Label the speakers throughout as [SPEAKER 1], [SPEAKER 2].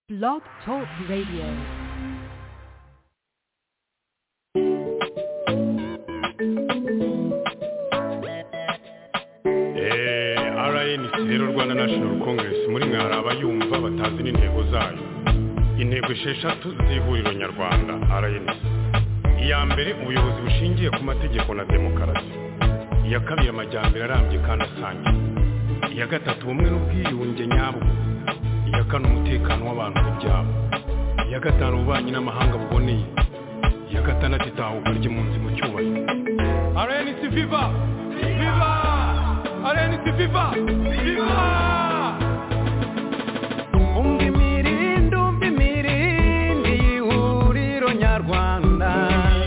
[SPEAKER 1] Blog Talk Radio.
[SPEAKER 2] rnc rero rwanda national congress muri mwe hari abayumva batazi n'intego zayo intego esheshatu z'ihuriro nyarwanda rnc iya mbere ubuyobozi bushingiye ku mategeko na demokarasi iya kabiri amajyambere arambye kandi asangiye iya gatatu ubumwe n'ubwiyunge nyabwo iya kane umutekano w'abantu n'ibyabo iya gatanu ububanyi n'amahanga buboneye iya gatandatu itahuka ry'impunzi mu cyubahiro rnc viva viva rnc viva viva
[SPEAKER 3] umva imirindi umva imirindi y'ihuriro nyarwanda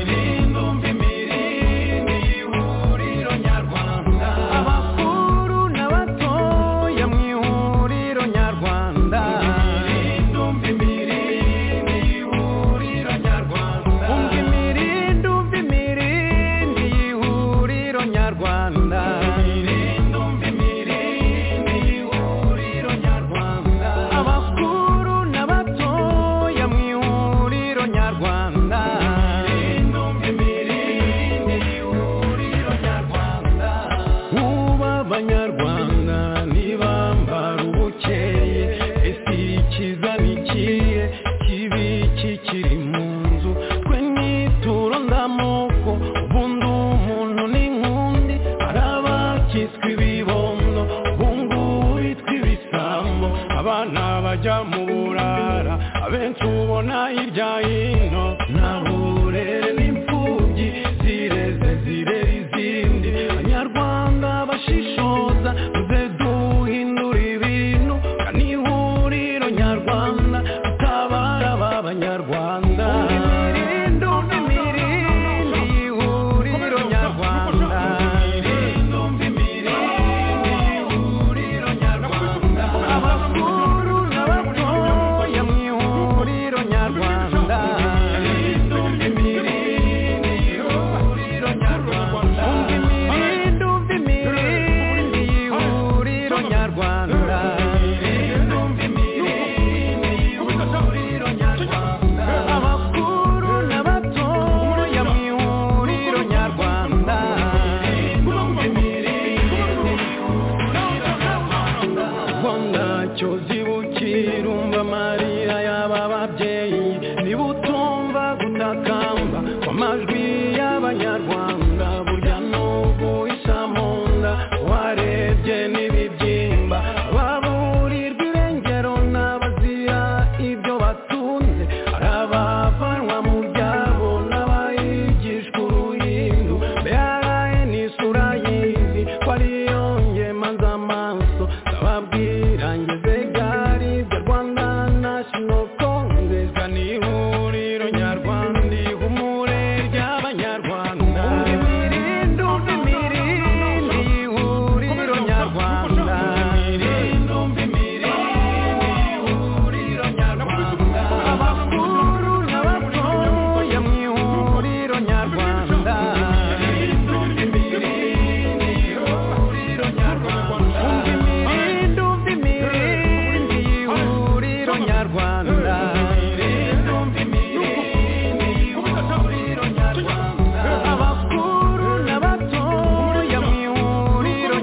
[SPEAKER 3] imirindi umva imirindi y'ihuriro nyarwanda abakuru n'abatoya mu ihuriro nyarwanda imirindi umva imirindi y'ihuriro nyarwanda umva imirindi umva imirindi y'ihuriro nyarwanda imirindi umva imirindi y'ihuriro nyarwanda abakuru n'abatoya mu ihuriro nyarwanda imirindi umva imirindi y'ihuriro nyarwanda uba abanyarwanda ntibambara ubukeye ese ikiza nikiye kibi kikiri mu nzu twe nituro ndamoko ubundi umuntu n'inkundi hari abakitswe ibibondo ubungubu bitwa ibisambo abana bajya mu burara abenshi ubona hirya hino nta burere n'imfubyi zireze zirera izindi abanyarwanda bashishoza muze duhindura ibintu kandi ihuriro nyarwanda tutabara aba banyarwanda imirindi imirindi ihuriro nyarwanda abakuru n'abatoya mu ihuriro nyarwanda imirindi umva imirindi y'ihuriro nyarwanda abakuru n'abatoya mu ihuriro nyarwanda ubwo ntacyo zibukira umva amarira y'aba babyeyi niba utumva gutakamba kw'amajwi y'abanyarwanda burya n'ubu isa mu nda warebye n'ibibyimba baburirwa irengero n'abazira ibyo batunze hari abavanwa mu byabo n'abayigishwa uruhindu mbere ni isura y'izi ko ariyo ngemanza amaso ndababwira ngeze gari ibyo rwanda national congress ni ihuriro nyarwanda ihumure ry'abanyarwanda imirindi umva imirindi ihuriro nyarwanda imirindi umva imirindi ihuriro nyarwanda abakuru n'abatoya mu ihuriro nyarwanda imirindi umva imirindi ihuriro nyarwanda umva imirindi umva imirindi ihuriro nyarwanda imirindi umva imirindi ihuriro nyarwanda abakuru n'abatoya mu ihuriro nyarwanda umva imirindi ihuriro nyarwanda umva imirindi umva imirindi ihuriro nyarwanda imirindi umva imirindi ihuriro nyarwanda abakuru n'abatoya mu ihuriro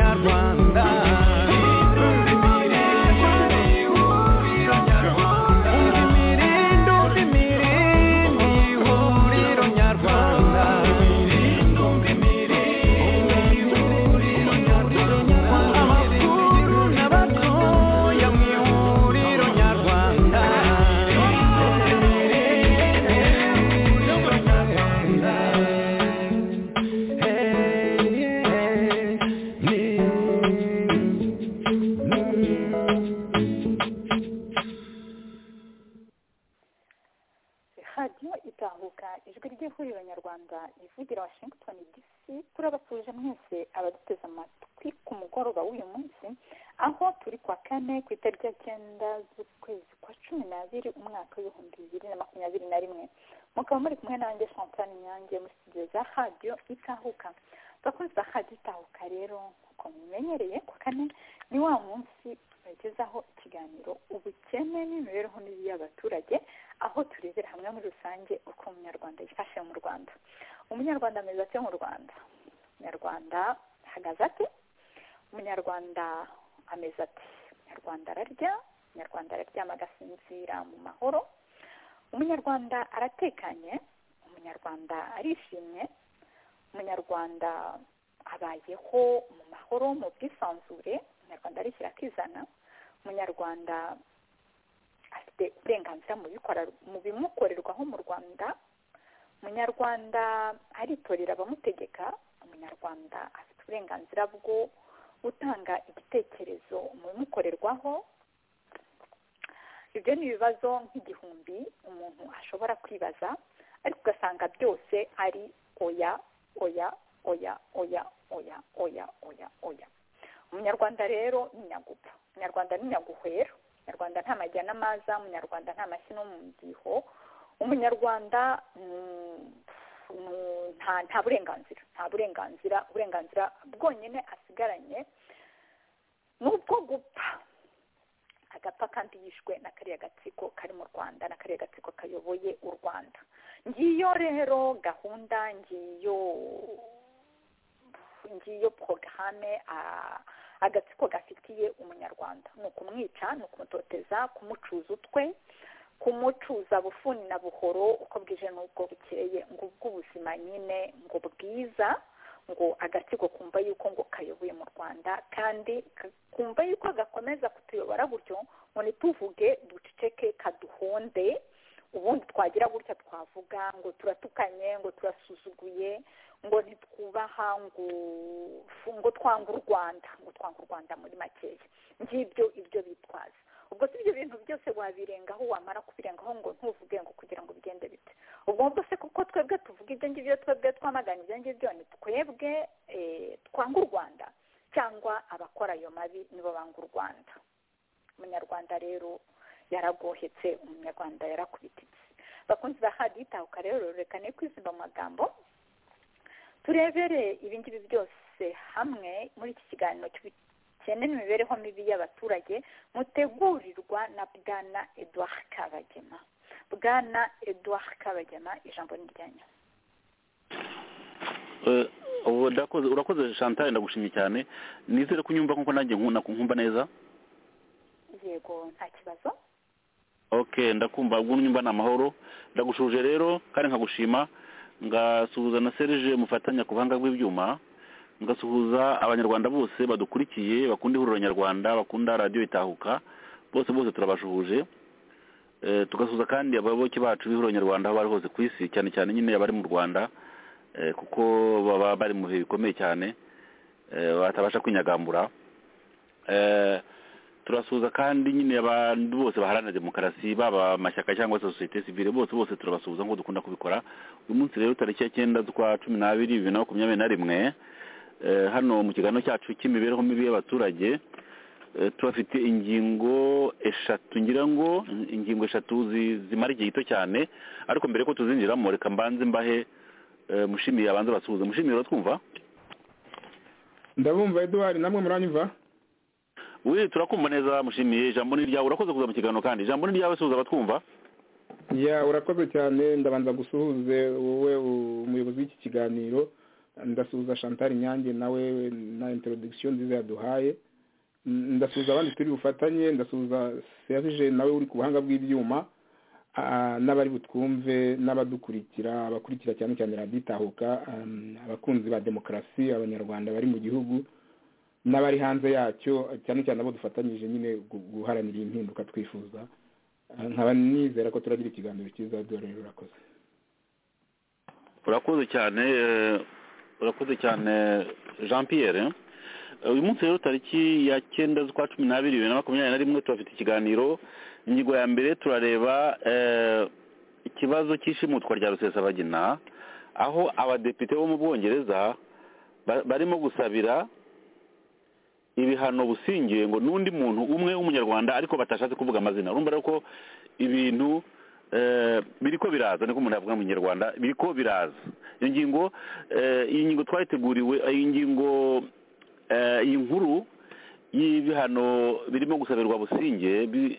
[SPEAKER 3] nyarwanda
[SPEAKER 4] radiyo itahuka ijwi ry'ihuriro nyarwanda rivugira washington dc turabasuje mwese abaduteze amatwi ku mugoroba mugoroba w'uyu munsi aho turi kuwa kane ku itariki ya cyenda z'ukwezi kwa cumi n'abiri umwaka w'ibihumbi bibiri na makumyabiri na rimwe mukaba muri kumwe nanjye chantal nyange muri studio za radiyo itahuka abakozi ba radiyo itahuka rero nk'uko mumenyereye kuwa kane ni wa munsi bagezaho ikiganiro ubukene n'imibereho mibi y'abaturage aho turebera hamwe muri rusange uko umunyarwanda yifashe mu rwanda umunyarwanda ameze atyo mu rwanda umunyarwanda ahagaze ate umunyarwanda ameze ati umunyarwanda ararya umunyarwanda araryama agasinzira mu mahoro umunyarwanda aratekanye umunyarwanda arishimye umunyarwanda abayeho mu mahoro mu bwisanzure umunyarwanda arishyira akizana umunyarwanda afite uburenganzira mu bikora mu bimukorerwaho mu rwanda umunyarwanda aritorera abamutegeka umunyarwanda afite uburenganzira bwo gutanga igitekerezo mu bimukorerwaho ibyo ni ibibazo nk'igihumbi umuntu ashobora kwibaza ariko ugasanga byose ari oya oya oya oya oya oya oya oya umunyarwanda rero ni nyagupfa umunyarwanda ni nyaguhwera umunyarwanda nta majya n'amaza umunyarwanda nta mashyi no mu mbyiko umunyarwanda nta nta burenganzira nta burenganzira uburenganzira bwonyine asigaranye ni ubwo gupfa agapfa kandi yishwe na kariya gatsiko kari mu rwanda na kariya gatsiko kayoboye u rwanda ngiyo rero gahunda ngiyo ngiyo porogaramu agatsiko gafitiye umunyarwanda ni ukumwica ni ukumutoteza kumucuza utwe kumucuza bufuni na buhoro uko bwije n'ubwo bukeye ngo ubw'ubuzima nyine ngo bwiza ngo agatsiko kumva yuko ngo kayoboye mu rwanda kandi kumva yuko gakomeza kutuyobora gutyo ngo ntituvuge duceceke kaduhonde ubundi twagira gutya twavuga ngo turatukanye ngo turasuzuguye ngo ntitwubaha ngo ngo twanga u rwanda ngo twanga u rwanda muri makeya ngibyo ibyo bitwaza ubwo si ibyo bintu byose wabirengaho wamara kubirengaho ngo ntuvuge ngo kugira ngo bigende bite ubwo ngubwo se kuko twebwe tuvuga ibyo ngibyo twebwe twamagana ibyo ngibyo ni twebwe twanga u rwanda cyangwa abakora ayo mabi nibo banga u rwanda umunyarwanda rero yaragohetse umunyarwanda yarakubititse bakunze bahadi itahuka rero reka ne kwizimba mu magambo turebere ibi ngibi byose hamwe muri iki kiganiro cy'ubukene n'imibereho mibi y'abaturage mutegurirwa na bwana eduard kabagema bwana eduard kabagema ijambo ni ryanyu
[SPEAKER 5] urakoze chantal ndagushimye cyane nizere ko unyumva nkuko nanjye nkumva neza
[SPEAKER 4] yego nta kibazo
[SPEAKER 5] ok ndakumva ubwo nyumva ni amahoro ndagushuje rero kandi nkagushima ngasuhuza na serije mufatanya ku buhanga bw'ibyuma ngasuhuza abanyarwanda bose badukurikiye bakunda ihuriro nyarwanda bakunda radiyo itahuka bose bose turabashuhuje tugasuhuza kandi abayoboke bacu b'ihuriro nyarwanda aho bari hose ku isi cyane cyane nyine abari mu rwanda kuko baba bari mu bihe bikomeye cyane batabasha kwinyagambura turasuhuza kandi nyine abantu bose baharanira demokarasi baba amashyaka cyangwa sosiyete sivile bose bose turabasuhuza nk'uko dukunda kubikora uyu munsi rero tariki ya cyenda z'ukwa cumi n'abiri bibiri na makumyabiri na rimwe hano mu kiganiro cyacu cy'imibereho mibi y'abaturage turafite ingingo eshatu ngira ngo ingingo eshatu zimara igihe gito cyane ariko mbere y'uko tuzinjiramo reka mbanze mbahe mushimiye abanza basuhuza mushimiye uratwumva
[SPEAKER 6] ndabumva eduwari namwe muranyumva
[SPEAKER 5] we turakumva neza mushimiye ijambo ni iryawe urakoze kuza mu kiganiro kandi ijambo ni iryawe suhuza abatwumva
[SPEAKER 6] ya urakoze cyane ndabanza gusuhuze wowe umuyobozi w'iki kiganiro ndasuhuza chantal nyange nawe na introdogisiyo nziza yaduhaye ndasuhuza abandi turi bufatanye ndasuhuza serije nawe uri ku buhanga bw'ibyuma n'abari butwumve n'abadukurikira abakurikira cyane cyane radiyo itahuka abakunzi ba demokarasi abanyarwanda bari mu gihugu n'abari hanze yacyo cyane cyane abo dufatanyije nyine guharanira impinduka twifuza nkaba nizera ko turagira ikiganiro cyiza dore urakoze
[SPEAKER 5] urakoze cyane urakoze cyane jean pierre uyu munsi rero tariki ya cyenda z'ukwa cumi n'abiri bibiri na makumyabiri na rimwe turafite ikiganiro ingingo ya mbere turareba ikibazo cy'ishimutwa rya rusesabagina aho abadepite bo mu bwongereza barimo gusabira ibihano busingiye ngo n'undi muntu umwe w'umunyarwanda ariko batashatse kuvuga amazina urumva rero ko ibintu eh, biriko biraza niko umuntu yavuga mu kinyarwanda biriko biraza iyo ngingo eh, iyi ngingo twayiteguriwe eh, iyi ngingo eh, iyi nkuru y'ibihano birimo gusabirwa businge bi-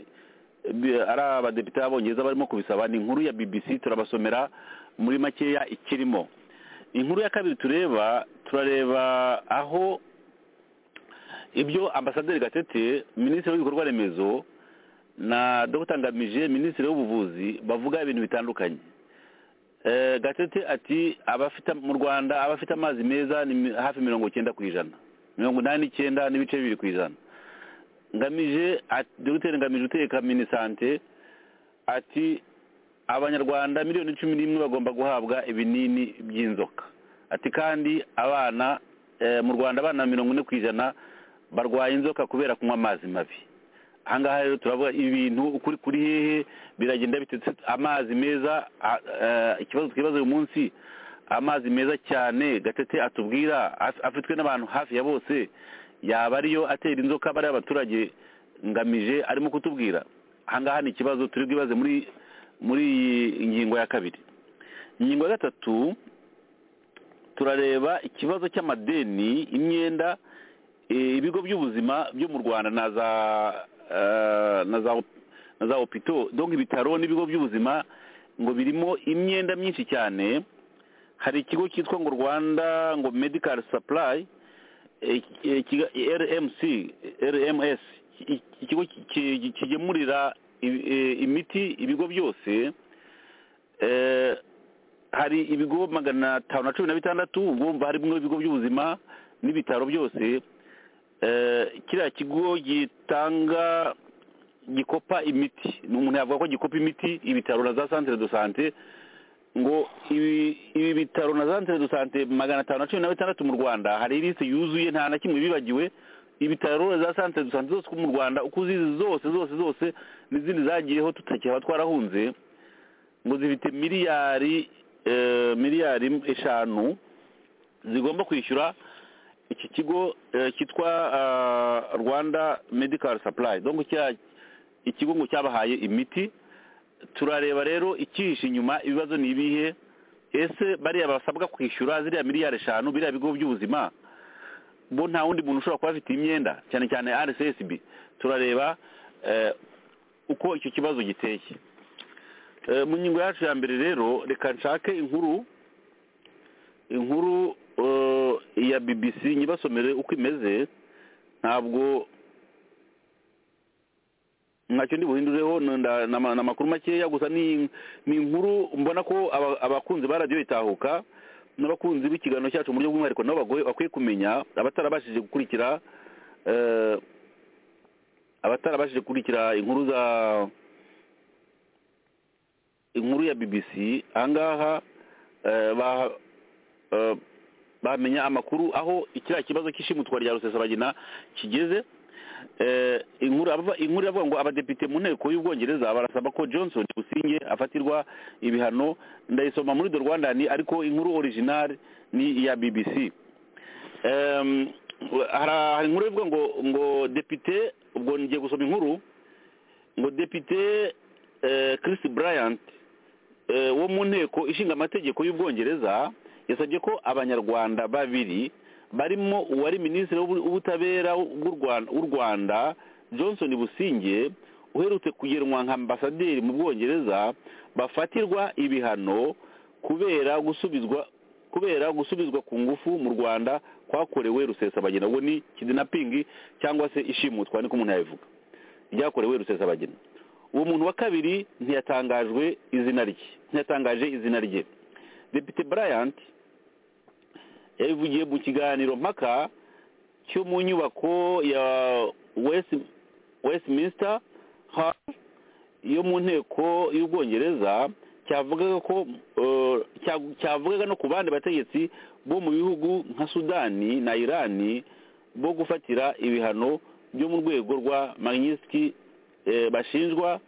[SPEAKER 5] bi- ari abadepite b'abongereza barimo kubisaba ni inkuru ya bbc turabasomera muri makeya ikirimo inkuru ya kabiri tureba turareba aho ibyo ambasaderi gatete minisitiri w'ibikorwa remezo na dr ngamije minisitiri w'ubuvuzi bavuga ibintu bitandukanye Eh, gatete ati abafite mu rwanda abafite amazi meza ni mi- hafi mirongo icyenda ku ijana mirongo inani n'icyenda n'ibice bibiri ku ijana ngamije ati- dogiteri ngamije uteka minisante ati abanyarwanda miliyoni cumi n'imwe bagomba guhabwa ibinini by'inzoka ati kandi abana eh, mu rwanda abana mirongo ine ku ijana barwaye inzoka kubera kunywa amazi mabi ahangaha rero turavuga ibintu ukuri kuri hehe biragenda bitetse amazi meza a- eh, ikibazo twibaza uyu munsi amazi meza cyane gatete atubwira af- afitwe n'abantu hafi ya bose yaba ariyo atera inzoka bariya abaturage ngamije arimo kutubwira ahangaha ni ikibazo turi bwibaze muri muri iyi ngingo ya kabiri ingingo ya gatatu turareba ikibazo cy'amadeni imyenda eh, ibigo by'ubuzima byo mu rwanda na za eh, na za op- na za opito donc ibitaro n'ibigo by'ubuzima ngo birimo imyenda myinshi cyane hari ikigo cyitwa ngo rwanda ngo medical supply eh, eh, kiga- rmc eh, rms iki- ikigo ki- ki- kigemurira i- eh, imiti ibigo byose eh, hari ibigo magana atanu na cumi na bitandatu ubwo umva harimo ibigo by'ubuzima n'ibitaro byose eh, kiriya kigo gitanga gikopa imiti ni umuntu yavuga ko gikopa imiti ibitaro na za santere do sante ngo ibi ibi bitaro na santere do sante magana atanu na cumi na bitandatu mu rwanda hari lisite yuzuye nta na kimwe bibagiwe ibitaro na za santere do sante zose mu rwanda uko uzizi zose zose zose n'izindi zagiyeho tutakihaba twarahunze ngo zifite miliyari eh, miliyari eshanu zigomba kwishyura iki kigo eh, cyitwa ah, rwanda medical supply donc cya ikigo ngo cyabahaye imiti turareba rero ikihishe inyuma ibibazo ni ibihe ese bariya basabwa kwishyura ziriya miliyari eshanu biriya bigo by'ubuzima bo nta wundi muntu ushobora kuba afite imyenda cyane cyane rssb turareba eh, uko icyo kibazo giteye Eh, mu ngingo yacu ya mbere rero reka nshake inkuru inkuru eh, ya bbc nyibasomere uko imeze ntabwo ntacyo ndi buhindureho ni- nda- ni ama- ni amakuru makeya gusa ni ni inkuru mbona ko aba- abakunzi ba radiyo itahuka n'abakunzi b'ikiganiro cyacu mu buryo bw'umwihariko nabo bagoye- bakwiye kumenya abatarabashije gukurikira eh, abatarabashije gukurikira inkuru za inkuru ya bbc ahangaha eh, ba- eh, bamenya amakuru aho kiriya kibazo cy'ishimutwa rya rusesabagina kigeze Eh, inkuru aba- inkuru iravuga ngo abadepite mu nteko y'ubwongereza barasaba ko johnson businge afatirwa ibihano ndayisoma muri the rwandan ariko inkuru original ni iya bbc Em, hara- hari inkuru ivuga ngo ngo depite ubwo ngiye gusoma inkuru ngo depite eh, Chris Bryant eh, wo mu nteko ishinga amategeko y'ubwongereza yasabye ko abanyarwanda babiri barimo uwari minisitiri w'ubu- w'ubutabera bw'u Rwan- w'u rwanda johnson businge uherutse kugenwa nka ambasaderi mu bwongereza bafatirwa ibihano kubera gusubizwa kubera gusubizwa ku ngufu mu rwanda kwakorewe rusesabagina ubwo ni kidinapingi cyangwa se ishimutwa niko umuntu yabivuga ryakorewe rusesabagina uwo muntu wa kabiri ntiyatangajwe izina rye ntiyatangaje izina rye depite bryant yabivugiye mu kiganiro mpaka cyo mu nyubako ya West- westminster hall yo mu nteko y'ubwongereza cyavugaga ko eh, cya- cyavugaga no ku bandi bategetsi bo mu bihugu nka sudani na irani bo gufatira ibihano byo mu rwego rwa magnitsky eh, bashinjwa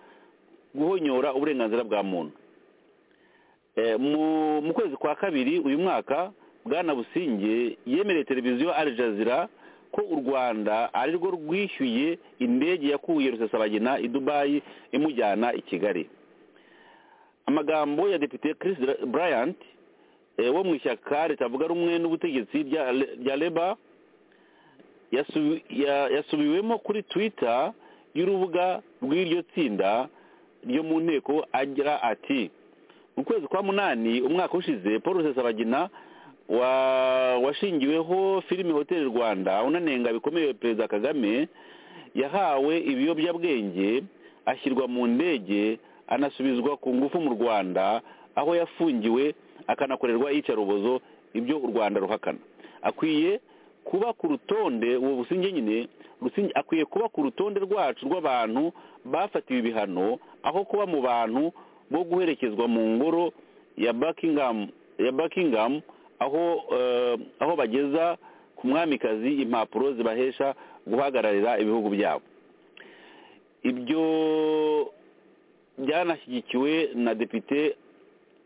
[SPEAKER 5] guhonyora uburenganzira bwa muntu Eh, mu mu kwezi kwa kabiri uyu mwaka bwana businge yemereye televiziyo al jazeera ko u rwanda ari rwo rwishyuye indege yakuye rusesabagina i dubayi imujyana i kigali amagambo ya depite chris bryant eh, wo mu ishyaka ritavuga rumwe n'ubutegetsi rya rya leba yasu- ya- yasubiwemo kuri twitter y'urubuga rw'iryo tsinda ryo mu nteko agira ati mu kwezi kwa munani umwaka ushize paul rusesabagina wa washingiweho filime hoteli rwanda unanenga bikomeye perezida kagame yahawe ibiyobyabwenge ashyirwa mu ndege anasubizwa ku ngufu mu rwanda aho yafungiwe akanakorerwa iyicarubozo ibyo u rwanda ruhakana akwiye kuba ku rutonde ubu businge nyine Busingye akwiye kuba ku rutonde rwacu rw'abantu bafatiwe ibihano aho kuba mu bantu bo guherekezwa mu ngoro ya buckingham ya buckingham aho eh, aho bageza ku mwamikazi impapuro zibahesha guhagararira ibihugu byabo ibyo byanashyigikiwe na depite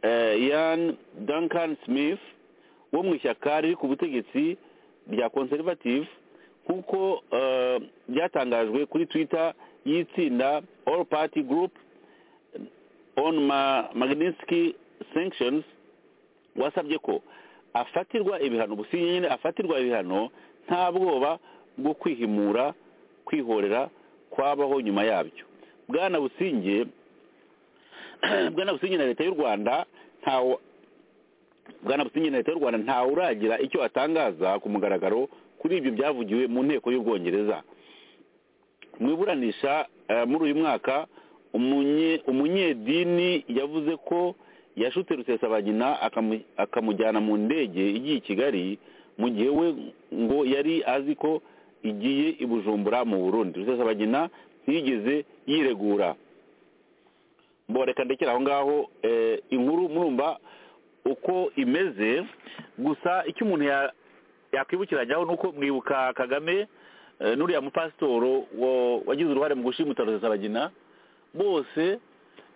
[SPEAKER 5] eh, yan duncan smith wo mu ishyaka riri ku butegetsi rya conservative nk'uko eh, byatangajwe kuri twitter y'itsinda all party group on ma magnitsky sanctions wasabye ko afatirwa ibihano businye nyine afatirwa ibihano nta bwoba bwo kwihimura kwihorera kwabaho nyuma yabyo bwana businge bwana businge na leta y'u rwanda ntawe bwana businge na leta y'u rwanda ntawe uragira icyo atangaza ku mugaragaro kuri ibyo byavugiwe mu nteko y'ubwongereza mu iburanisha eh, muri uyu mwaka umunye- umunyedini yavuze ko yashutse rusesabagina akamu- akamujyana mu ndege igiye i kigali mu gihe we ngo yari azi ko igiye i bujumbura mu burundi rusesabagina ntiyigeze yiregura mboreka ndekera aho ngaho eh, inkuru murumva uko imeze gusa icyo umuntu ya- yakwibukirajyaho ni uko mwibuka kagame eh, n'uriya mupasitoro wa- wagize uruhare mu gushimuta rusesabagina bose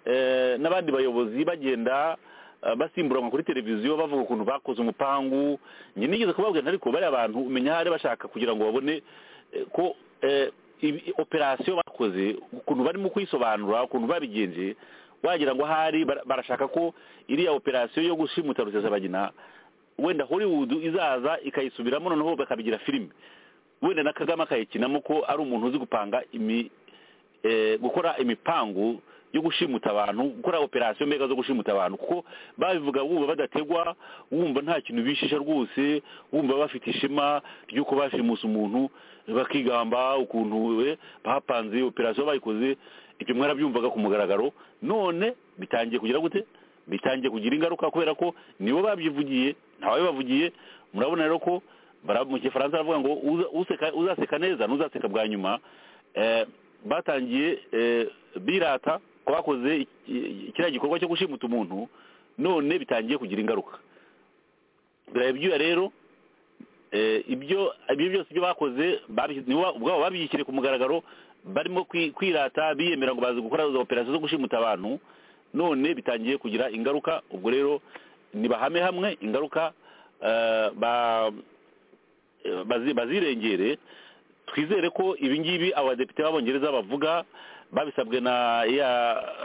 [SPEAKER 5] eh, n'abandi bayobozi bagenda eh, basimburanwa kuri televiziyo bavuga ukuntu bakoze umupangu njye nigeze kubabwira ariko bariya bantu umenya hari bashaka kugira ngo babone eh, ko eh, ibi- operasiyo bakoze ukuntu barimo kuyisobanura ukuntu babigenje wagira ngo ahari bara- barashaka ko iriya operasiyo yo gushimuta rusesabagina wenda hollywood izaza ikayisubiramo noneho bakabigira filime wenda na kagame akayikinamo ko ari umuntu uzi gupanga imi eh, gukora imipangu yo gushimuta abantu gukora operasiyo mbega zo gushimuta abantu kuko babivuga wumva badategwa wumva nta kintu bishisha rwose wumva bafite ishema ry'uko bashimusa umuntu bakigamba ukuntu eh, bapanze operasiyo bayikoze ibyo mwarabyumvaga ku mugaragaro none bitangiye kugira gute bitangiye kugira ingaruka kubera ko nibo babyivugiye ntawabibavugiye murabona rero ko bara- mu gifaransa baravuga ngo uza- useka- uzaseka neza n'uzaseka bwa nyuma eh, batangiye eh, birata ko bakoze iki- iki- kiriya gikorwa cyo gushimuta umuntu none bitangiye kugira ingaruka biraye byuya rero eh, ibyo ibyo byose ibyo bakoze babi- nibo ubwabo babishyire ku mugaragaro barimo kwi- kwirata biyemera ngo bazi gukora izo operasiyo zo gushimuta abantu none bitangiye kugira ingaruka ubwo rero nibahame hamwe ingaruka eh, ba- eh, bazi- bazirengere twizere ko ibingibi abadepite b'abongereza bavuga babisabwe na ya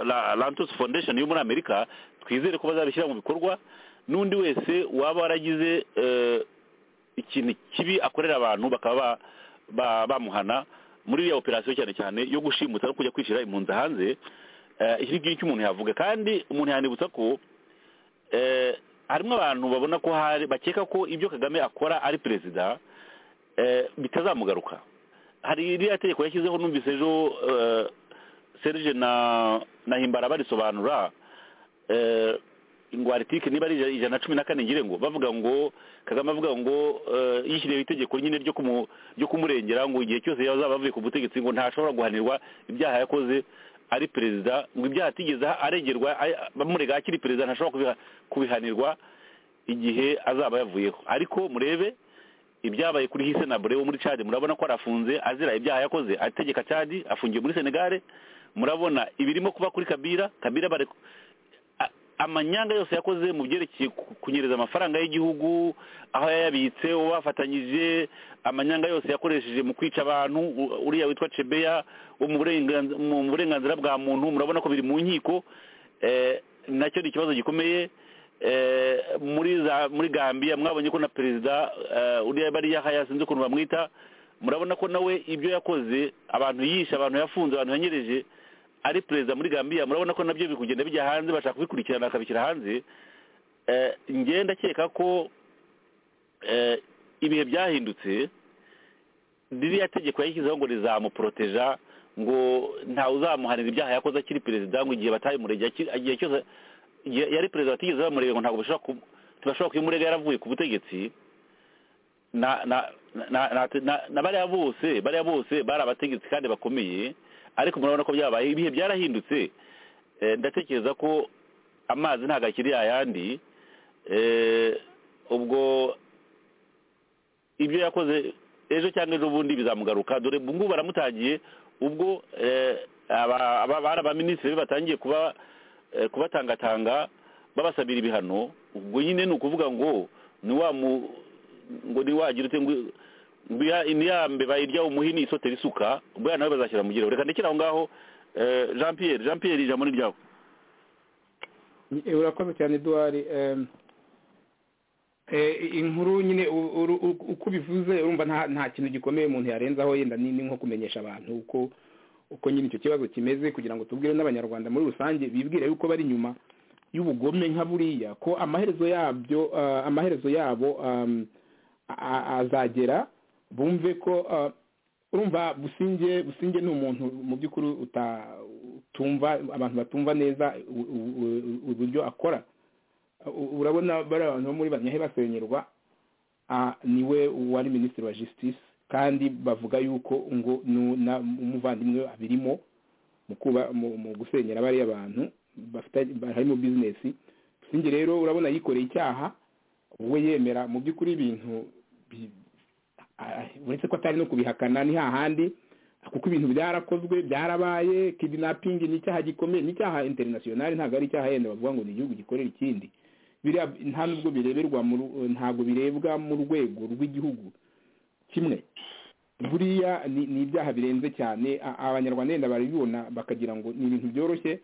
[SPEAKER 5] la- lantus foundation yo muri amerika twizere ko bazabishyira mu bikorwa n'undi wese waba waragize eh, ikintu kibi akorera abantu bakaba ba- ba- bamuhana muri iriya operasiyo cyane cyane yo gushimuta no kujya kwishyira impunzi hanze eh, iki ngiki umuntu yavuga kandi umuntu yanibutsa ko eh, harimo abantu babona ko hari bakeka ko ibyo kagame akora ari perezida eh, bitazamugaruka hari iriya tegeko yashyizeho numvise ejo eh, serge na na himbara barisobanura eh, ngo aritike niba ari ija- ijana na cumi na kane ngire ngo bavuga ngo kagame avuga ngo eh, yishyiriyeho itegeko nyine ryo kumu- ryo kumurengera ngo igihe cyose yazaba avuye ku butegetsi ngo ntashobora guhanirwa ibyaha yakoze ari perezida ngo ibyaha atigeze aregerwa ay- bamurega akiri perezida ntashobora kubiha- kubihanirwa igihe azaba yavuyeho ariko murebe ibyabaye kuri hise na bure wo muri cadi murabona ko arafunze azira ibyaha yakoze ategeka cadi afungiye muri senegare murabona ibirimo kuba kuri kabira kabira bare a- amanyanga yose yakoze mu byerekeye ku- kunyereza amafaranga y'igihugu aho yayabitse uwo bafatanyije amanyanga yose yakoresheje mu kwica abantu u- uriya witwa cebeya wo mu burenganz- mu burenganzira bwa muntu murabona ko biri mu nkiko eh, nacyo ni ikibazo gikomeye eh, muri za muri gambia mwabonye ko na perezida eh, uriya bariya haya sinzi ukuntu bamwita murabona ko nawe ibyo yakoze abantu yishe abantu yafunze abantu yanyereje ari perezida muri gambia murabona ko nabyo biri kugenda bijya hanze bashaka kubikurikirana bakabishyira hanze Eh, njye ndakeka ko eh, ibihe byahindutse ririya tegeko yashyizeho ngo rizamuporoteja ngo ntawe uzamuhanira ibyaha yakoze akiri perezida ngo igihe batayimurega akiri- igihe cyose igihe yari perezida batigeze bamurega ngo ntabwo bashobora ku- ntibashobora kuyimurega yaravuye ku butegetsi na na na na na- na bariya bose bariya bose bari abategetsi kandi bakomeye ariko murabona ko byabaye ibihe byarahindutse Eh, ndatekereza ko amazi ntabwo akiri ayandi Eh, ubwo ibyo yakoze ejo cyangwa ejo bundi bizamugaruka dore ubu ngubu baramutangiye ubwo eh, aba- aba- bari abaminisitiri be batangiye kuba eh, kubatangatanga babasabira ibihano ubwo nyine ni ukuvuga ngo ni wa mu- ngo niwagira ute ngo ngo iya- iniyambe bayirya umuhini isotera isuka ubwo ya nawe bazashyira mu gerero reka ndekere aho ngaho eh, jean pierre jean pierre ijambo ni ryawe
[SPEAKER 6] Eh, urakoze cyane eduwari em, eh, inkuru nyine u- uru- u- uko ubivuze urumva nta nta kintu gikomeye umuntu yarenzaho yenda ni ni nko kumenyesha abantu uko uko nyine icyo kibazo kimeze kugira ngo tubwire n'abanyarwanda muri rusange bibwire yuko bari inyuma y'ubugome nka buriya ko amaherezo yabyo ah, amaherezo yabo am, a- a- azagera bumve ko ah, urumva businge businge ni umuntu mu by'ukuri uta- utumva abantu batumva neza u- u- u- uburyo akora U- urabona bari abantu bo muri banyahe basenyerwa ah, niwe wari minisitiri wa justice kandi bavuga yuko ngo nu- na- umuvandimwe we abirimo mu kuba mu- mu gusenyera bariya bantu bafite- harimo bizinesi businge rero urabona yikoreye icyaha we yemera mu by'ukuri ibintu bi- ah, uretse ko atari no kubihakana ni hahandi kuko ibintu byarakozwe byarabaye kidnapping ni icyaha gikomeye ni icyaha international ntabwo ari icyaha yenda bavuga ngo ni igihugu gikorera ikindi biriya nta nubwo bireberwa mu ru- ntabwo birebwa mu rwego rw'igihugu kimwe buriya ni ni ibyaha birenze cyane a- abanyarwanda yenda barabibona bakagira ngo ni ibintu byoroshye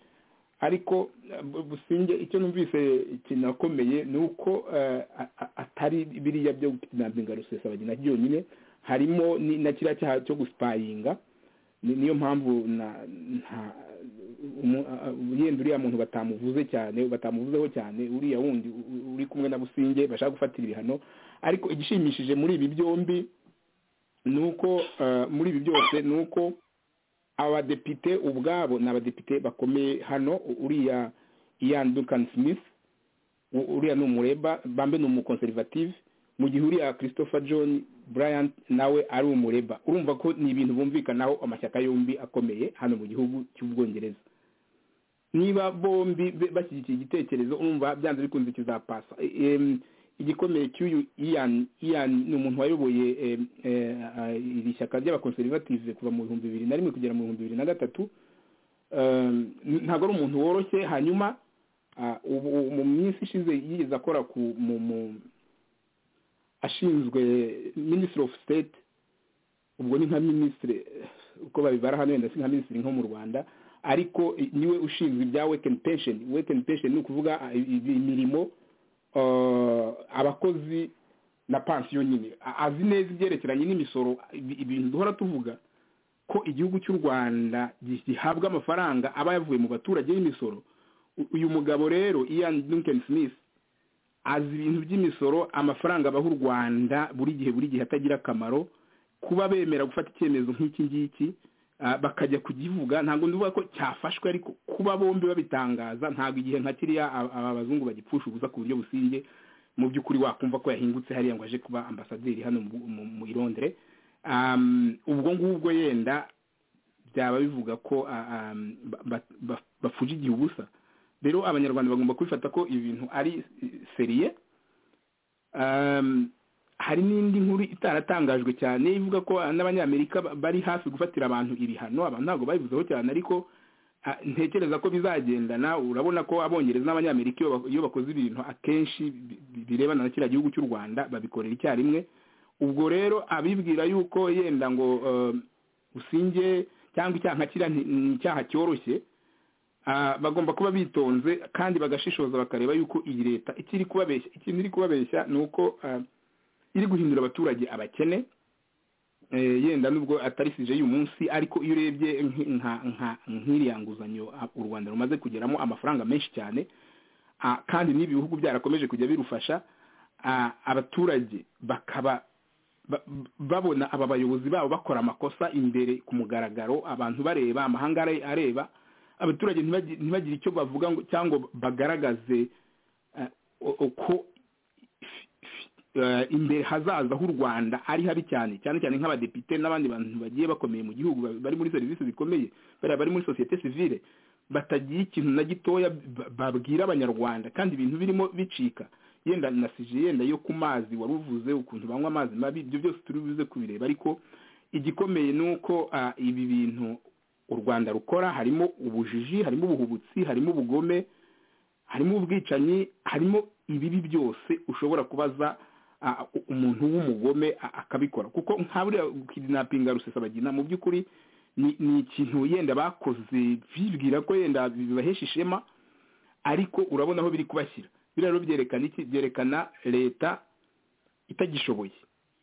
[SPEAKER 6] ariko eh, bu- businge icyo numvise kinakomeye ni uko eh, a- a- atari biriya byo kidnappinga rusesabagina byonyine harimo ni- na kiriya cyaha cyo gusipayinga ni- niyo mpamvu na- nta- umu- a- a- yenda uriya muntu batamuvuze cyane batamuvuzeho cyane uriya wundi u- u- uri kumwe na businge bashaka gufatira ibihano ariko igishimishije muri ibi byombi ni uko eh, muri ibi byose ni uko abadepite ubwabo ni abadepite bakomeye hano u- uriya ian duncan smith u- uriya ni umureba bambe ni umukonservative mu gihe uriya christopher john bryant nawe ari umureba urumva ko ni ibintu bumvikanaho amashyaka yombi akomeye hano mu gihugu cy'ubwongereza niba bombi be- bashyigikiye igitekerezo urumva byanze bikunze kizapasa E- em, igikomeye cy'uyu ian ian ni umuntu wayoboye em, eh, ah, iri shyaka ry'abakonservative kuva mu bihumbi bibiri na rimwe kugera mu bihumbi bibiri na gatatu Um, ntabwo ari umuntu woroshye hanyuma ah, ubu mu minsi ishize yigeze akora ku mu mu ashinzwe minisitiri ofu sitete ubwo ni nka minisitiri uko babibara hano wenda si nka minisitiri nko mu rwanda ariko eh, niwe ushinzwe ibya wekeni pensheni wekeni pensheni ni ukuvuga ah, i- i- imirimo ah, abakozi na pansiyo nyine A- azi neza ibyerekeranye n'imisoro ibi- ibintu duhora tuvuga ko igihugu cy'u rwanda gi- gihabwa amafaranga aba yavuye mu baturage y'imisoro U- uyu mugabo rero ian duncan smith azi ibintu by'imisoro amafaranga abaha u rwanda buri gihe buri gihe atagira akamaro kuba bemera gufata icyemezo nk'iki ngiki ah, bakajya kugivuga ntabwo ndivuga ko cyafashwe ariko kuba bombi babitangaza ntabwo igihe nka kiriya aba aba bazungu bagipfusha ubusa ku buryo businge mu by'ukuri wakumva ko yahingutse hariya ngo aje kuba ambasaderi hano mu, mu, mu i Londres um, ubwo ngubwo yenda byaba bivuga ko ah, um, ba- ba- ba- bapfuje igihe ubusa rero abanyarwanda bagomba kubifata ko ibintu ari seriye um, hari n'indi nkuru itaratangajwe cyane ivuga ko n'abanyamerika ba- bari hafi gufatira abantu ibihano abantu ntabwo babivuzeho cyane ariko Ah, ntekereza ko bizagendana urabona ko abongereza n'abanyamerika iyo ba- iyo bakoze ibintu akenshi bi- bi- birebana na kiriya gihugu cy'u rwanda babikorera icyarimwe ubwo rero abibwira yuko yenda ngo eh, usinge cyangwa icyaha nka kiriya nti- ni icyaha cyoroshye ah, bagomba kuba bitonze kandi bagashishoza bakareba yuko iyi leta ikiri kubabeshya ikintu iri kubabeshya ni uko ah, iri guhindura abaturage abakene Eh, yenda nubwo atari sije y'uyu munsi ariko iyo urebye nk- nka nka nk'iriya nguzanyo a- u rwanda rumaze kugeramo amafaranga menshi cyane ah, kandi n'ibi bihugu byarakomeje kujya birufasha ah, abaturage bakaba ba- babona aba bayobozi babo bakora amakosa imbere ku mugaragaro abantu bareba amahanga are- areba abaturage ntibagi- ntibagire icyo bavuga ngo cyangwa bagaragaze eh, u- uko eh, imbere hazaza h'u rwanda ari habi cyane cyane cyane nk'abadepite n'abandi bantu bagiye bakomeye mu gihugu ba- bari muri serivisi zikomeye bariya bari muri sosiyete sivile batagira ikintu na gitoya ba- babwira abanyarwanda kandi ibintu birimo bicika yenda na sije yenda yo ku mazi wari uvuze ukuntu banywa amazi mabi ibyo byose turi buze kubireba ariko igikomeye ni uko ah, ibi bintu u rwanda rukora harimo ubujiji harimo ubuhubutsi harimo ubugome harimo ubwicanyi harimo ibibi byose ushobora kubaza a- u- umuntu w'umugome a- akabikora kuko nka buriya kidinapinga rusesabagina mu by'ukuri ni ni ikintu yenda bakoze bibwira ko yenda bibahesha ishema ariko urabona aho biri kubashyira biriya rero byerekana iki byerekana leta itagishoboye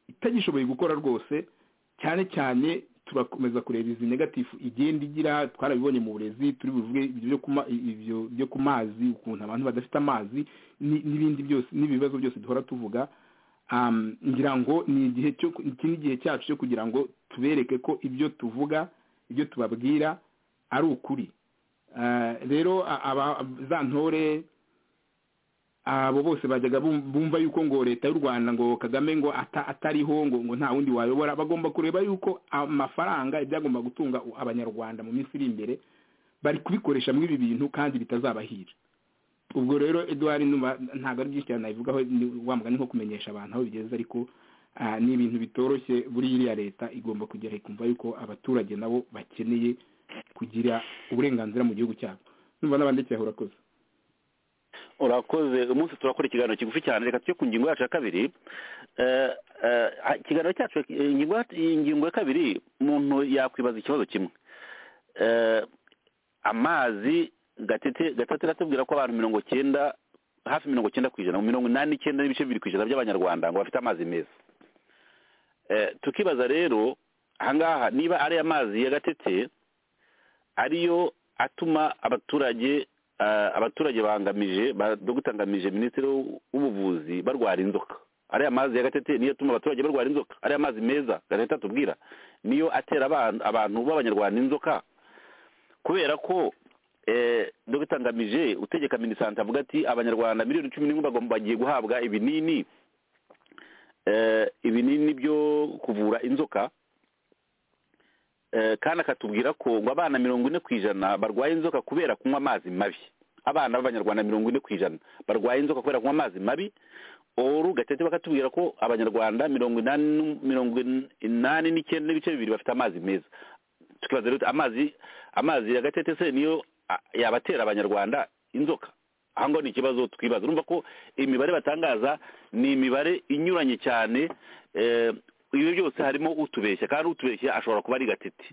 [SPEAKER 6] itagishoboye gukora rwose cyane cyane turakomeza kureba izi negatifu igenda igira twarabibonye mu burezi turi buvuge ibyo byo ku ma- ibyo byo ku mazi ukuntu abantu badafite amazi ni- n'ibindi byose n'ibibazo byose duhora tuvuga um, ngira ngo ni igihe cyo iki ni igihe cyacu cyo kugira ngo tubereke ko ibyo tuvuga ibyo tubabwira ari ukuri Ah, rero a- aba za ntore abo bose bajyaga bum- bumva yuko ngo leta y'u rwanda ngo kagame ngo ata- atariho ngo ngo nta wundi wayobora bagomba kureba yuko amafaranga ibyagomba gutunga u- abanyarwanda mu minsi iri imbere bari kubikoresha muri ibi bintu kandi bitazabahira ubwo rero eduard numva ntabwo ari byinshi cyane nabivugaho ni- wa mugani nko kumenyesha abantu aho bigeze ariko ah, ni ibintu bitoroshye buri iriya leta igomba kugera ikumva yuko abaturage nabo bakeneye kugira uburenganzira mu gihugu cyabo numva n'abandikira urakoze
[SPEAKER 5] urakoze umunsi turakora ikiganiro kigufi cyane reka tujye ku ngingo yacu ya kabiri Eh, eh, ikiganiro cyacu eh, ingingo ya- ingingo ya kabiri umuntu yakwibaza ikibazo kimwe Eh, amazi gatete gatatu iratubwira ko abantu mirongo cyenda hafi mirongo cyenda ku ijana mirongo inani n'icyenda n'ibice bibiri ku ijana by'abanyarwanda ngo bafite amazi meza Eh, tukibaza rero ahangaha niba ari amazi ya gatete ariyo atuma abaturage ah, abaturage bangamije ba- dogita ngamije minisitiri w'ubuvuzi barwara inzoka ariya mazi ya gatete niyo atuma abaturage barwara inzoka ariya mazi meza gatete atubwira niyo atera abantu abantu b'abanyarwanda inzoka kubera ko eh, dogita ngamije utegeka minisante avuga ati abanyarwanda miliyoni cumi n'imwe bagomba bagiye guhabwa ibinini eh, ibinini byo kuvura inzoka Eh, kandi akatubwira ko ngo abana mirongo ine ku ijana barwaye inzoka kubera kunywa amazi mabi abana b'abanyarwanda mirongo ine ku ijana barwaye inzoka kubera kunywa amazi mabi oru gatete bakatubwira ko abanyarwanda mirongo inani n'u- mirongo inani n'icyenda n'ibice bibiri bafite amazi meza tukibaza rero amazi amazi ya gatete se niyo a- yabatera abanyarwanda inzoka aha ngaho ni ikibazo twibaza urumva ko imibare batangaza ni imibare inyuranye cyane eh, ibi byose harimo utubeshya kandi utubeshya ashobora kuba ari gatete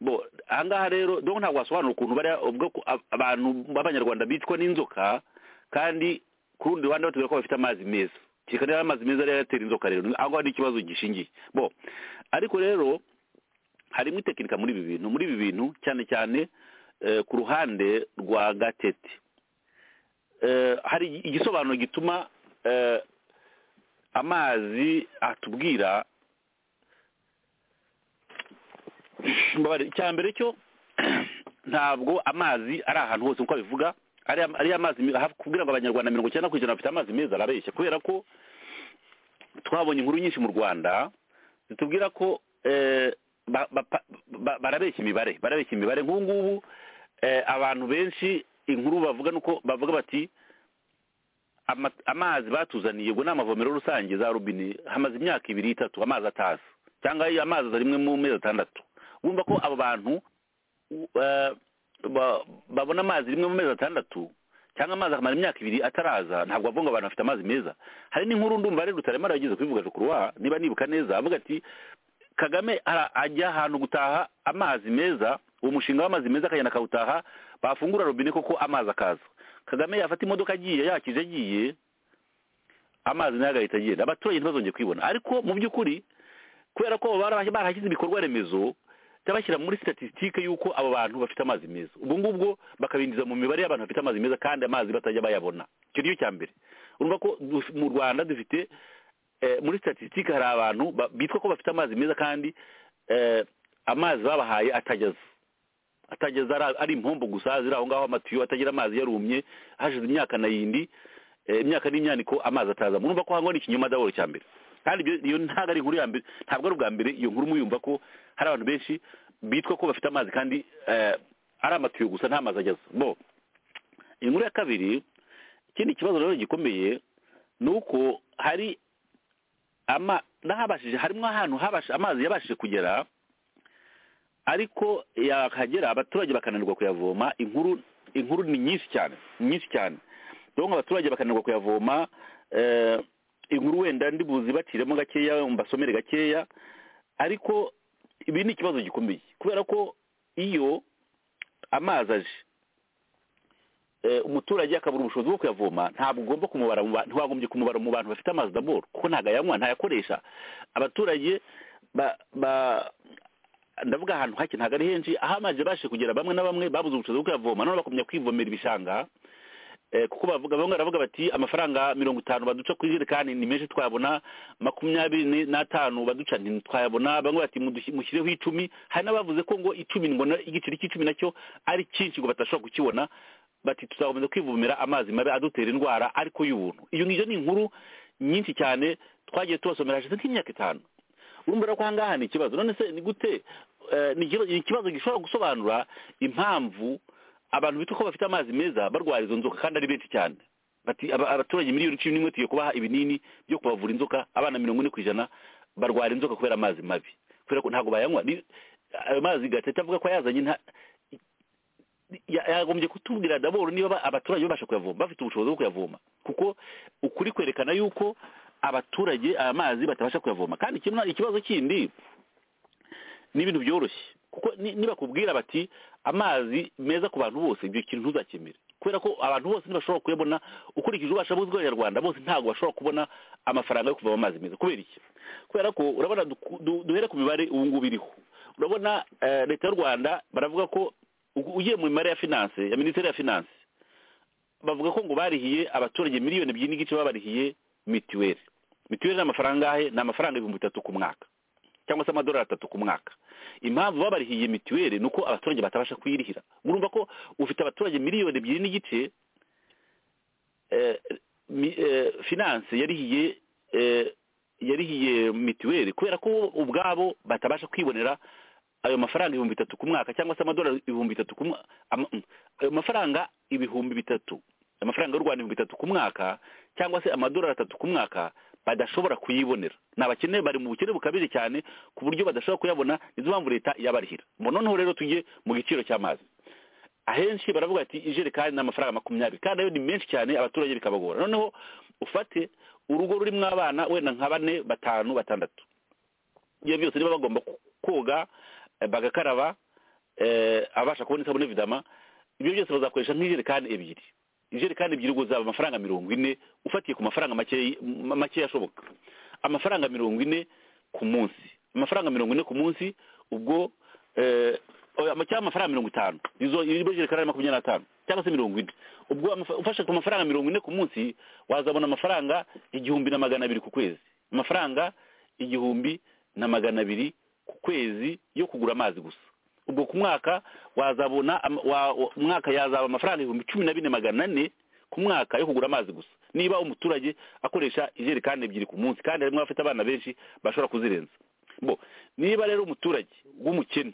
[SPEAKER 5] bo aha ngaha rero dore ntabwo wasobanura ukuntu bariya ubwo ku- ab- abantu b'abanyarwanda bicwa n'inzoka kandi ku rundi ruhande batubwira ko bafite amazi meza kereka niba amazi meza ariyo yatera inzoka rero aho ngaho ni ikibazo gishingiye bo ariko rero harimo itekinika muri ibi bintu muri ibi bintu cyane cyane eh, ku ruhande rwa gatete Eh, hari igisobanuro gituma eh, amazi atubwira Mbabarira, icya mbere cyo ntabwo amazi ari ahantu hose nk'uko abivuga ariya ariya amazi me- hafi- kubwira ngo abanyarwanda mirongo icyenda ku ijana bafite amazi meza arabeshya kubera ko twabonye inkuru nyinshi mu rwanda zitubwira ko eh, ba- ba- ba- barabeshya imibare barabeshya imibare nk'ubu ngubu eh, abantu benshi inkuru bavuga nuko bavuga bati ama- amazi batuzaniye ubwo ni amavomero rusange za robine hamaze imyaka ibiri itatu amazi ataza cyangwa iyo amazi aza rimwe mu mezi atandatu wumva ko abo bantu u- eh, ba- babona amazi rimwe mu mezi atandatu cyangwa amazi akamara imyaka ibiri ataraza ntabwo avuga ngo abantu bafite amazi meza hari n'inkuru ndumva rero rutaremara yageze kubivuga rukurwa niba nibuka neza avuga ati kagame ara- ajya ahantu gutaha amazi meza uwo mushinga w'amazi meza akagenda akawutaha bafungura robine koko amazi akaza kagame yafata imodoka agiye yakije agiye amazi nayo agahita agenda abaturage ntibazongere kwibona ariko mu by'ukuri kubera ko bara- barahashyize ibikorwa remezo by'abashyira muri statisitike y'uko abo bantu bafite amazi meza ubwo ngubwo bakabinjiza mu mibare y'abantu bafite amazi meza kandi amazi batajya bayabona icyo niyo cya mbere urumva ko duf- mu rwanda dufite eh, muri statisitike hari abantu ba- bitwa ko bafite amazi meza kandi eh, amazi babahaye atageza atageza ari- ari impombo gusa ziri aho ngaho amatiyo atagira amazi yarumye hashize imyaka na yindi eh, imyaka n'imyaniko amazi ataza murumva ko hango ni ikinyoma dahoro cya mbere kandi ibyo- iyo ntabwo ari inkuru ya mbere ntabwo ari ubwa mbere iyo nkuru muyumva ko hari abantu benshi bitwa ko bafite amazi kandi eh, ari amatiyo gusa nta mazi ageza bo iyi nkuru ya kabiri ikindi kibazo rero gikomeye ni uko hari ama n'ahabashije harimo ahantu habasha amazi yabashije kugera ariko yakagera abaturage bakananirwa kuyavoma inkuru inkuru ni nyinshi cyane nyinshi cyane donc abaturage bakananirwa kuyavoma eh, inkuru wenda ndi buzibaciremo gakeya mbasomere gakeya ariko ibi ni ikibazo gikomeye kubera ko iyo amazi aje eh, umuturage akabura ubushobozi bwo kuyavoma ntabwo ugomba kumubara mu ba- ntiwagombye kumubara mu bantu bafite amazi daboro kuko ntabwo ayanywa ntayakoresha abaturage ba ba ndavuga ahantu hake ntabwo ari henshi aho amazi yabashije kugera bamwe na bamwe babuze ubushobozi bwo kuyavoma none bakomeza kwivomera ibishanga eh, kuko bavuga bamwe baravuga bati amafaranga mirongo itanu baduca ku ijerekani ni menshi twayabona makumyabiri ni- n'atanu baduca ntitwayabona bamwe bati mudushi- mushyireho icumi hari n'abavuze ko ngo icumi ngo na- igiceri cy'icumi nacyo ari cyinshi ngo batashobora kukibona bati tuzakomeza kwivomera amazi mabi adutera indwara ariko y'ubuntu iyo ngiyo ni inkuru nyinshi cyane twagiye tubasomera hashize nk'imyaka itanu urumva rero ko aha ngaha ni ikibazo none se ni gute eh, ni ikibazo- ni ikibazo gishobora gusobanura impamvu abantu bitwa ko bafite amazi meza barwara izo nzoka kandi ari benshi cyane bati aba- abaturage miliyoni cumi n'imwe tugiye kubaha ibinini byo kubavura inzoka abana mirongo ine ku ijana barwara inzoka kubera amazi mabi kubera ko ntabwo bayanywa Ni- ayo mazi gatete avuga ko yazanye nta ya- yagombye kutubwira daboro niba ba- abaturage babasha kuyavoma bafite ubushobozi bwo kuyavoma kuko ukuri kwerekana yuko abaturage aya mazi batabasha kuyavoma kandi kimwe ikibazo kindi ni ibintu byoroshye kuko ni- nibakubwira bati amazi meza ku bantu bose ibyo kintu ntuzakemere kubera ko abantu bose ntibashobora kuyabona ukurikije ubasha buzwi bw'abanyarwanda bose ntabwo bashobora kubona amafaranga yo kuvoma amazi meza kubera iki kubera ko urabona duku- du- duhere ku mibare ubu ngubu iriho urabona eh, leta y'u rwanda baravuga ko u- ugiye mu mibare ya finance ya minisiteri ya finance bavuga ko ngo barihiye abaturage miliyoni ebyiri n'igice babarihiye mituweli mituweli ni amafaranga ahe ni amafaranga ibihumbi bitatu ku mwaka cyangwa se amadolari atatu ku mwaka impamvu babarihiye mituweli ni uko abaturage batabasha kuyirihira murumva ko ufite abaturage miliyoni ebyiri n'igice eh, mi- eh, finance yarihiye eh, yarihiye mituweli kubera ko bo ubwabo batabasha kwibonera ayo mafaranga ibihumbi bitatu ku mwaka cyangwa se amadolari ibihumbi bitatu ku mwa- ama- mm, ayo mafaranga ibihumbi bitatu amafaranga y'u rwanda ibihumbi bitatu ku mwaka cyangwa se amadolari atatu ku mwaka badashobora kuyibonera ni abakene bari mu bukene bukabije cyane ku buryo badashobora kuyabona nizo mpamvu leta yabarihira ngo noneho rero tujye mu giciro cy'amazi ahenshi baravuga ati ijerekani ni amafaranga makumyabiri kandi ayo ni menshi cyane abaturage bikabagora noneho ufate urugo rurimo abana wenda nka bane batanu batandatu iyo byose niba bagomba ku- koga eh, bagakaraba eh, abasha kubona isabune vidama ibyo byose bazakoresha nk'ijerekani ebyiri ijerekani ebyiri ubwo zaba amafaranga mirongo ine ufatiye ku mafaranga makeya ma- makeya ashoboka amafaranga mirongo ine ku munsi amafaranga mirongo ine ku munsi ubwo eh, oya, ama- cyangwa amafaranga mirongo itanu izo izo jerekani ari makumyabiri n'atanu cyangwa se mirongo ine ubwo amafa- ufashe ku mafaranga mirongo ine ku munsi wazabona amafaranga igihumbi na magana abiri ku kwezi amafaranga igihumbi na magana abiri ku kwezi yo kugura amazi gusa ubwo ku mwaka wazabona am- wa- wa- umwaka yazaba amafaranga ibihumbi cumi na bine magana ane ku mwaka yo kugura amazi gusa niba umuturage akoresha ijerekani ebyiri ku munsi kandi harimo abafite abana benshi bashobora kuzirenza bo niba rero umuturage w'umukene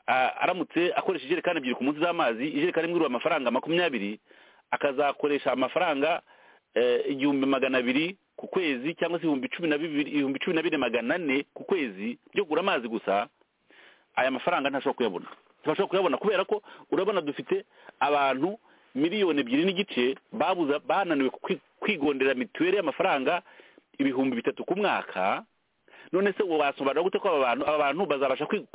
[SPEAKER 5] a- aramutse akoresha ijerekani ebyiri ku munsi z'amazi ijerekani imwe igura amafaranga makumyabiri akazakoresha amafaranga eh, igihumbi magana abiri ku kwezi cyangwa se ibihumbi cumi na bibiri ibihumbi cumi na bine magana ane ku kwezi byo kugura amazi gusa aya mafaranga ntashobora kuyabona ntibashobora kuyabona kubera ko urabona dufite abantu miliyoni ebyiri n'igice babuza bananiwe kwi- kwigondera mituweli y'amafaranga ibihumbi bitatu ku mwaka none se ubu wasobanura gute ko aba bantu aba bantu bazabasha kwi-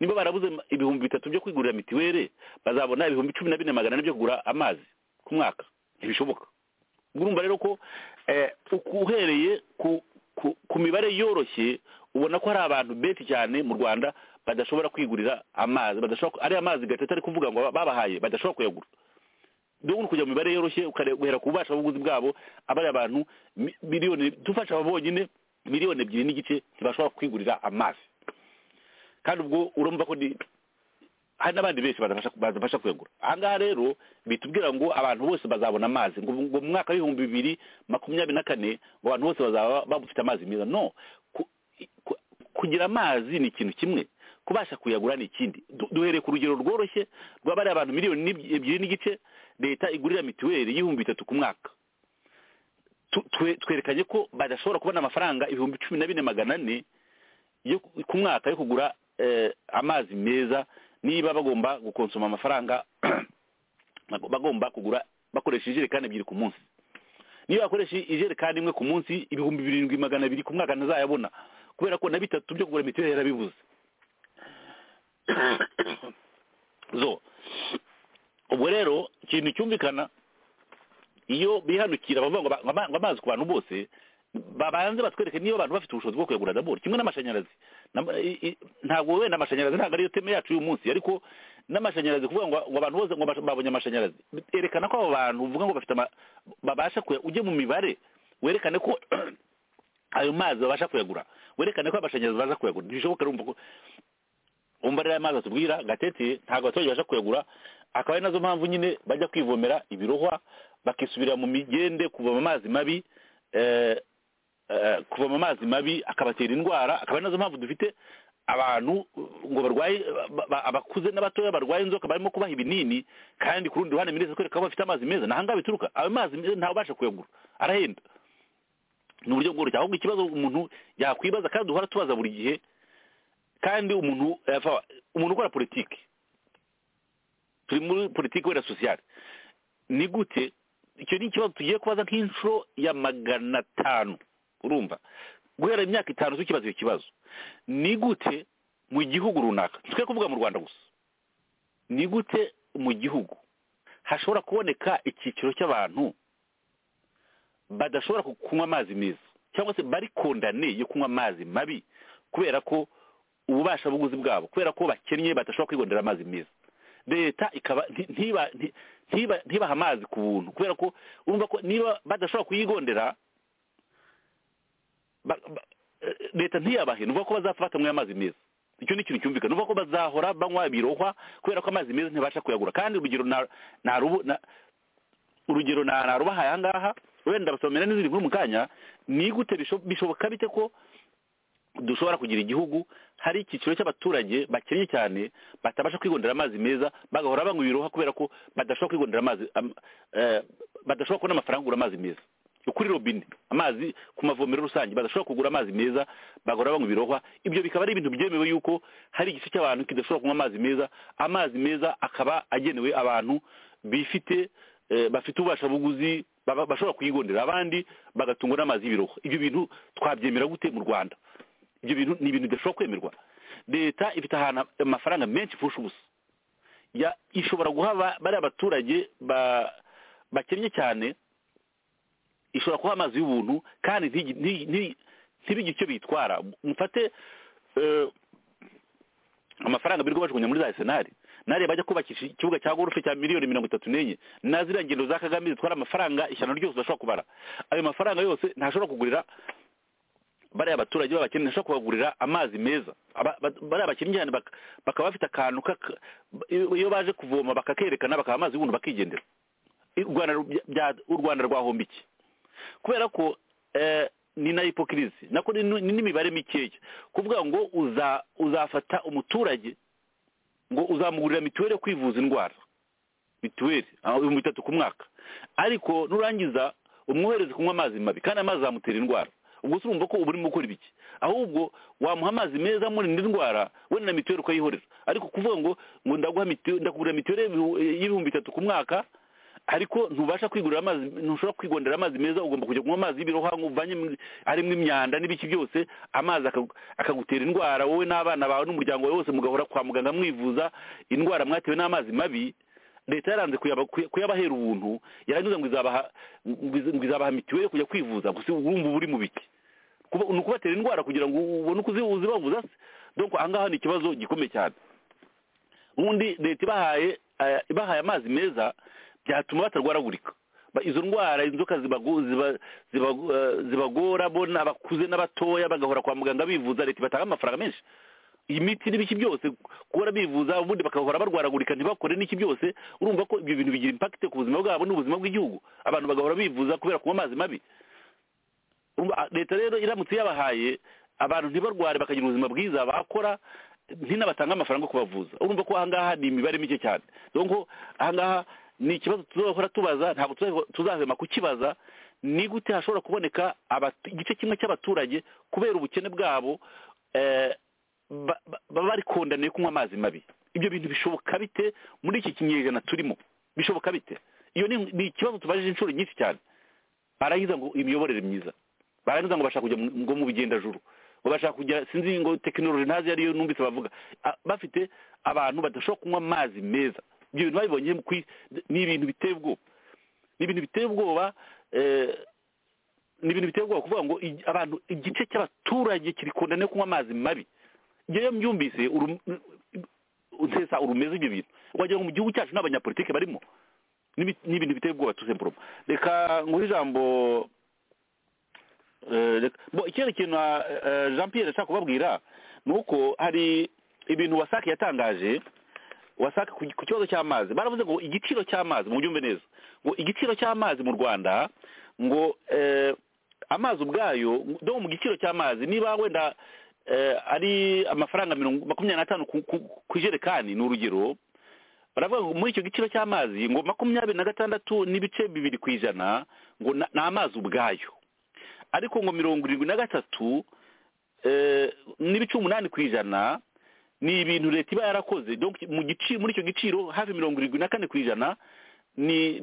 [SPEAKER 5] niba barabuze ibihumbi bitatu byo kwigurira mituweli bazabona ibihumbi cumi na bine magana ane byo kugura amazi ku mwaka ntibishoboka urumva rero ko eh, uku- uhereye ku ku- ku mibare yoroshye ubona ko hari abantu benshi cyane mu rwanda badashobora kwigurira amazi badashobora ku- ari amazi gatete ari kuvuga ngo babahaye badashobora kuyagura dore uri kujya mu mibare yoroshye ukare- guhera ku bubasha buguzi bwabo abari abantu mi- miliyoni dufasha aba bonyine miliyoni ebyiri n'igice ntibashobora kwigurira amazi kandi ubwo urumva ko ni- hari n'abandi benshi badafasha badafasha kuyagura aha ngaha rero bitubwira ngo abantu bose bazabona amazi ngo ngo mu mwaka w'ibihumbi bibiri makumyabiri na kane ngo abantu bose bazaba bafite amazi meza no ku- ku- kugira amazi ni ikintu kimwe kubasha kuyagura ni ikindi Du- duhereye ku rugero rworoshye rw'abari abantu miliyoni n'ibyi- ebyiri n'igice leta igurira mituweli y'ibihumbi bitatu ku mwaka Tu- twe- twerekanye ko badashobora kubona amafaranga ibihumbi cumi na bine magana ane yo ku- ku mwaka yo kugura eh, amazi meza niba bagomba gukonsoma amafaranga bago- bagomba kugura bakoresha ijerekani ebyiri ku munsi niba bakoresha ijerekani imwe ku munsi ibihumbi birindwi magana abiri ku mwaka ntazayabona kubera ko na bitatu byo kugura mituweli yarabibuze zo ubwo rero ikintu cyumvikana iyo bihanukira bavuga ngo ba- ngo ama- ngo amazi ku bantu bose babanze batwereke niba abantu bafite ubushobozi bwo kuyagura daboro kimwe n'amashanyarazi Nam- i- i- ntabwo wenda amashanyarazi ntabwo ariyo teme yacu y'uyu munsi ariko n'amashanyarazi kuvuga ngo ngo abantu bose ngo bash- babonye amashanyarazi erekana ko abo bantu uvuga ngo bafite ama- babasha kuya- ujye mu mibare werekane ko ayo mazi babasha kuyagura werekane ko amashanyarazi baza kuyagura ntibishoboka urumva ko umva rero amazi atubwira gatete ntabwo abaturage babasha kuyagura akaba ari nazo mpamvu nyine bajya kwivomera ibirohwa bakisubira mu migende kuvoma amazi mabi eh, eh, kuvoma amazi mabi akabatera indwara akaba ari nazo mpamvu dufite abantu ngo barwaye ba- ba- abakuze n'abatoya barwaye inzoka barimo kubaha ibinini kandi ku rundi ruhande minisitiri kwereka ko bafite amazi meza ni ahangaha bituruka ayo mazi meza ntawe ubasha kuyagura arahenda ni uburyo bworoshye ahubwo ikibazo umuntu yakwibaza kandi duhora tubaza buri gihe kandi umuntu eh, fa- umuntu ukora politiki turi muri politiki wenda sosiyale ni gute icyo ni ikibazo tugiye kubaza nk'inshuro ya magana atanu urumva guhera imyaka itanu tukibaza icyo kibazo ni gute mu gihugu runaka twe kuvuga mu rwanda gusa ni gute mu gihugu hashobora kuboneka icyiciro cy'abantu badashobora ku- kunywa amazi meza cyangwa se bari kondane yo kunywa amazi mabi kubera ko ububasha buguzi bwabo kubera ko bakennye badashobora kwigondera amazi meza leta ikaba nti- ntiba nti- ntiba- ntibaha amazi ku buntu kubera ko urumva ko niba badashobora kuyigondera ba- ba- eh, leta ntiyabahe nuvuga ko bazapfa batanyweye amazi meza icyo ni ikintu cyumvikana nuvuga ko bazahora banywa ibirohwa kubera ko amazi meza ntibasha kuyagura kandi urugero na- narubu- na- urugero na- narubahaye aha ngaha wenda basomera n'izindi nkuru mu kanya ni gute bisho- bishoboka bite ko dushobora kugira igihugu hari icyiciro cy'abaturage bakennye cyane batabasha kwigondera amazi meza bagahora banywa ibiroha kubera ko badashobora kwigondera amazi am- eh, badashobora kubona amafaranga yo kugura amazi meza yo kuri robine amazi ku mavomero rusange badashobora kugura amazi meza bagahora banywa ibirohwa ibyo bikaba ari ibintu byemewe yuko hari igice cy'abantu kidashobora kunywa amazi meza amazi meza akaba agenewe abantu bifite eh, bafite ububasha buguzi baba- bashobora kuyigondera abandi bagatungwa n'amazi y'ibirohwa ibyo bintu twabyemera gute mu rwanda ibyo bintu ni ibintu bidashobora kwemerwa leta ifite ahantu amafaranga menshi ifusha ubusa Ya- ishobora guha ba- bariya abaturage ba- bakennye cyane ishobora kuba amazi y'ubuntu kandi ntigi- nti- nti- ntibigire icyo bitwara mufate eh, amafaranga birirwa bajugunya muri za senari nariya bajya kubakisha ikibuga cya gorufe cya miliyoni mirongo itatu n'enye na ziriya ngendo za kagame zitwara amafaranga ishyano ryose udashobora kubara ayo mafaranga yose ntashobora kugurira bariya abaturage b'abakene ntashobora kubagurira amazi meza Aba- ba- bariya bakennye cyane bak- bakaba bafite akantu kaka- iyo baje kuvoma bakakerekana bakaba amazi y'ubuntu bakigendera I- u Rwanda ru- bya- u rwanda rwahomba iki kubera ko eh, ni na hipokirizi nako ni ni n'imibare mikeya kuvuga ngo uza uzafata umuturage ngo uzamugurira mituweli yo kwivuza indwara mituweli ah, ibihumbi bitatu ku mwaka ariko nurangiza umwohereze kunywa amazi mabi kandi amazi azamutera indwara ubwo se urumva ko uba urimo gukora ibiki ahubwo wamuha amazi meza amurinda indwara we na mituweli ukayihorera ariko kuvuga ngo ngo ndaguha mituweli ndakugurira mituweli y'ibihumbi bitatu ku mwaka ariko ntubasha kwigurira amazi ntushobora kwigondera amazi meza ugomba kujya kunywa amazi y'ibirohwa uvanye harimo imyanda n'ibiki byose amazi akagutera indwara wowe n'abana bawe n'umuryango wawe wose mugahora kwa muganga mwivuza indwara mwatewe n'amazi mabi leta yaranze kuyabahera ubuntu yarangiza ngo izabaha mituweli kujya kwivuza gusa urumva uba uri mu biki ni ukubatera indwara kugira ngo ubone uko uzibavuza se dore aha ngaha ni ikibazo gikomeye cyane ubundi leta ibahaye ibahaye amazi meza byatuma batarwaragurika izo ndwara inzoka zibagora bona abakuze n'abatoya bagahora kwa muganga bivuza leta ibatanga amafaranga menshi iyi miti n'ibiki byose guhora bivuza ubundi bagahora barwaragurika ntibakore n'iki byose urumva ko ibyo bintu bigira impakite ku buzima bwabo n'ubuzima bw'igihugu abantu bagahora bivuza kubera kunywa amazi mabi leta rero iramutse yabahaye abantu ntibarware bakagira ubuzima bwiza bakora ntinabatanga amafaranga yo kubavuza urumva ko ahangaha ni imibare mike cyane dore ahangaha ni ikibazo tuzahora tubaza ntabwo tuzahwema kukibaza ni gute hashobora kuboneka igice kimwe cy'abaturage kubera ubukene bwabo baba bari kondaniye kunywa amazi mabi ibyo bintu bishoboka bite muri iki kinyejana turimo bishoboka bite iyo ni ikibazo tubajije inshuro nyinshi cyane barangiza ngo imiyoborere myiza barangiza ngo bashaka kujya ngo mu bigendajuru ngo bashaka kujya sinzi ngo tekinoloji ntazi ariyo numvise bavuga bafite abantu badashobora kunywa amazi meza ibyo bintu babibonye ni ibintu biteye ubwoba ni ibintu biteye ubwoba ni ibintu biteye ubwoba kuvuga ngo abantu igice cy'abaturage kirikundane kunywa amazi mabi iyo mbyumvise ntesa urumeze ibyo bintu wagira ngo mu gihugu cyacu n'abanyapolitike barimo ni ibintu biteye ubwoba tusemburoma reka nguhe ijambo ikindi kintu jean Pierre ashaka kubabwira ni uko hari ibintu wasake yatangaje wasaka ku kibazo cy'amazi baravuze ngo igiciro cy'amazi mu byumve neza ngo igiciro cy'amazi mu rwanda ngo amazi ubwayo do mu giciro cy'amazi niba wenda ari amafaranga makumyabiri n'atanu ku ijerekani ni urugero baravuga ngo muri icyo giciro cy'amazi ngo makumyabiri na gatandatu n'ibice bibiri ku ijana ngo ni amazi ubwayo ariko ngo mirongo irindwi na gatatu n'ibice umunani ku ijana ni ibintu leta iba yarakoze muri icyo giciro hafi mirongo irindwi na kane ku ijana ni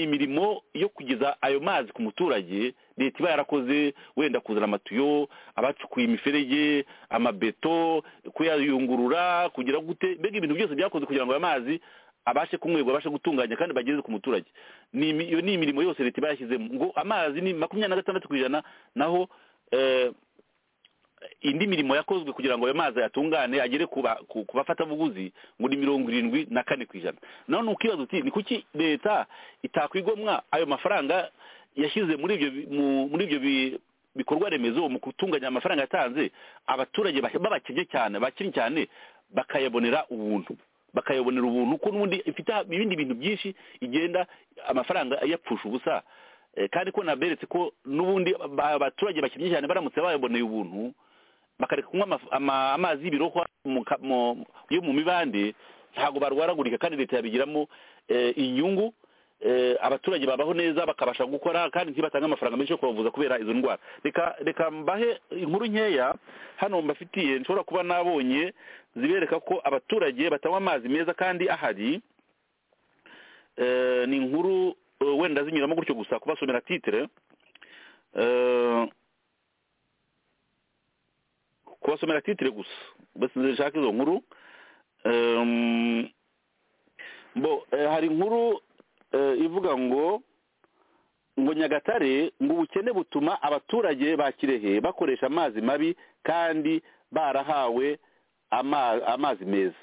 [SPEAKER 5] imirimo yo kugeza ayo mazi ku muturage leta iba yarakoze wenda kuzana amatuyo abacukuye imiferege amabeto kuyayungurura kugira gute mbega ibintu byose byakoze kugira ngo ayo mazi abashe kunywebwa abashe gutunganya kandi bageze ku muturage iyo ni imirimo yose leta iba yashyizemo ngo amazi ni makumyabiri na gatandatu ku ijana naho indi mirimo yakozwe kugira ngo ayo mazi ayatungane agere ku bafatabuguzi ngo ni mirongo irindwi na kane ku ijana naho ni ukibaza uti ni kuki leta itakwigomwa ayo mafaranga yashyize muri ibyo muri ibyo bikorwa remezo mu gutunganya amafaranga yatanze abaturage babakennye cyane bakennye cyane bakayabonera ubuntu bakayabonera ubuntu ko n'ubundi ifite ibindi bintu byinshi igenda amafaranga yapfusha ubusa kandi ko naberetse ko n'ubundi abaturage bakennye cyane baramutse bayaboneye ubuntu bakareka kunywa amazi y'ibirohwa yo mu mibande ntabwo barwaragurika kandi leta yabigiramo inyungu abaturage babaho neza bakabasha gukora kandi ntibatange amafaranga menshi yo kubavuza kubera izo ndwara reka mbahe inkuru nkeya hano mbafitiye nshobora kuba nabonye zibereka ko abaturage batanywa amazi meza kandi ahari ni inkuru wenda zinyuramo gutyo gusa kubasomera titire kubasomera titire gusa mbese nshaka izo nkuru hari inkuru ivuga ngo ngo nyagatare ngo ubukene butuma abaturage ba kirehe bakoresha amazi mabi kandi barahawe amazi meza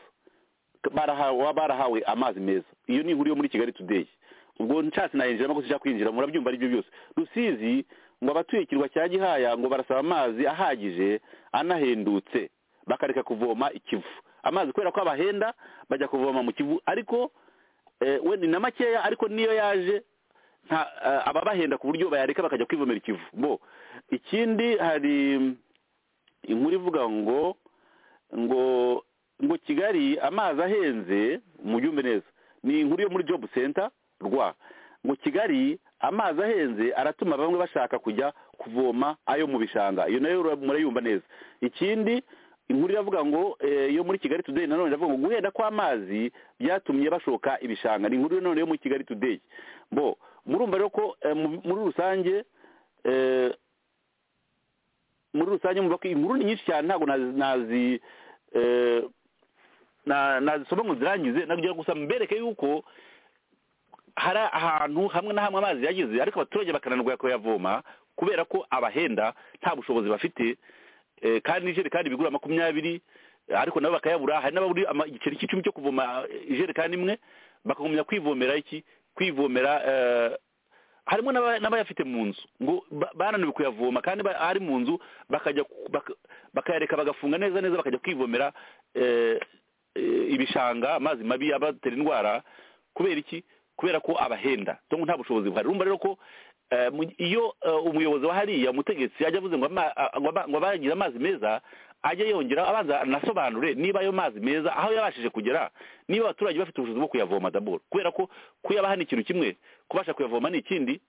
[SPEAKER 5] barahawe amazi meza iyo ni inkuru yo muri kigali tudeyi ubwo nshatse nayinjiramo ko tujya kwinjira murabyumva aribyo byose rusizi ngo abatuye ikirwa cya gihaya ngo barasaba amazi ahagije anahendutse bakareka kuvoma ikivu amazi kubera ko abahenda bajya kuvoma mu kivu ariko wenda na makeya ariko niyo yaje ababahenda ku buryo bayareka bakajya kwivomera ikivu bo ikindi hari inkuru ivuga ngo ngo ngo kigali amazi ahenze mubyumve neza ni inkuru yo muri jobu senta rwa ngo kigali amazi ahenze aratuma bamwe bashaka kujya kuvoma ayo mu bishanga iyo nayo murayumva neza ikindi inkuru iravuga ngo eh, yo muri kigali today nanone iravuga ngo guhenda kw'amazi byatumye bashoka ibishanga ni inkuru nanone yo muri kigali today bo murumva rero ko eh, mu- muri rusange eh, muri rusange mvuga ko inkuru ni nyinshi cyane ntabwo nazi nazi eh, na- nazisoma ngo zirangize nakugira gusa mbereke yuko hari ahantu hamwe na hamwe amazi yageze ariko abaturage bakananirwa kuyavoma kubera ko abahenda nta bushobozi bafite eh, kandi ijerekani bigura makumyabiri eh, ariko nabo bakayabura hari n'ababuri ama- igiceri cy'icumi cyo kuvoma eh, ijerekani imwe bakagumya kwivomera iki kwivomera eh, harimo n'aba- n'abayafite mu nzu ngo ba- bananiwe kuyavoma kandi ba- ari mu nzu bakajya ku- baka- bakayareka bagafunga neza neza bakajya kwivomera eh, eh, ibishanga amazi mabi abatera indwara kubera iki kubera ko abahenda cyangwa nta bushobozi buhari urumva rero ko eh, mu- iyo eh, umuyobozi wa hariya umutegetsi ajya avuze ngo ama- a- ngo aba- ngo abagira amazi meza ajya yongera abanza anasobanure niba ayo mazi meza aho yabashije kugera niba abaturage bafite ubushobozi bwo kuyavoma daboro kubera ko kuyabaha ni ikintu kimwe kubasha kuyavoma ni ikindi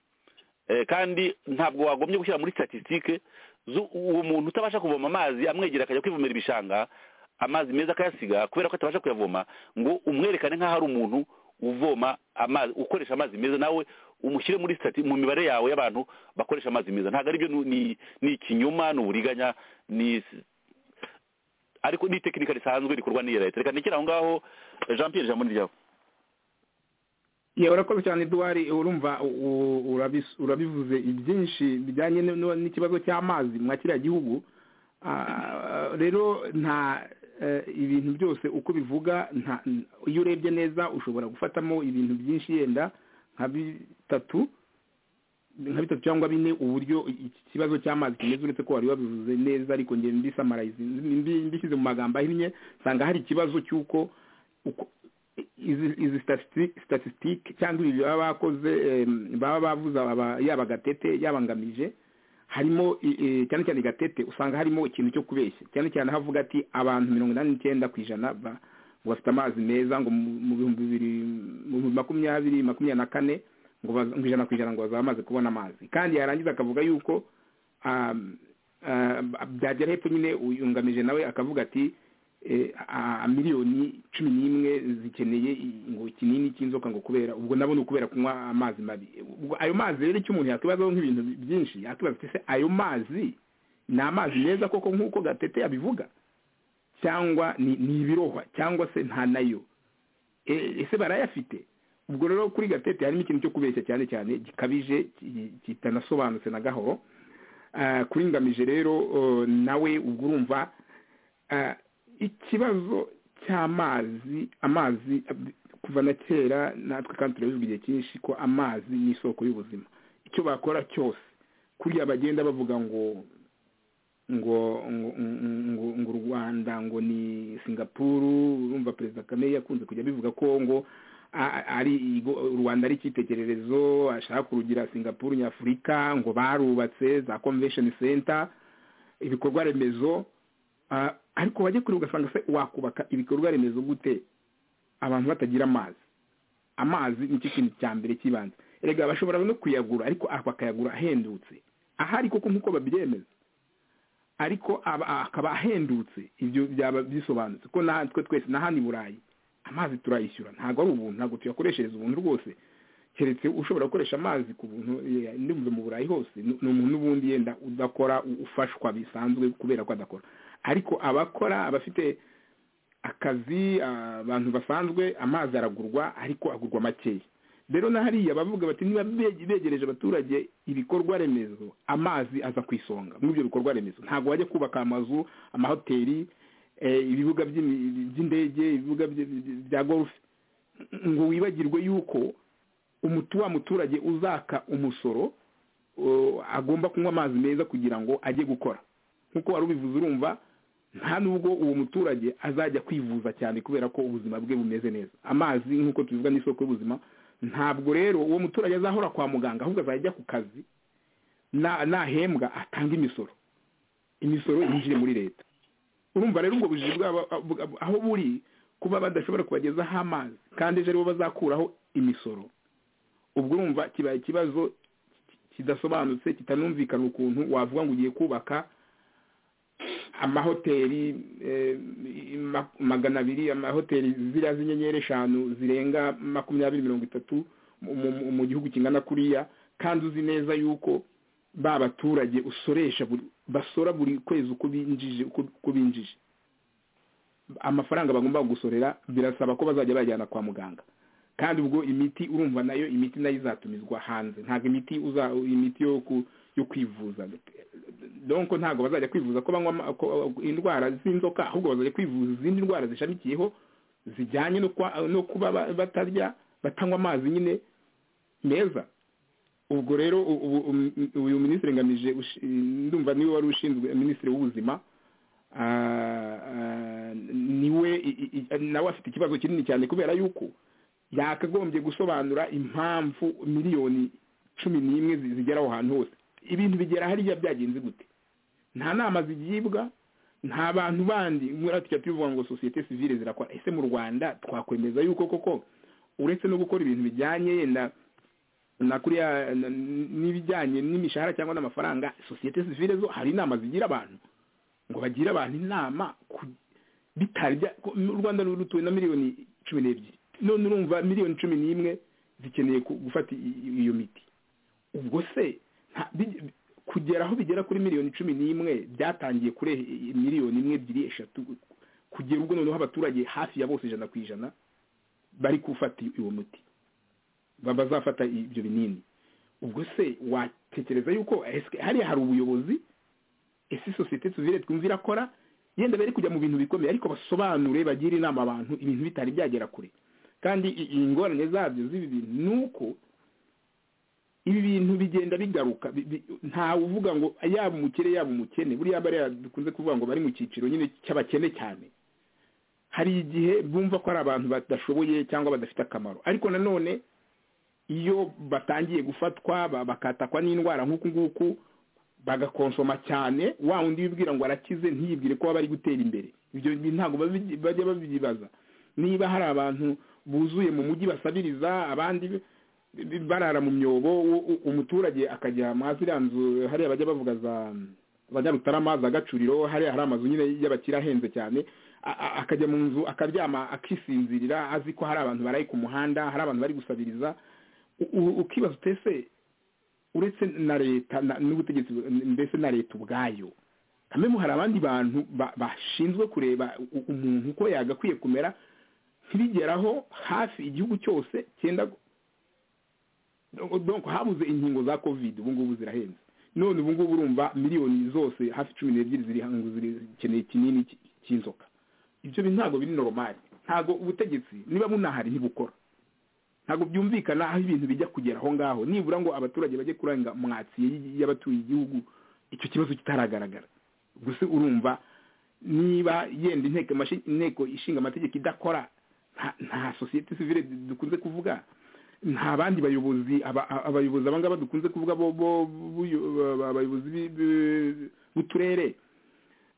[SPEAKER 5] Eh, kandi ntabwo wagombye gushyira muri statistique zu- uwo muntu utabasha kuvoma amazi amwegera akajya kwivomera ibishanga amazi meza akayasiga kubera ko atabasha kuyavoma ngo umwerekane nk'aho ari umuntu uvoma amazi ukoresha amazi meza nawe umushyire muri stati mu mibare yawe y'abantu bakoresha amazi meza ntabwo aribyo ni- ni ni ikinyoma ni uburiganya ni ariko ni tekinika risanzwe rikorwa n'iyo leta reka ntikiri aho ngaho eh, jean pierre ijambo ni ryawe
[SPEAKER 6] Yeah, urakoze cyane eduwari urumva u- u- urabis- urabivuze byinshi bijyanye n- n- n'ikibazo cy'amazi mwa kiriya gihugu Ah, rero nta eh, ibintu byose uko bivuga nta- n- iyo urebye neza ushobora gufatamo ibintu byinshi yenda nka bitatu nka bitatu cyangwa bine uburyo iki kibazo cy'amazi kimeze uretse ko wari wabivuze neza ariko ngenda mbisamarayize mbi- mbishyize mu magambo ahinnye nsanga hari ikibazo cy'uko uko izi izi statisitike statisitike cyangwa ibi baba bakoze em, baba bavuze aba- yaba gatete yabangamije harimo i- i- cyane cyane gatete usanga harimo ikintu cyo kubeshya cyane cyane aho avuga ati abantu mirongo inani n'icyenda ku ijana ba- ngo bafite amazi meza ngo mu mu bihumbi bibiri mu bihumbi makumyabiri makumyabiri na kane ngo baza- ngo ijana ku ijana ngo bazaba bamaze kubona amazi kandi yarangiza akavuga yuko um, uh, byagera hepfo nyine uyungamije nawe akavuga ati eh, a- a- miliyoni cumi n'imwe zikeneye i- ngo ikinini cy'inzoka ngo kubera ubwo nabo ni ukubera kunywa amazi mabi ubwo ayo mazi rero icyo umuntu yakwibazaho nk'ibintu byinshi yakwibaza ati se ayo mazi ni amazi meza koko nk'uko gatete yabivuga cyangwa ni ni ibirohwa cyangwa se nta nayo E- ese barayafite ubwo rero kuri gatete harimo ikintu cyo kubeshya cyane cyane gikabije ki- kitanasobanutse na gahoro Ah, kuri ngamije rero eh, nawe ubwo urumva Ah, ikibazo cy'amazi amazi ab- kuva na kera natwe kandi turabivuga igihe cyinshi ko amazi ni isoko y'ubuzima icyo bakora cyose kuriya bagenda bavuga ngo ngo ngo ngo ngo u rwanda ngo ni singapuru urumva perezida kagame yakunze kujya abivuga ko ngo a- a- ari igo- u rwanda ari icyitegererezo ashaka kurugira singapuru nyafurika ngo barubatse za convention center ibikorwa remezo Ah, ariko wajya kure ugasanga se wakubaka ibikorwa remezo gute abantu batagira amazi amazi nicyo kintu cya mbere cy'ibanze erega bashobora no kuyagura ariko ah, bakayagura ahendutse ahari koko nk'uko babyemeza ariko aba- akaba ahendutse ibyo byaba bisobanutse ko natwe twese na hano i burayi amazi turayishyura ntabwo ari ubuntu ntabwo tuyakoreshereza ubuntu rwose keretse ushobora gukoresha amazi ku buntu eh, ndumva mu burayi hose ni ni umuntu ubundi yenda udakora u- ufashwa bisanzwe kubera ko adakora ariko abakora abafite akazi ah, abantu basanzwe amazi aragurwa ariko agurwa makeya rero na hariya bavuga bati niba be- begereje abaturage ibikorwa remezo amazi aza ku isonga muri ibyo bikorwa remezo ntabwo wajya kubaka amazu amahoteli eh, ibibuga by'imi- by'indege ibibuga bya- bya golf ngo wibagirwe yuko umutu wa muturage uzaka umusoro uh, agomba kunywa amazi meza kugira ngo ajye gukora nk'uko wari ubivuze urumva nta nubwo uwo muturage azajya kwivuza cyane kubera ko ubuzima bwe bumeze neza amazi nk'uko tubivuga ni isoko y'ubuzima ntabwo rero uwo muturage azahora kwa muganga ahubwo azajya ajya ku kazi na- nahembwa atanga imisoro imisoro yinjire muri leta urumva rero ubwo bujiji bwabo bwa- aho buri kuba badashobora kubagezaho amazi kandi ejo aribo bazakuraho imisoro ubwo urumva kibaye ikibazo kidasobanutse kitanumvikana ukuntu wavuga ngo ugiye kubaka amahoteli eh, ma- magana abiri amahoteli ziriya z'inyenyeri eshanu zirenga makumyabiri mirongo itatu mu- mu- mu gihugu kingana kuriya kandi uzi neza yuko ba baturage usoresha buri- basora buri kwezi uko binjije uko uko binjije amafaranga bagomba gusorera birasaba ko bazajya bajyana kwa muganga kandi ubwo imiti urumva nayo imiti nayo izatumizwa hanze ntabwo imiti uza imiti yo ku- yo kwivuza donko ntabwo bazajya kwivuza ko banywa ama- ko- indwara z'inzoka ahubwo bazajya kwivuza izindi ndwara zishamikiyeho zijyanye no kwa- no kuba ba- batarya batanywa amazi nyine meza ubwo rero u- u- u- uyu minisitiri ngamije ushi- ndumva niwe wari ushinzwe minisitiri w'ubuzima ah, ah, niwe i- i- i- nawe afite ikibazo kinini cyane kubera yuko yakagombye gusobanura impamvu miliyoni cumi n'imwe zi- zigera aho hantu hose ibintu bigera hariya byagenze gute nta nama zigibwa nta bantu bandi muriya tujya tubivuga ngo sosiyete sivile zirakora ese mu rwanda twakwemeza yuko koko uretse no gukora ibintu bijyanye yenda na kuriya na- n'ibijyanye n'imishahara cyangwa n'amafaranga sosiyete sivile zo hari inama zigira abantu ngo bagire abantu inama ku- bitarya ko- u rwanda ruri rutuwe na miliyoni cumi n'ebyiri none urumva miliyoni cumi n'imwe zikeneye ku- gufata i- i- iyo miti ubwo se nta- bi- bi- kugera aho bigera kuri miliyoni cumi n'imwe byatangiye kuri i- i- miliyoni imwe ebyiri eshatu kugera ubwo noneho abaturage hafi ya bose ijana ku ijana bari gufata uwo muti ba- bazafata ibyo binini ubwo se watekereza yuko ese hariya hari ubuyobozi ese sosiyete sivile twumva irakora yenda bari kujya mu bintu bikomeye ariko basobanure bagire inama abantu ibintu bitari byagera kure kandi i- ingorane zabyo z'ibi bintu ni uko ibi bintu bigenda bigaruka bi- bi- ntawe uvuga ngo yaba umukire yaba umukene buriya bariya dukunze kuvuga ngo bari mu cyiciro nyine cy'abakene cyane hari igihe bumva ko ari abantu badashoboye cyangwa badafite akamaro ariko nanone iyo batangiye gufatwa ba- bakatakwa n'indwara nk'uku nguku bagakonsoma cyane wa undi wibwira ngo arakize ntiyibwire ko baba bari gutera imbere ibyo bintu ntabwo babi- bajya babyibaza niba hari abantu buzuye mu mujyi basabiriza abandi bi- barara mu myobo u- u- umuturage akajya mwa ziriya nzu hariya bajya bavuga za bajya rutarama za gacuriro hariya hari amazu nyine y'abakire ahenze cyane a- a- akajya mu nzu akaryama akisinzirira azi ko hari abantu baraye ku muhanda hari abantu bari gusabiriza U- u- ukibaza utese uretse na leta na- n'ubutegetsi bu- mbese na leta ubwayo kamemu hari abandi bantu ba- bashinzwe kureba u- umuntu uko yagakwiye kumera ntibigeraho hafi igihugu cyose cyenda gu- Do- donc habuze inkingo za covid ubu ngubu zirahenze none ubu ngubu urumva miliyoni zose hafi cumi n'ebyiri ziri hango zirikeneye kinini cy- cy'inzoka ibyo bintu ntabwo biri noromari ntabwo ubutegetsi niba bunahari ntibukora ntabwo byumvikana aho ibintu bijya kugera aho ngaho nibura ngo abaturage bajye kurenga mwatsiye y'abatuye igihugu icyo kibazo kitaragaragara gusa urumva niba yenda inteko mashi- inteko ishinga amategeko idakora nta- nta sosiyete sivile dukunze kuvuga nta bandi bayobozi aba- a- abayobozi aba ngaba dukunze kuvuga bo bo- buyo- aba- abayobozi bi- bi- b'uturere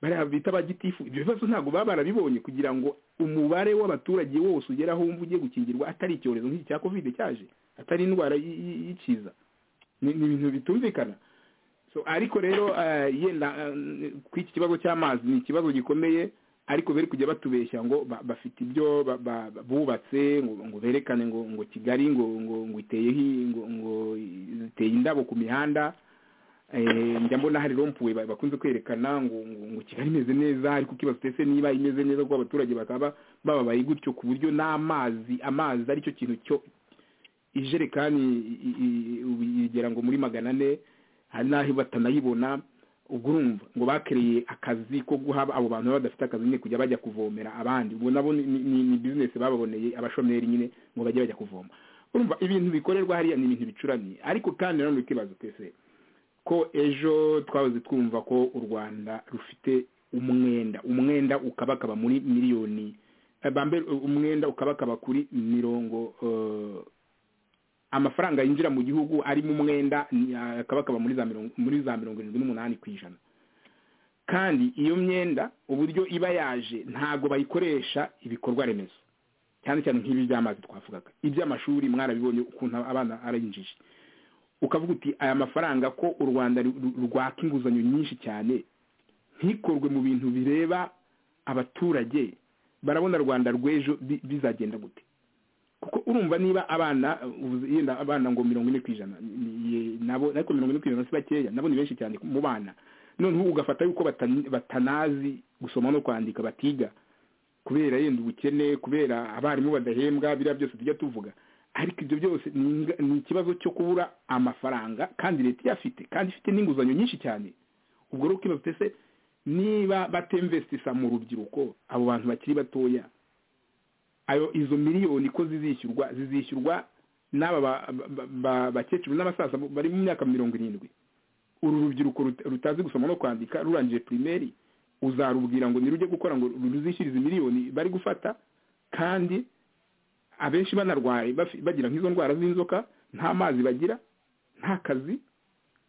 [SPEAKER 6] bariya bita abagitifu ibyo bibazo ntabwo baba barabibonye kugira ngo umubare w'abaturage wose ugera aho wumva ugiye gukingirwa atari icyorezo nk'iki cya covid cyaje atari indwara y- y- y'ikiza ni ni ibintu bitumvikana so ariko rero eh, yenda eh, kuri iki kibazo cy'amazi ni ikibazo gikomeye ariko bari kujya batubeshya ngo ba- bafite ibyo ba- ba- bubatse ngo ngo berekane ngo ngo kigali ngo ngo ngo iteyeho i- ngo ngo iteye indabo ku mihanda Eh, njya mbona hari rompuwe ba- bakunze kwerekana ngo ngo ngo kigali imeze neza ariko kibazo utese niba imeze neza kuko abaturage bakaba bababaye gutyo ku buryo n'amazi amazi aricyo kintu cyo ijerekani i- i- ubu igera ngo muri magana ane hari n'aho batanayibona ubwo urumva ngo bakereye akazi ko guha abo bantu baba badafite akazi nyine kujya bajya kuvomera abandi ubwo nabo ni- ni ni bizinesi bababoneye abashomeri nyine ngo bajye bajya kuvoma urumva ibintu bikorerwa hariya ni ibintu bicuramye ariko kandi nanone ukibaza twese ko ejo twahoze twumva ko u rwanda rufite umwenda umwenda ukabakaba muri miliyoni eh, bambe- umwenda ukabakaba kuri mirongo eh, amafaranga yinjira mu gihugu ari mu mwenda ni- akabakaba muri za mirongo muri za mirongo irindwi n'umunani ku ijana kandi iyo myenda uburyo iba yaje ntabwo bayikoresha ibikorwa remezo cyane cyane nk'ibi by'amazi twavugaga iby'amashuri mwarabibonye ukuntu abana arayinjije ukavuga uti aya mafaranga ko u rwanda ru- ru- rwaka inguzanyo nyinshi cyane ntikorwe mu bintu bireba abaturage barabona rwanda rw'ejo bi- bizagenda gute kuko urumva niba abana uvuze yenda abana ngo mirongo ine ku ijana ni- ni- nabo ariko mirongo ine ku ijana si bakeya nabo ni benshi cyane mu bana noneho ugafata yuko batani- batanazi gusoma no kwandika batiga kubera yenda ubukene kubera abarimu badahembwa biriya byose tujya tuvuga ariko ibyo byose ni inga- ni ikibazo cyo kubura amafaranga kandi leta iyafite kandi ifite n'inguzanyo nyinshi cyane ubwo rero ukibaza se niba batemvestisa mu rubyiruko abo bantu bakiri batoya ayo izo miliyoni ko zizishyurwa zizishyurwa n'aba ba- ba- ba- bakecuru n'abasaza bari mu myaka mirongo irindwi uru rubyiruko rut- rutazi gusoma no kwandika rurangije primeri uzarubwira ngo nirujye gukora ngo ruzishyurize miliyoni bari gufata kandi abenshi banarwaye bafi- bagira nk'izo ndwara z'inzoka nta mazi bagira nta kazi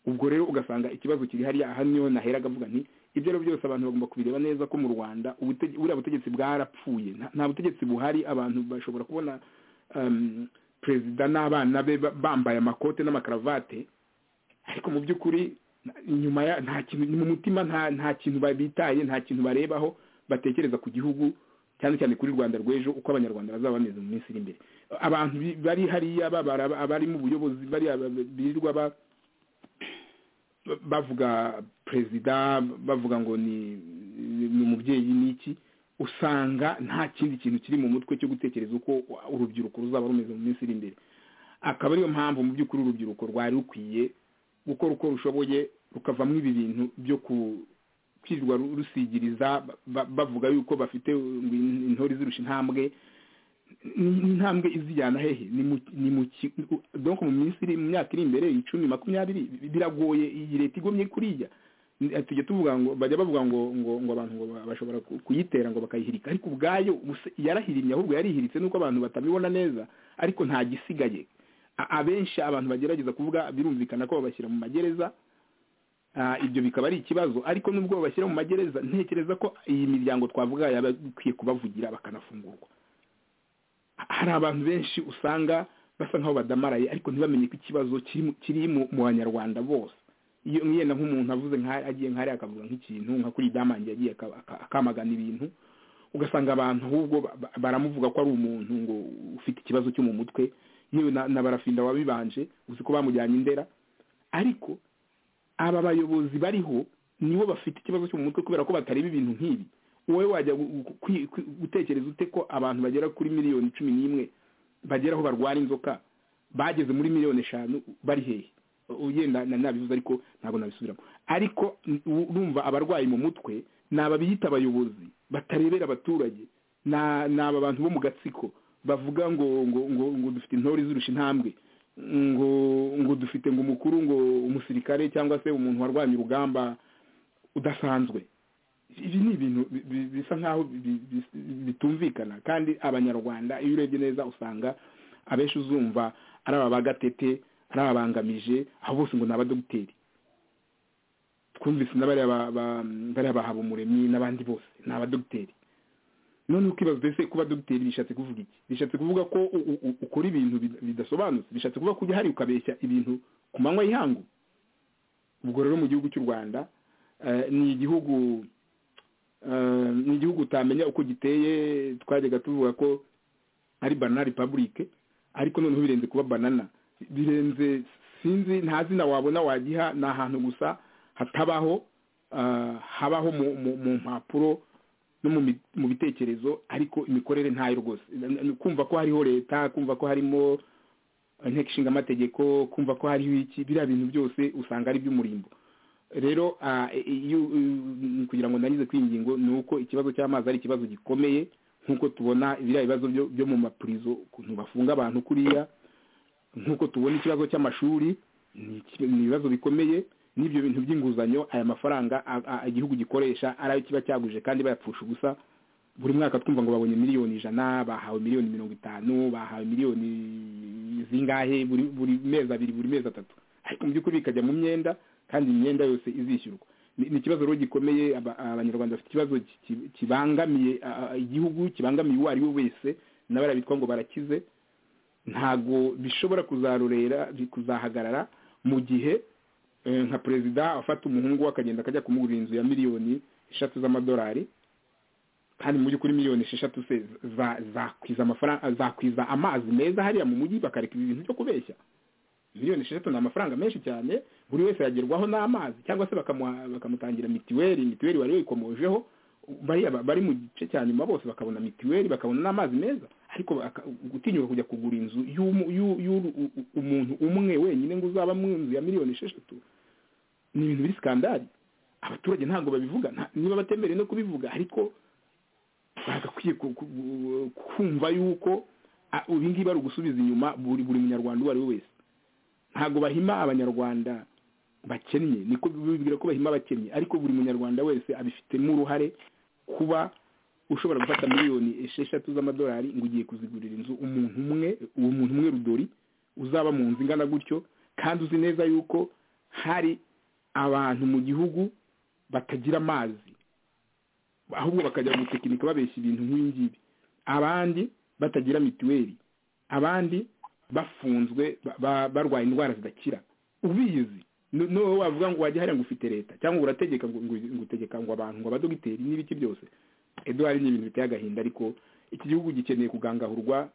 [SPEAKER 6] ubwo rero ugasanga ikibazo kiri hariya aha niyo naheraga avuga nti ibyo ari byo byose abantu bagomba kubireba neza ko mu rwanda ubutege- buriya butegetsi bwarapfuye Nta- nta butegetsi buhari abantu bashobora kubona um, perezida n'abana be ba- bambaye amakote n'amakaravate ariko mu by'ukuri na- inyuma ya nta kintu mu mutima nta nta kintu babitaye nta kintu barebaho batekereza ku gihugu cyane cyane kuri rwanda rw'ejo uko abanyarwanda bazaba bameze mu minsi iri imbere abantu bi- bari hariya babara abari mu buyobozi bariya ba- ba- birirwa ba bavuga perezida bavuga ngo ni ni umubyeyi n'iki usanga nta kindi kintu kiri mu mutwe cyo gutekereza uko urubyiruko ruzaba rumeze mu minsi iri imbere akaba ariyo mpamvu mu by'ukuri urubyiruko rwari rukwiye gukora uko rushoboye rukavamo ibi bintu byo ku- kwirirwa ru- rusigiriza ba- ba- bavuga yuko bafite ngo in- intore zirusha intambwe ni- ni intambwe izijyana hehe ni mu ni mu ki- donc mu minsi iri mu myaka iri imbere icumi makumyabiri bi- biragoye iyi leta igomye kuriya Ni- tujya tuvuga ngo bajya bavuga ngo ngo ngo abantu ngo ba- bashobora ku- kuyitera ngo bakayihirika ariko ubwayo ubuse- yarahirimye ahubwo yarihiritse nuko abantu batabibona neza ariko nta gisigaye A- abenshi abantu bagerageza kuvuga birumvikana ko babashyira mu magereza Ah, ibyo bikaba ari ikibazo ariko nubwo babashyira mu magereza ntekereza ko iyi miryango twavuga yaba ikwiye kubavugira bakanafungurwa hari abantu benshi usanga basa nk'aho badamaraye ariko ntibamenye ko ikibazo kiri mu- kiri mu mu banyarwanda bose iyo yenda nk'umuntu avuze nka- agiye nka hariya akavuga nk'ikintu nka kuri damange yagiye aka- aka- akamagana ibintu ugasanga abantu ahubwo ba- ba- baramuvuga ko ari umuntu ngo ufite ikibazo cyo mu mutwe yewe na na barafinda wabibanje uzi ko bamujyanye indera ariko aba bayobozi bariho nibo bafite ikibazo cyo mu mutwe kubera ko batareba ibintu nk'ibi wowe wajya gu- gu- kwi- kwi- gutekereza ute ko abantu bagera kuri miliyoni cumi n'imwe bagera aho barwara inzoka bageze muri miliyoni eshanu bari hehe U- yenda na- nabivuze ariko ntabwo nabisubiramo ariko n- u- urumva abarwayi mu mutwe ni aba biyita abayobozi batarebera abaturage Na- ni aba bantu bo mu gatsiko bavuga ngo ngo ngo ngo dufite intore zirusha intambwe ngo ngo dufite ngo umukuru ngo umusirikare cyangwa se umuntu warwanya urugamba udasanzwe ibi ni ibintu bi- bi- bisa nk'aho bi- bi- bitumvikana kandi abanyarwanda iyo urebye neza usanga abenshi uzumva ari aba ba gatete ari ababangamije aho bose ngo ni abadogiteri twumvise na bariya ba- ba- bariya bahabumuremyi n'abandi bose ni abadogiteri none ukibaza mbese kuba dogiteri bishatse kuvuga iki bishatse kuvuga ko u- u- u- ukora ibintu bida- bidasobanutse bishatse kuvuga ko ujya hari ukabeshya ibintu ku manywa y'ihangu ubwo rero mu gihugu cy'u rwanda eh, ni igihugu eh, ni igihugu utamenya uko giteye twajyaga tuvuga ko ari banana repabulike ariko noneho birenze kuba banana birenze sinzi nta zina wabona wagiha ni ahantu gusa hatabaho ah, habaho mu- mu- mu mpapuro no mu mi- mu bitekerezo ariko imikorere ntayo rwose N- n- kumva ko hariho leta kumva ko harimo inteko ishinga amategeko kumva ko hariho iki biriya bintu byose usanga ari iby'umurimbo rero ah, i- i- iyo u- kugira ngo ndangize kuri iyi ngingo ni uko ikibazo cy'amazi ari ikibazo gikomeye nk'uko tubona biriya bibazo byo- byo mu mapurizo ukuntu bafunga abantu kuriya nk'uko tubona ikibazo cy'amashuri ni iki- ni ibibazo bikomeye n'ibyo bintu by'inguzanyo aya mafaranga a- a- igihugu gikoresha ari ayo kiba cyaguje kandi bayapfusha ubusa buri mwaka twumva ngo babonye miliyoni ijana bahawe miliyoni mirongo itanu bahawe miliyoni zingahe buri buri mezi abiri buri mezi atatu ariko mu by'ukuri bikajya mu myenda kandi imyenda yose izishyurwa ni ni ikibazo rero gikomeye aba- abanyarwanda bafite ikibazo ki- ki- kibangamiye a- a- igihugu kibangamiye uwo ari we wese n'abariya bitwa ngo barakize ntago bishobora kuzarorera kuzahagarara mu gihe eh, nka perezida afata umuhungu we akagenda akajya kumugurira inzu ya miliyoni eshatu z'amadolari kandi mu by'ukuri miliyoni esheshatu se za- zakwiza amafaranga zakwiza amazi meza hariya mu mujyi bakareka ibi bintu byo kubeshya miliyoni esheshatu ni amafaranga menshi cyane buri wese yagerwaho n'amazi cyangwa se bakamuha- bakamutangira mitiweli mitiweli wari wayikomojeho bariya ba- bari mu gice cya nyuma bose bakabona mitiweli bakabona n'amazi meza ariko baka- gutinyuka kujya kugura inzu y'umu- y'u- y'u- u- u- umuntu umwe wenyine ngo uzaba mu nzu ya miliyoni esheshatu ni ibintu biri skandali abaturage ntabwo babivuga nta- niba batemerewe no kubivuga ariko bagakwiye ku- ku- kumva yuko a- ibi ngibi ari ugusubiza inyuma buri buri munyarwanda uwo ari we wese ntabwo bahima abanyarwanda bakennye niko bibwira ko bahima abakennye ariko buri munyarwanda wese abifitemo uruhare kuba ushobora gufata miliyoni esheshatu z'amadolari ngo ugiye kuzigurira inzu umuntu umwe uwo muntu umwe rudori uzaba mu nzu ingana gutyo kandi uzi neza yuko hari abantu mu gihugu batagira amazi ahubwo bakajya gutekinika babeshya ibintu nk'ibi ngibi abandi batagira mituweli abandi bafunzwe ba- ba- barwaye indwara zidakira ubizi no- nowe wavuga ngo wajya hariya ngo ufite leta cyangwa ngo urategeka ngo ngo- ngo utegeka ngo abantu ngo abadogiteri n'ibiki byose eduwari ni ibintu biteye agahinda ariko iki gihugu gikeneye kugangahurwa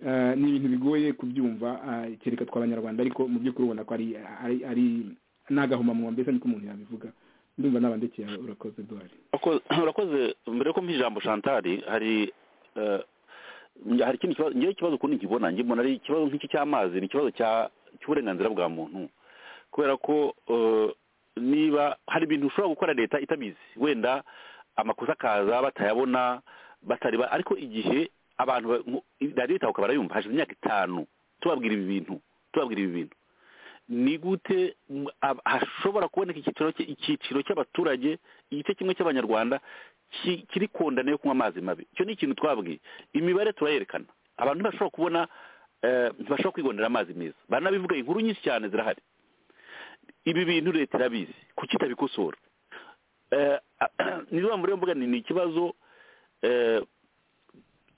[SPEAKER 6] eh, ni ibintu bigoye kubyumva ah, kereka tw'abanyarwanda ariko mu by'ukuri ubona ko ari ari- ari n'agahomamunwa mbese niko umuntu yabivuga ndumva n'abandekeye urakoze eduwari
[SPEAKER 5] Urako- urakoze mbere yuko mpa ijambo shantari hari eh, hari ikindi kibazo ngewe ikibazo ukundi nkibona njye mbona ari ikibazo nk'iki cy'amazi ni ikibazo cya- cy'uburenganzira bwa muntu kubera ko eh, niba hari ibintu ushobora gukora leta itabizi wenda amakosa akaza batayabona batareba ariko igihe abantu ba- mu- radiyo itahuka barayumva hashize imyaka itanu tubabwira ibi bintu tubabwira ibi bintu ni gute m- ab- hashobora kuboneka icyiciro cy- icyiciro cy'abaturage igice kimwe cy'abanyarwanda ki- kiri kondana yo kunywa amazi mabi icyo ni ikintu twabwiye imibare turayerekana abantu ntibashobora kubona eh, ntibashobora kwigondera amazi meza baranabivuga inkuru nyinshi cyane zirahari ibi bintu leta irabizi kuki itabikosora Eh, ni yo mpamvu rero mvuga ni ni ikibazo eh,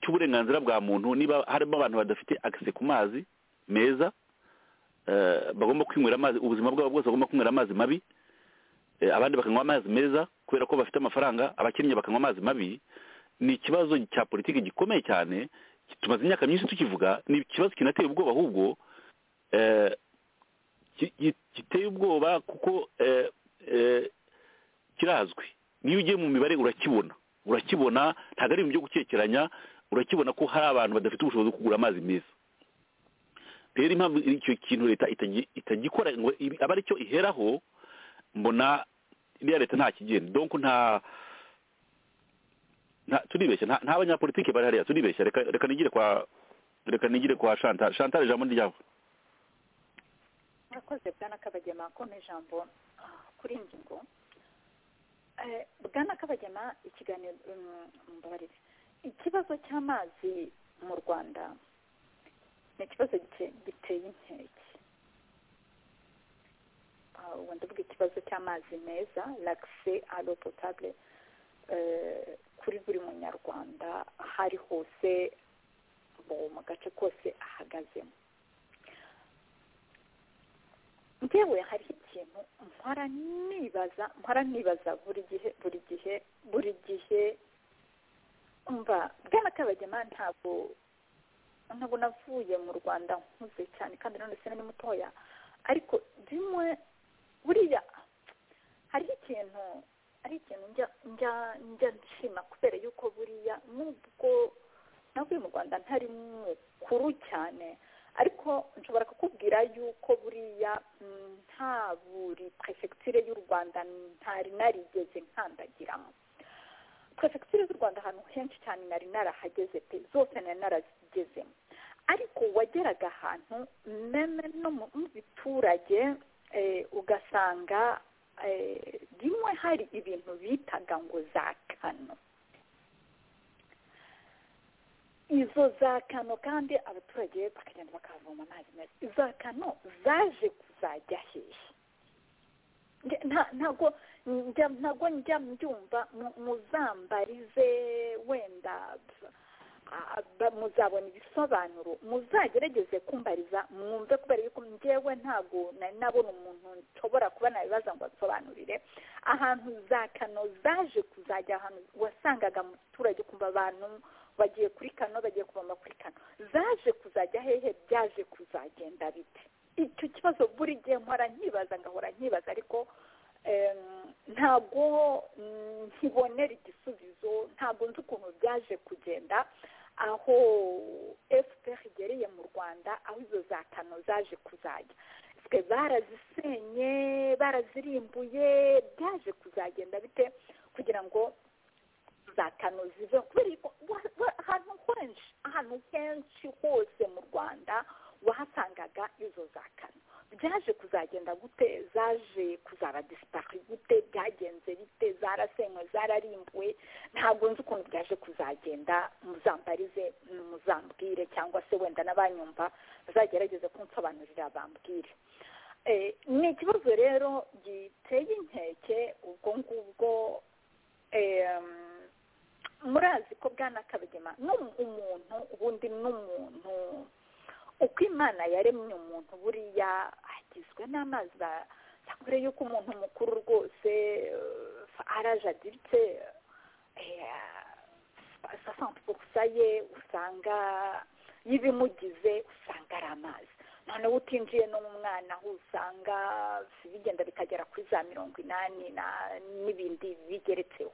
[SPEAKER 5] cy'uburenganzira bwa muntu niba harimo abantu badafite akise ku mazi meza eh, bagomba kwinywera amazi ubuzima bwabo bwose bagomba kwinywera amazi mabi eh, abandi bakanywa amazi meza kubera ko bafite amafaranga abakennye bakanywa amazi mabi ni ikibazo cya politiki gikomeye cyane ki- tumaze imyaka myinshi tukivuga ni ikibazo kinateye ubwoba ahubwo eh, ki- ki- giteye ubwoba kuko eh, eh, kirazwi niyo ugiye mu mibare urakibona urakibona ntabwo ari ibintu byo gukekeranya urakibona ko hari abantu badafite ubushobozi bwo kugura amazi meza rero impamvu icyo kintu leta itagi- itagikora ngo ibi- abe aricyo iheraho mbona iriya leta nta kigenda donc nta nta- turibeshya nta nta banyapolitike bari hariya turibeshya reka reka nigire kwa reka nigire kwa shantare shantare ijambo ni ryawe
[SPEAKER 4] murakoze bwana kabagema kone ijambo ah, kuri ngingo Eh, bwana kabagema ikiganiro mm, mumbabarire ikibazo cy'amazi mu rwanda ni ikibazo gite- giteye inkeke Ah, ubwo ndavuga ikibazo cy'amazi meza lakise alo potable eh, kuri buri munyarwanda aho ari hose bo mu gace kose ahagazemo ngewe hari ikintu mpora nibaza mpora nibaza buri gihe buri gihe buri gihe mva bwana kabagema ntabwo ntabwo navuye mu rwanda nkuze cyane kandi none se ni mutoya ariko bimwe buriya hariho ikintu hari ikintu njya njya njya nshima kubera yuko buriya nubwo navuye mu rwanda ntari mukuru cyane ariko nshobora kukubwira yuko buriya mm, nta buri perefegitire y'u rwanda ntari narigeze nkandagiramo perefegitire z'u rwanda ahantu henshi cyane nari narahageze pe zose nari narazigezemo ariko wageraga ahantu meme no mu mu biturage eh, ugasanga eh, rimwe hari ibintu bitaga ngo za kano izo za kano kandi abaturage bakagenda bakavoma amazi meza iza kano zaje kuzajya hehe Nge- nta- ntago njya ntago njya mbyumva mu- muzambarize wenda ah, ba- muzabona ibisobanuro muzagerageze kumbariza mwumve kubera yuko njyewe ntabwo nari nabona umuntu nshobora kuba nabibaza ngo asobanurire ahantu za kano zaje kuzajya ahantu wasangaga mu giturage kumva abantu bagiye kuri kano bagiye kubamba kuri kano zaje kuzajya hehe byaje kuzagenda bite icyo kibazo buri gihe mpora nkibaza ngahora nkibaza ariko em, ntabwo mm, nkibonera igisubizo ntabwo nzi ukuntu byaje kugenda aho fpr igereye mu rwanda aho izo za kano zaje kuzajya twe barazisenye barazirimbuye byaje kuzagenda bite kugira ngo za kano zive kubera yuko wa- wa- ahantu henshi ahantu henshi hose mu rwanda wahasangaga izo za kano byaje kuzagenda gute zaje kuzaba disipari gute byagenze bite zarasenywe zararimbuwe ntabwo nzi ukuntu byaje kuzagenda muzambarize muzambwire cyangwa se wenda n'abanyumva bazagerageze kunsobanurira bambwire Eh, ni ikibazo rero giteye inkeke ubwo ngubwo em, murazi ko bwana kabigema ni umuntu ubundi ni umuntu uko imana yaremye umuntu buriya agizwe n'amazi a- akore yuko umuntu mukuru rwose eh, arajadiritse sasantipukusa ye usanga y'ibimugize usanga ari amazi noneho utinjiye no mu mwana aho usanga bigenda bikagera kuri za mirongo inani na- n'ibindi bigeretseho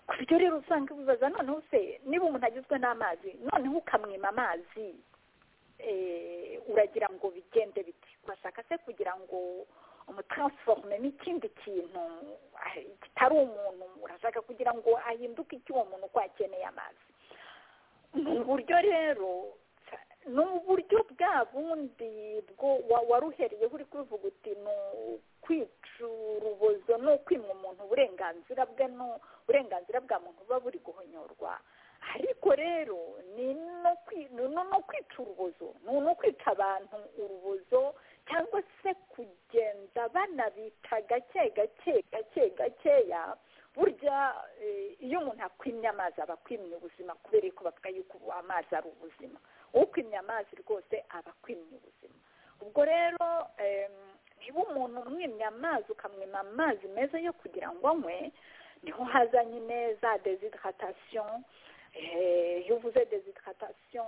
[SPEAKER 4] ku buryo rero usanga bibaza noneho se niba umuntu agizwe n'amazi noneho ukamwima amazi eh, uragira ngo bigende biti urashaka se kugira ngo umutransiforumemo ikindi kintu ah, kitari umuntu urashaka kugira ngo ahinduke icyo uwo muntu uko akeneye amazi ni uburyo rero ni uburyo bwa bundi bwo wa- waruheriyeho uri kubivuga uti ni ukwica urubozo ni ukwimwa umuntu uburenganzira bwe ni uburenganzira bwa muntu buba buri guhonyorwa ariko rero ni no kwi- ni no- no kwica urubozo ni no kwica abantu urubozo cyangwa se kugenda banabita gake gake gake gakeya burya eh, iyo umuntu akwimye amazi aba akwimye ubuzima kubera yuko bavuga yuko amazi ari ubuzima ukwimye amazi rwose aba akwimye ubuzima ubwo rero em, niba umuntu umwimye amazi ukamwima amazi meza yo kugira ngo anywe niho hazanye ineza desidratation Eh, iyo uvuze desidratation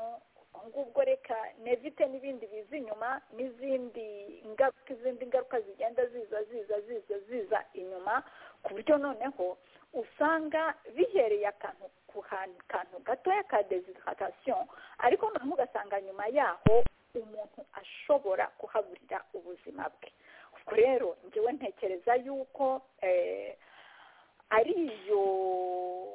[SPEAKER 4] ubwo ngubwo reka nevite n'ibindi biza inyuma n'izindi ngaruka izindi ngaruka zigenda ziza ziza ziza ziza inyuma ku buryo noneho usanga bihereye akantu ku hantu kantu gatoya ka desidratation ariko noneho ugasanga nyuma yaho umuntu ashobora kuhaburira ubuzima bwe ubwo rero ngewe ntekereza yuko eh, ariyo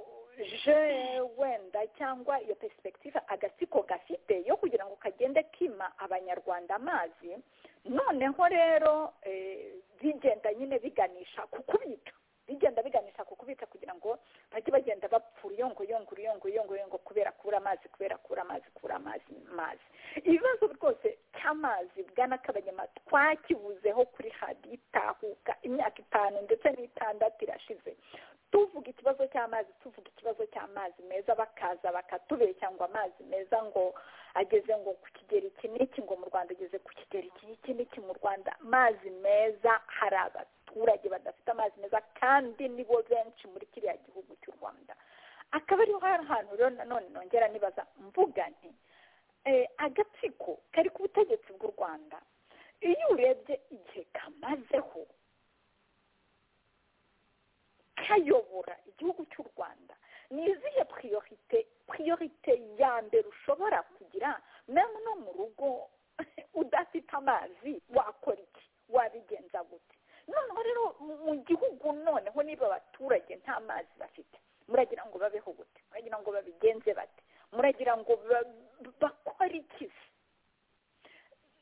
[SPEAKER 4] je wenda cyangwa iyo perspektive agatsiko gafite yo kugira ngo kagende kima abanyarwanda amazi noneho rero eh, bigenda nyine biganisha ku kubika bigenda biganisha ku kubika kugira ngo bajye bagenda bapfura uyongoyongo uyongo uyongo kubera kubura amazi kubera kubura amazi kubura amazi mazi ibibazo rwose cy'amazi bwana kabanyama twakibuzeho kuri hadi itahuka imyaka itanu ndetse n'itandatu irashize tuvuga ikibazo cy'amazi tuvuga ikibazo cy'amazi meza bakaza bakatubeshya ngo amazi meza ngo ageze ngo ku kigero iki n'iki ngo mu rwanda ageze ku kigero iki n'iki n'iki mu rwanda amazi meza hari abaturage badafite amazi meza kandi nibo benshi muri kiriya gihugu cy'u rwanda akaba ariho hari ahantu rero nanone nongera nibaza mvuga nti eh, agatsiko kari ku butegetsi bw'u rwanda iyo urebye igihe kamazeho kayobora igihugu cy'u rwanda ni izihe priorite priorite ya mbere ushobora kugira memu no mu rugo udafite amazi wakora iki wabigenza gute noneho rero mu- mu gihugu noneho niba abaturage nta mazi bafite muragira ngo babeho gute muragira ngo babigenze bate muragira ngo ba- bakore iki se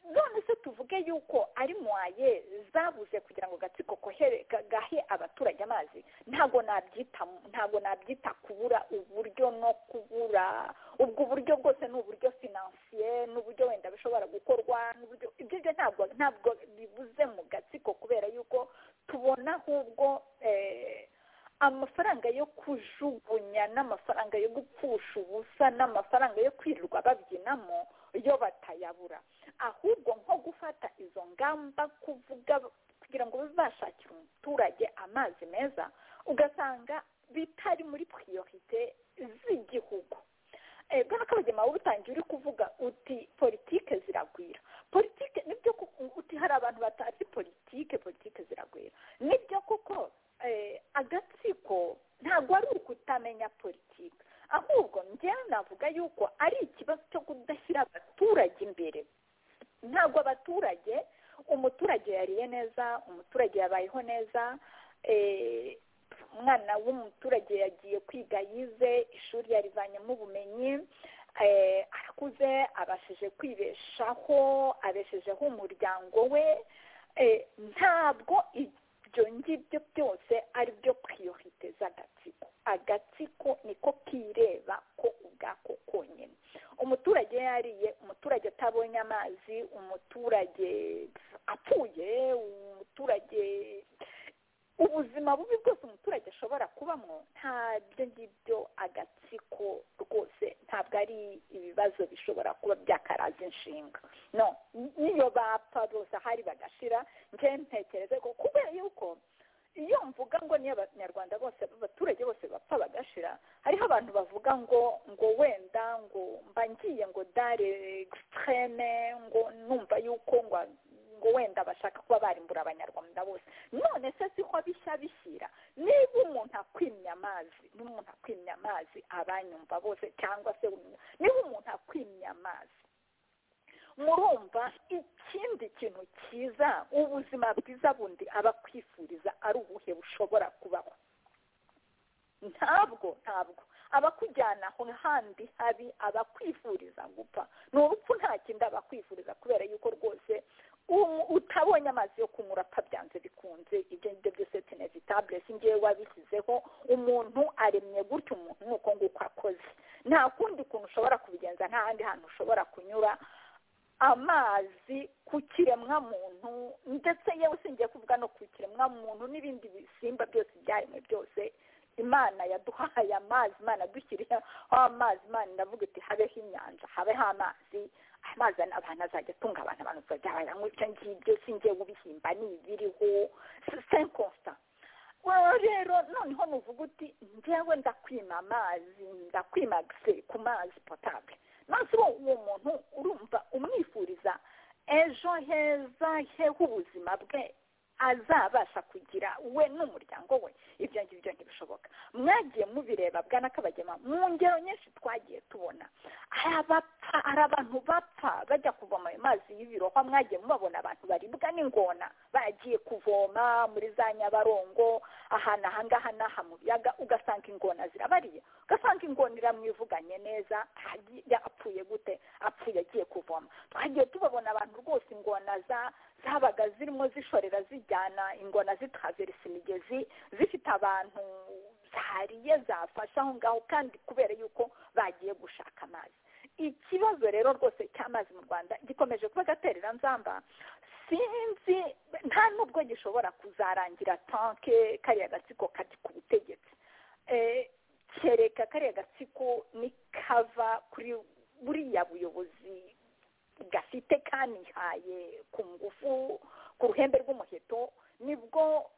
[SPEAKER 4] none se tuvuge yuko ari mwaye zabuze kugira ngo agatsiko kohere- ga- gahe abaturage amazi ntabwo nabyita ntabwo nabyita kubura uburyo no kubura ubwo buryo bwose ni uburyo finansiye n'uburyo wenda bishobora gukorwa n'uburyo ibyo byo ntabwo ntabwo bibuze mu gatsiko kubera yuko tubona ahubwo eh, amafaranga yo kujugunya aya ni amafaranga yo gupfusha ubusa n'amafaranga yo kwirirwa babyinamo yo batayabura ahubwo nko gufata izo ngamba kuvuga kugira ngo bazashakire umuturage amazi meza ugasanga bitari muri priorite z'igihugu bwana kabagema wowe utangiye uri kuvuga uti politike ziragwira politike nibyo koko uti hari abantu batazi politike politike ziragwira nibyo koko agatsiko ntabwo ari ukutamenya politike ahubwo njyewe navuga yuko ari ikibazo cyo kudashyira abaturage imbere ntabwo abaturage umuturage yariye neza umuturage yabayeho neza umwana w'umuturage yagiye kwiga yize ishuri yarivanyemo ubumenyi arakuze abashije kwibeshaho abeshejeho umuryango we ntabwo ibyo ngibyo byose ari byo priorite z'agatsiko agatsiko niko kireba ko ubwako konyine umuturage yariye umuturage atabonye amazi umuturage apfuye umuturage ubuzima bubi bwose umuturage ashobora kubamo ntabyo ngibyo agatsiko rwose ntabwo ari ibibazo bishobora kuba byakaraza inshinga no niyo bapfa bose ahari bagashira nje ntekereze ko kubera yuko iyo mvuga ngo niyo abanyarwanda bose abaturage bose bapfa bagashira hariho abantu bavuga ngo ngo wenda ngo mba ngiye ngo dare egisiteme ngo numva yuko ngo ngo wenda bashaka kuba barimbura abanyarwanda bose none se siho bishya bishyira niba umuntu akwimya amazi niba umuntu akwimya amazi abanyumva bose cyangwa se niba umuntu akwimya amazi murumva ikindi kintu cyiza ubuzima bwiza bundi aba akwifuriza ari ubuhe bushobora kubaho ntabwo ntabwo abakujyana ahandi habi abakwifuriza gupfa ni urupfu nta kindi abakwifuriza kubera yuko rwose utabonye amazi yo kunywa urapfa byanze bikunze ibyo ngibyo byose tenevitabure singewe wabishyizeho umuntu aremye gutya umuntu ni uko nguko akoze nta kundi kuntu ushobora kubigenza nta handi hantu ushobora kunyura amazi ku kiremwamuntu ndetse yewe singiye kuvuga no ku kiremwamuntu n'ibindi bisimba byose ibyaremwe byose imana yaduhaye amazi imana yadushyiriyeho amazi imana iravuga iti habeho inyanja habeho amazi amazi abantu azajya atunga abantu abantu bazajya bayanywa ibyo ngibyo singiye ubihimba ni ibiriho senkonsa rero noneho nuvuga uti ngewe ndakwima amazi ndakwima giseri ku mazi potabule maze uwo muntu urumva umwifuriza ejo heza h'ubuzima bwe azabasha kugira we n'umuryango we ibyo ngibyo ntibishoboka mwagiye mubireba bwana kabagema mu ngero nyinshi twagiye tubona hari abantu bapfa bajya kuvoma ayo mazi y'ibirohwa mwagiye mubabona abantu baribwa n'ingona bagiye kuvoma muri za nyabarongo ahantu aha ngaha n'aha mu biyaga ugasanga ingona zirabariye ugasanga ingona iramwivuganye neza apfuye gute apfuye agiye kuvoma twagiye tubabona abantu rwose ingona za zabaga zirimo zishorera zijyana ingona zitaverisa imigezi zifite abantu zariye zafashe aho ngaho kandi kubera yuko bagiye gushaka amazi ikibazo rero rwose cy'amazi mu rwanda gikomeje kuba agaterera nzamba sinzi nta nubwo gishobora kuzarangira tanke kariya gatsiko kari ku butegetsi kereka kariya gatsiko nikava kuri buriya buyobozi gafite kanihaye ku ngufu ku ruhembe rw'umuheto nibwo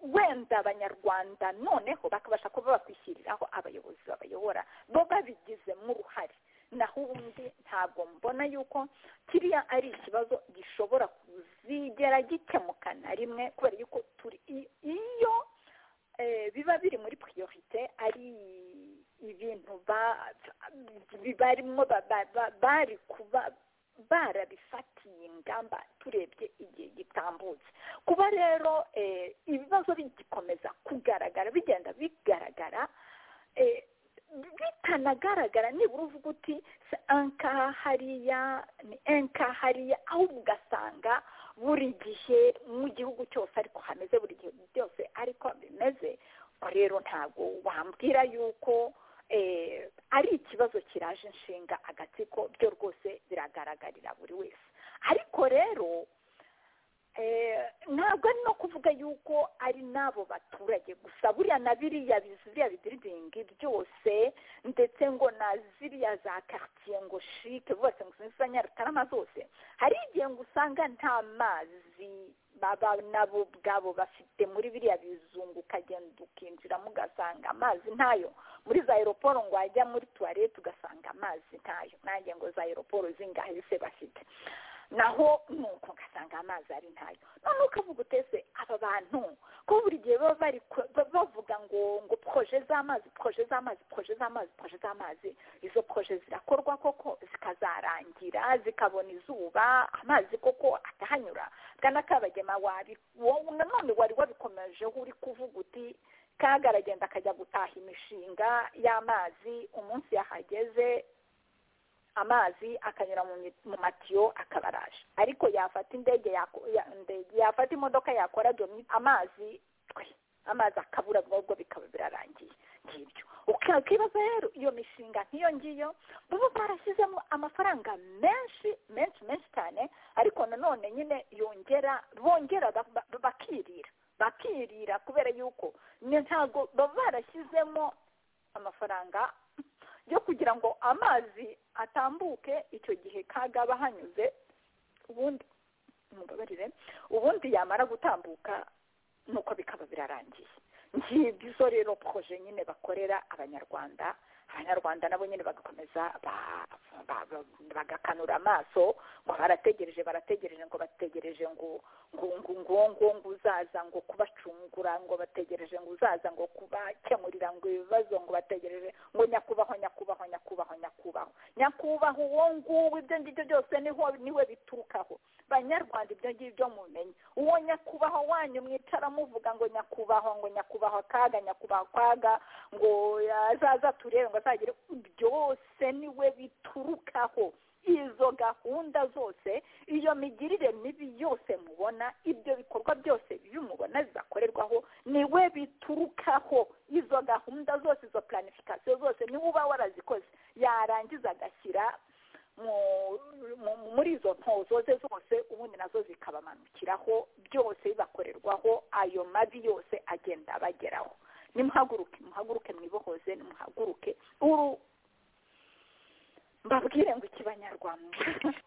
[SPEAKER 4] wenda abanyarwanda noneho bakabasha kuba bakwishyiriraho abayobozi babayobora bo babigizemo uruhare naho ubundi ntabwo mbona yuko kiriya ari ikibazo gishobora kuzigera gikemuka na rimwe kubera yuko turi iyo biba biri muri priorite ari ibintu barimo bari kuba barabifatiye ingamba turebye igihe gitambutse kuba rero ibibazo bigikomeza kugaragara bigenda bigaragara bitanagaragara nibura uvuga uti si anka hariya ni enka hariya ahubwo ugasanga buri gihe mu gihugu cyose ariko hameze buri gihe byose ariko bimeze rero ntabwo wambwira yuko ari ikibazo kiraje inshinga agatsiko byo rwose biragaragarira buri wese ariko rero ntabwo ari no kuvuga yuko ari n'abo baturage gusa buriya na biriya biriya bidiridingi byose ndetse ngo na ziriya za karitsiye ngo shike bose ngo za nyarutarama zose hari igihe ngo usanga nta mazi nabo ubwabo bafite muri biriya bizungu ukagenda ukinjiramo ugasanga amazi ntayo muri za aeroporo ngo wajya muri tuwarete ugasanga amazi ntayo nanjye ngo za aeroporo zingahe se bafite naho nuko ugasanga amazi ari ntayo noneho ukavuga utese aba bantu ko buri gihe baba bari bavuga ngo ngo poroje z'amazi poroje z'amazi poroje z'amazi poroje z'amazi izo poroje zirakorwa koko zikazarangira zikabona izuba amazi koko atahanyura bwana kabagema wabi wowe nanone wari wabikomejeho uri kuvuga uti kagaragenda akajya gutaha imishinga y'amazi umunsi yahageze amazi akanyura mu matiyo akabaraje ariko yafata indege yafata imodoka yakora domi amazi amazi akabura ubwo bikaba birarangiye ngibyo ukibaza rero iyo mishinga nk'iyo ngiyo baba barashyizemo amafaranga menshi menshi menshi cyane ariko nanone nyine yongera bongera bakirira bakirira kubera yuko ntabwo baba barashyizemo amafaranga yo kugira ngo amazi atambuke icyo gihe kaga aba hanyuze ubundi mubabarire ubundi yamara gutambuka nuko bikaba birarangiye ngibyo izo rero poroje nyine bakorera abanyarwanda abanyarwanda nabo nyine bagakomeza bagakanura amaso ngo barategereje barategereje ngo bategereje ngo ngo ngo ngo ngo ngo uzaza ngo kubacungura ngo bategereje ngo uzaza ngo kubakemurira ngo ibibazo ngo bategereje ngo nyakubahwa nyakubahwa nyakubahwa nyakubahwa nyakubahwa uwo nguwo ibyo ngibyo byose niho niwe biturukaho banyarwanda ibyo ngibyo mumenye uwo nyakubahwa wanyu mwicara muvuga ngo nyakubahwa ngo nyakubahwa kaga nyakubahwa kwaga ngo azaza turebe ngo azagere byose niwe biturukaho izo gahunda zose iyo migirire mibi yose mubona ibyo bikorwa byose by'umubona bizakorerwaho niwe biturukaho izo gahunda zose izo planifikasiyo zose niwe uba warazikoze yarangiza agashyira muri izo ntozo ze zose ubundi nazo zikabamanukiraho byose bibakorerwaho ayo mabi yose agenda abageraho nimuhaguruke muhaguruke mwibohoze nimuhaguruke uru mbabwire ngo ikibanyarwanda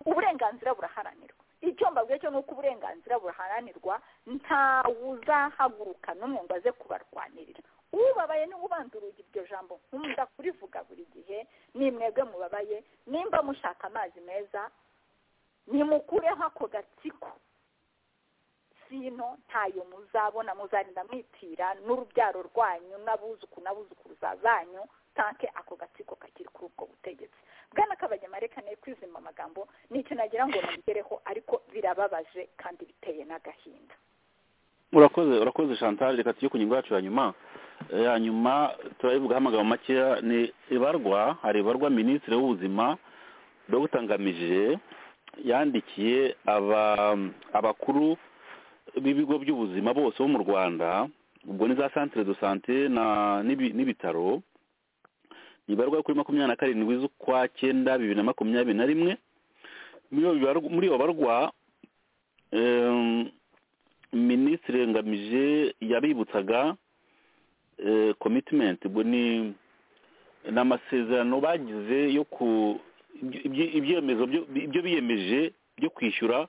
[SPEAKER 4] uburenganzira buraharanirwa icyo mbabwiye cyo ni uko uburenganzira buraharanirwa ntawe uzahaguruka n'umwe ngo aze kubarwanirira ubabaye niwe ubanza urugi iryo jambo nkunda kurivuga buri gihe ni mwebwe mubabaye nimba mushaka amazi meza nimukureho ako gatsiko sino ntayo muzabona muzarinda mwitira n'urubyaro rwanyu n'abuzuku n'abuzukuruza banyu tanke ako gatsiko kakiri kuri ubwo butegetsi bwana kabagema reka ne kwizima amagambo nicyo nagira ngo nabigereho ariko birababaje kandi biteye n'agahinda
[SPEAKER 5] urakoze urakoze chantal reka tujye ku ngingo yacu ya nyuma ya nyuma turayivugaho amagambo makeya ni ibarwa hari ibarwa minisitiri w'ubuzima dr ngamije yandikiye abakuru b'ibigo by'ubuzima bose bo mu rwanda ubwo ni za santire do sante n'ibitaro bibarwa kuri makumyabiri na karindwi z'ukwa cyenda bibiri na makumyabiri na rimwe muri iyo barwa minisitiri ngamije yabibutsaga komitimenti ubwo ni amasezerano bagize yo ku ibyo biyemeje byo kwishyura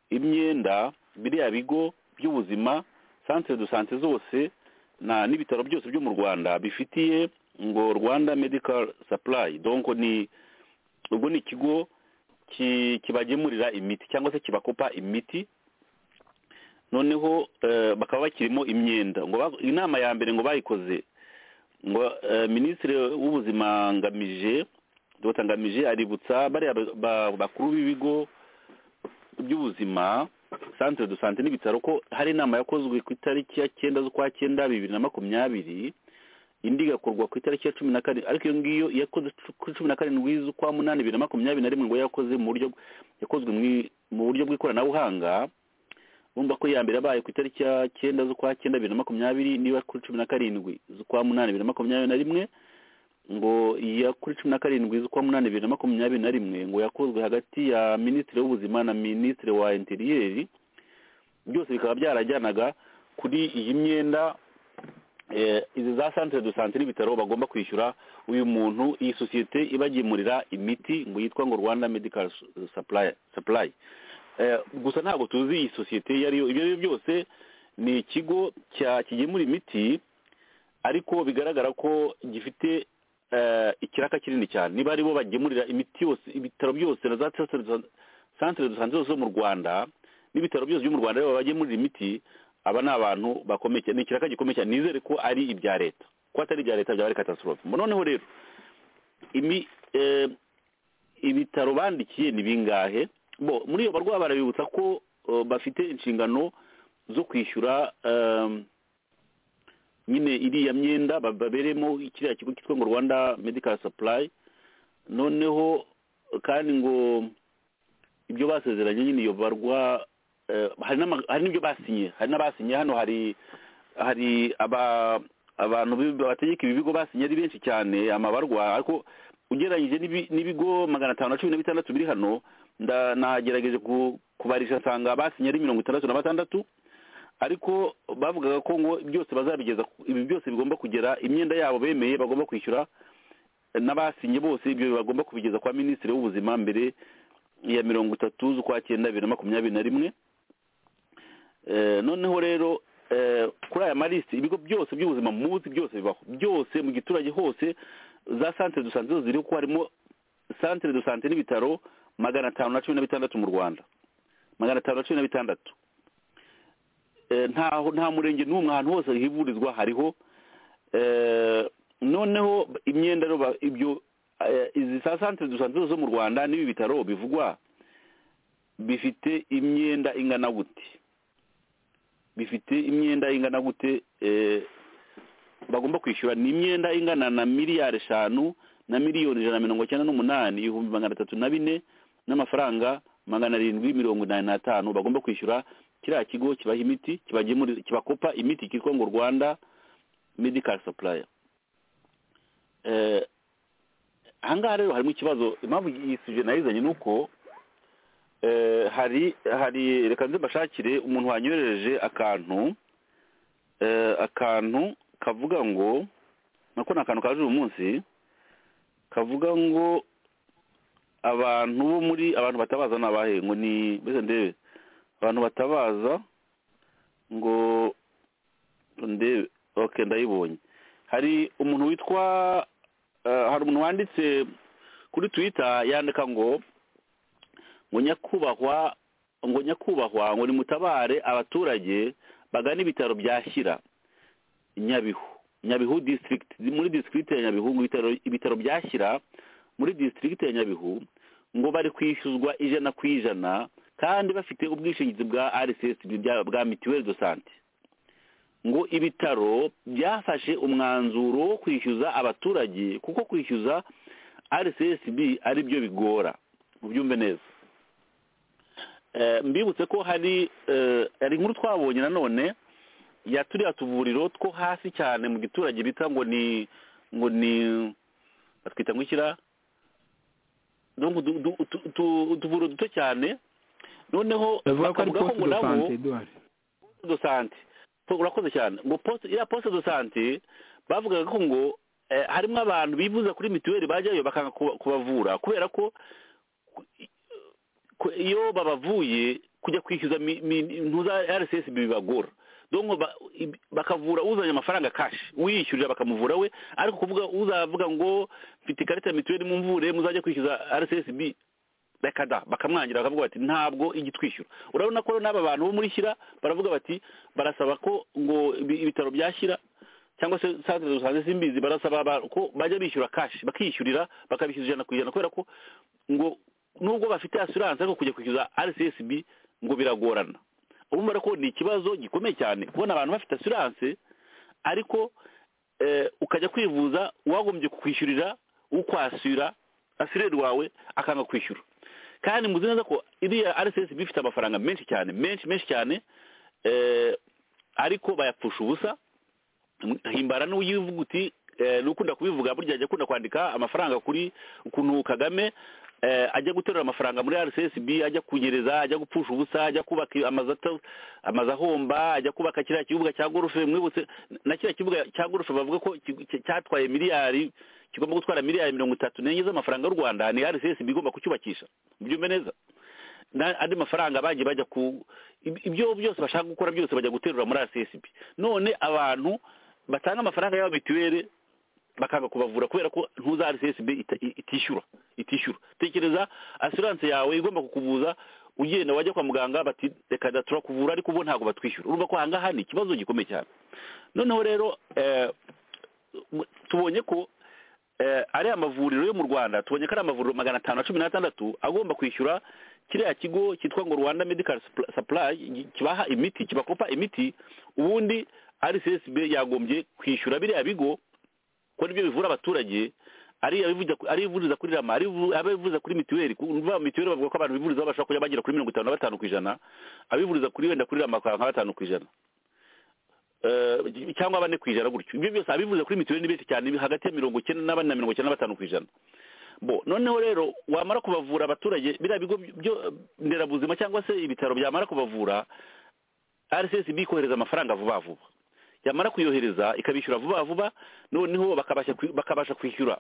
[SPEAKER 5] imyenda biriya bigo by'ubuzima santire do sante zose n'ibitaro byose byo mu rwanda bifitiye ngo rwanda medical supply donko ni ubwo ni ikigo kibagemurira imiti cyangwa se kibakopa imiti noneho bakaba bakirimo imyenda ngo inama ya mbere ngo bayikoze ngo minisitiri w'ubuzima ngamije dr ngamije aributsa bariya bakuru b'ibigo by'ubuzima santire do sante n'ibitaro ko hari inama yakozwe ku itariki ya cyenda z'ukwa cyenda bibiri na makumyabiri indi igakorwa ku itariki ya cumi na karindwi ariko iyo ngiyo yakoze kuri cumi na karindwi z'ukwa munani bibiri na makumyabiri na rimwe ngo yakoze mu buryo yakozwe mu buryo bw'ikoranabuhanga urumva ko iya mbere yabaye ku itariki ya cyenda z'ukwa cyenda bibiri na makumyabiri niba kuri cumi na karindwi z'ukwa munani bibiri na makumyabiri na rimwe ngo iya kuri cumi na karindwi z'ukwa munani bibiri na makumyabiri na rimwe ngo yakozwe hagati ya minisitiri w'ubuzima na minisitiri wa interiyeri byose bikaba byarajyanaga kuri iyi myenda eh, izi za santere do sante n'ibitaro bagomba kwishyura uyu muntu iyi sosiyete ibagemurira imiti ngo yitwa ngo rwanda medical supply, supply. Eh, gusa ntabwo tuzi iyi sosiyete iyo ariyo ibyo ari byo byose ni ikigo cya kigemura imiti ariko bigaragara ko gifite eh, ikiraka kinini cyane niba aribo bagemurira imiti yose ibitaro byose na za santere do sante zose zo mu rwanda n'ibitaro byose byo mu rwanda aribo bagemurira imiti aba ni abantu bakomeye cyane ni ikiraka gikomeye cyane nizere ko ari ibya leta ko atari ibya leta byaba ari katasitorofe noneho rero imi eh, ibitaro bandikiye ni bingahe bo muri iyo barwayi barabibutsa ko eh, bafite inshingano zo kwishyura eh, nyine iriya myenda ba- baberemo kiriya kigo cyitwa ngo rwanda medical supply noneho kandi ngo ibyo basezeranye nyine iyo barwa eh, hari n'ama- hari n'ibyo basinye hari n'abasinye hano hari hari aba abantu bi- bategeka ibi bigo basinye ari benshi cyane amabarwa ariko ugereranyije n'ibi- n'ibigo magana atanu na cumi na bitandatu biri hano nda- nagerageje ku- kubarisha nsanga basinye ari mirongo itandatu na batandatu ariko bavugaga ko ngo byose bazabigeza ku- ibi byose bigomba kugera imyenda yabo bemeye bagomba kwishyura n'abasinye bose ibyo bagomba kubigeza kwa minisitiri w'ubuzima mbere ya mirongo itatu z'ukwa cyenda bibiri na makumyabiri na rimwe Eh, noneho rero eh, kuri aya malisiti ibigo byose by'ubuzima muzi byose bibaho byose mu giturage hose za santere do sante zose ziriho ko harimo santere do sante n'ibitaro magana atanu na cumi na bitandatu mu rwanda magana atanu na cumi na bitandatu Eh, ntaho nta murenge n'umwe ahantu hose hivurizwa hariho Eh, noneho imyenda rero ba- ibyo eh, izi za santere do sante zose zo mu rwanda n'ibi bitaro bivugwa bifite imyenda ingana gute bifite imyenda ingana gute eh, bagomba kwishyura ni imyenda ingana na miliyari eshanu na miliyoni ijana na mirongo icyenda n'umunani ibihumbi magana atatu na bine n'amafaranga magana arindwi mirongo inani n'atanu bagomba kwishyura kiriya kigo kibaha imiti kibagemurira kibakopa imiti kitwa ngo rwanda medical supplier eh, ahangaha rero harimo ikibazo impamvu iyi suje nayizanye ni uko eh, hari hari reka nze mbashakire umuntu wanyohereje akantu eh, akantu kavuga ngo nako ni akantu kaje uyu munsi kavuga ngo abantu bo muri abantu batabaza ni abahe ngo ni mbese ndebe abantu batabaza ngo ndebe ok ndayibonye hari umuntu witwa eh, hari umuntu wanditse kuri twitter yandika ngo ngo nyakubahwa ngo nyakubahwa ngo nimutabare abaturage bagana ibitaro bya shyira nyabihu nyabihu district muri district ya nyabihu ngo ibitaro ibitaro bya shyira muri district ya nyabihu ngo bari kwishyuzwa ijana ku ijana kandi bafite ubwishingizi bwa rcsb bya- bwa mituweli do sante ngo ibitaro byafashe umwanzuro wo kwishyuza abaturage kuko kwishyuza rcsb ari byo bigora ubyumve neza Eh, mbibutse ko hari eh, hari inkuru twabonye nanone ya turiya tuvuriro two hasi cyane mu giturage bita ngo ni ngo ni batwita ngo ikira donc du- du- tu- tu- utuvuriro duto cyane noneho
[SPEAKER 6] bavuga ko ari
[SPEAKER 5] bakavuga ko
[SPEAKER 6] poste
[SPEAKER 5] ngo
[SPEAKER 6] de
[SPEAKER 5] nabo poste de
[SPEAKER 6] sante eduard
[SPEAKER 5] sante Po- urakoze cyane ngo poste iriya poste de sante bavugaga ko ngo eh, harimo abantu bivuza kuri mituweli bajyayo bakanga kuba- kubavura kubera ko ku- i- ku- iyo babavuye kujya kwishyuza mi- mi- intu za rcs bibagora donc ba- i- bakavura uzanye amafaranga kashi uyishyurira bakamuvura we ariko kuvuga uzavuga ngo mfite ikarita ya mituweli mumvure muzajya kwishyuza rcsb rekada bakamwangira bakavuga bati ntabwo ijya itwishyura urabona ko n'aba bantu bo muri shyira baravuga bati barasaba ko ngo ibi- ibitaro byashyira cyangwa se santere rusange simbizi barasaba ba- ko bajya bishyura kashi bakishyurira bakabishyura ijana ku ijana kubera ko ngo nubwo bafite asiranse ariko kujya kwishyuza rcsb ngo biragorana urumva rero ko ni ikibazo gikomeye cyane kubona abantu bafite asiranse ariko eh, ukajya kwivuza wagombye kukwishyurira ukwasura asireri wawe akanga kwishyura kandi muzi neza ko iriya rcsb ifite amafaranga menshi cyane menshi menshi cyane eh, ariko bayapfusha ubusa himbara n'uyivuguti eh, n'ukunda kubivuga burya ajya akunda kwandika amafaranga kuri ukuntu kagame eh, ajya guterura amafaranga muri rcsb ajya kunyereza ajya gupfusha ubusa ajya kubaka amazu ata- amazu ahomba ajya kubaka kiriya kibuga cya gorufe mwibutse na kiriya kibuga cya gorufe bavuga ko ki- ki- cyatwaye miliyari kigomba gutwara miliyari mirongo itatu n'enye z'amafaranga y'u rwanda ni rcsb igomba kucyubakisha byumve neza na- andi mafaranga bagiye bajya ku ib- ibyo byose bashaka gukora byose bajya guterura muri rcsb none abantu batanga amafaranga yabo mituweli bakanga kubavura kubera ko ntuza rcsb ita- i- itishyura itishyura tekereza asiranse yawe igomba kukuvuza ugenda wajya kwa muganga bati reka da turakuvura ariko ubu ntabwo batwishyura urumva ko ahangaha ni ikibazo gikomeye cyane noneho rero eh, mu- tubonye ko eh, ariya mavuriro yo mu rwanda tubonye ko ari amavuriro magana atanu na cumi n'atandatu agomba kwishyura kiriya kigo cyitwa ngo rwanda medical Supl- supply gi- kibaha imiti kibakopa imiti ubundi rcsb yagombye kwishyura biriya bigo ko nibyo bivura abaturage ari abivuza ari ivuriza kuri rama ari ivu- abivuza kuri mituweli kumva mituweli bavuga ko abantu bivuriza babasha kujya bagera kuri mirongo itanu na batanu ku ijana abivuriza kuri wenda kuri rama bakaba nka batanu ku ijana Eh, cyangwa bane ku ijana gutyo ibyo byose abivuze kuri mituweli ni benshi cyane hagati ya mirongo icyenda na bane na mirongo icyenda na batanu ku ijana bo noneho rero wamara kubavura abaturage biriya bigo byo nderabuzima cyangwa se ibitaro byamara kubavura rcsb ikohereza amafaranga vuba vuba yamara kuyohereza ikabishyura vuba vuba noneho bakabasha kwi- bakabasha kwishyura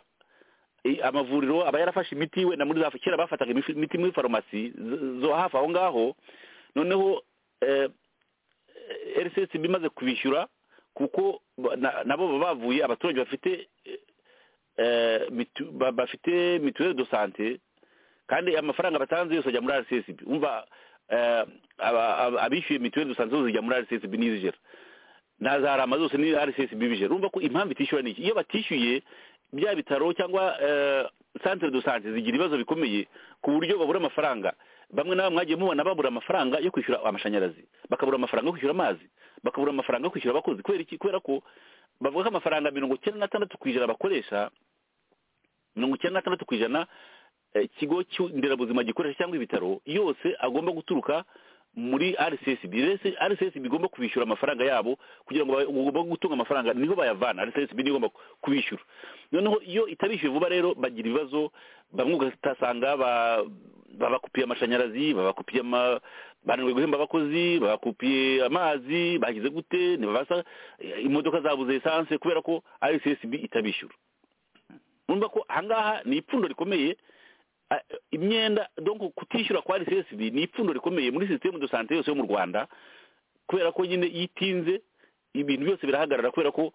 [SPEAKER 5] i- amavuriro aba yarafashe imiti wenda muri za kera bafataga imifi- imiti muri farumasi z- zo hafi aho ngaho noneho eh, rcsb imaze kubishyura kuko ba- na- nabo baba bavuye abaturage bafite eh, mitu- ba- bafite mituweli do sante kandi amafaranga batanze yose ajya muri rcsb umva eh, aba- aba- abishyuye mituweli do sante zose zijya muri rcsb n'izijera na za rama zose ni rcsb bije urumva ko impamvu itishyura ni iki iyo batishyuye bya bitaro cyangwa eh, centre de sante zigira ibibazo bikomeye ku buryo babura amafaranga bamwe na bamwe mwagiye mubona babura amafaranga yo kwishyura amashanyarazi bakabura amafaranga yo kwishyura amazi bakabura amafaranga yo kwishyura abakozi kubera iki kubera ko bavuga ko amafaranga mirongo icyenda n'atandatu ku ijana bakoresha mirongo icyenda n'atandatu ku ijana eh, ikigo cy'u- nderabuzima gikoresha cyangwa ibitaro yose agomba guturuka muri rcsb Rese- rcsb igomba kubishyura amafaranga yabo kugira ngo ba- ugomba gutunga amafaranga niho bayavana rcsb niyo igomba kubishyura noneho iyo itabishyuye vuba rero bagira ibibazo bamwe ugasanga ba- babakupiye amashanyarazi babakupiye ama bananiwe guhemba abakozi babakupiye amazi bagize gute ntibabasa imodoka zabuze esanse kubera ko rcsb itabishyura urumva ko ahangaha ni ipfundo rikomeye a- imyenda donc kutishyura kwa RCSB ni ipfundo rikomeye muri systeme de santé yose yo mu Rwanda kubera ko nyine yitinze ibintu byose birahagarara kubera ko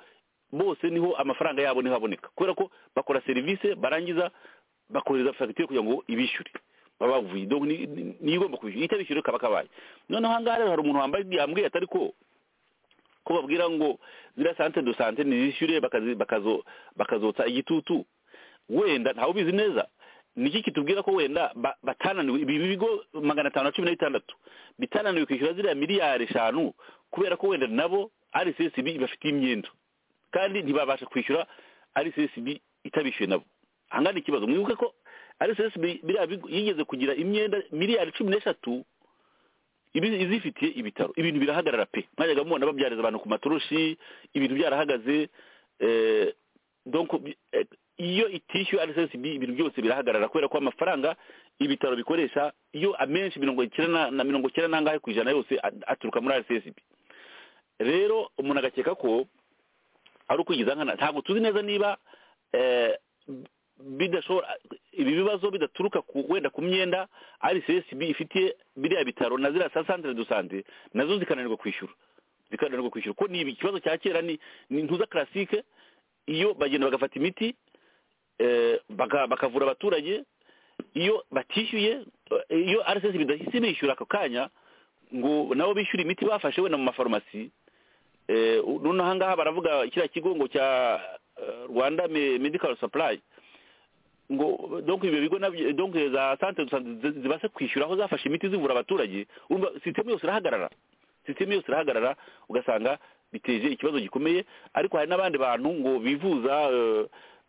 [SPEAKER 5] bose niho amafaranga yabo niho aboneka kubera ko bakora service barangiza bakohereza fagitire kugira ngo ibishyure baba bavuye donc ni- ni- niyo igomba kwishyura itabishyure kaba kabaye noneho ahangaha rero hari umuntu wambaye yambwiye atari ko ko babwira ngo ziriya sante do sante ntizishyure bakazi- bakazo- bakazotsa igitutu wenda ntawe ubizi neza niki kitubwira ko wenda ba- batananiwe ibi bigo magana atanu na cumi na bitandatu bitananiwe kwishyura ziriya miliyari eshanu kubera ko wenda nabo rcsb ibafitiye imyenda kandi ntibabasha kwishyura rcsb itabishyuye nabo ahangana ikibazo mwibuke ko rcsb biriya bigo yigeze kugira imyenda miliyari cumi n'eshatu ibi- izifitiye ibitaro ibintu birahagarara pe mwajyaga mubona babyariza abantu ku matoroshi ibintu byarahagaze eh, donc bi- eh, iyo itishyuwe rcsb ibintu byose birahagarara kubera ko amafaranga ibitaro bikoresha iyo amenshi mirongo icyenda na- na mirongo icyenda n'angahe ku ijana yose at- aturuka muri rcsb rero umuntu agakeka ko ari ukwigiza nkana ntabwo tuzi neza niba eh, bidashobora ibi bibazo bidaturuka ku wenda ku myenda rcsb ifitiye biriya bitaro na ziriya sa centre de sante nazo zikananirwa kwishyura zikananirwa kwishyura ko ni ibi- ikibazo cya kera ni ni ntuza classique iyo bagenda bagafata imiti eh, baka- bakavura abaturage iyo batishyuye eh, iyo rcsb idahise bishyura ako kanya ngo nabo bishyure imiti bafashe wenda mu mafarumasi eh, noneho ahangaha baravuga kiriya kigo ngo cya eh, rwanda Me- medical supply ngo donc ibyo bigo nabyo donc za centre de santé zi- zibashe kwishyura aho zafashe imiti zivura abaturage urumva systeme yose irahagarara systeme yose irahagarara ugasanga biteje ikibazo gikomeye ariko hari n'abandi bantu ngo bivuza eh,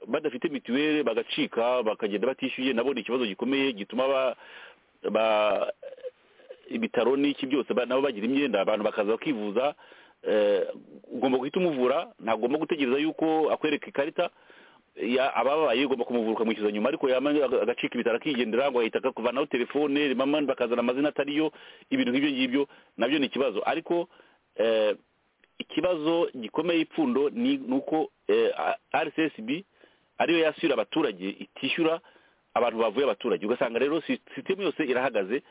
[SPEAKER 5] badafite mituweli bagacika bakagenda batishyuye nabo ni ikibazo gikomeye gituma ba ba ibitaro n'iki byose ba- nabo bagira imyenda abantu bakaza bakivuza eh, ugomba guhita umuvura ntagomba gutegereza yuko akwereka ikarita ya- ababaye ugomba kumuvuruka amwishyuza nyuma ariko yaba agacika ibitaro akigendera ngo ahita akakuvanaho telefone rimama bakazana amazina atariyo ibintu nk'ibyo ngibyo nabyo ni ikibazo ariko eh, ikibazo gikomeye ipfundo ni ni uko eh, a- rcsb ariyo yasubira abaturage itishyura abantu bavuye abaturage ugasanga rero si- sisitemu yose irahagaze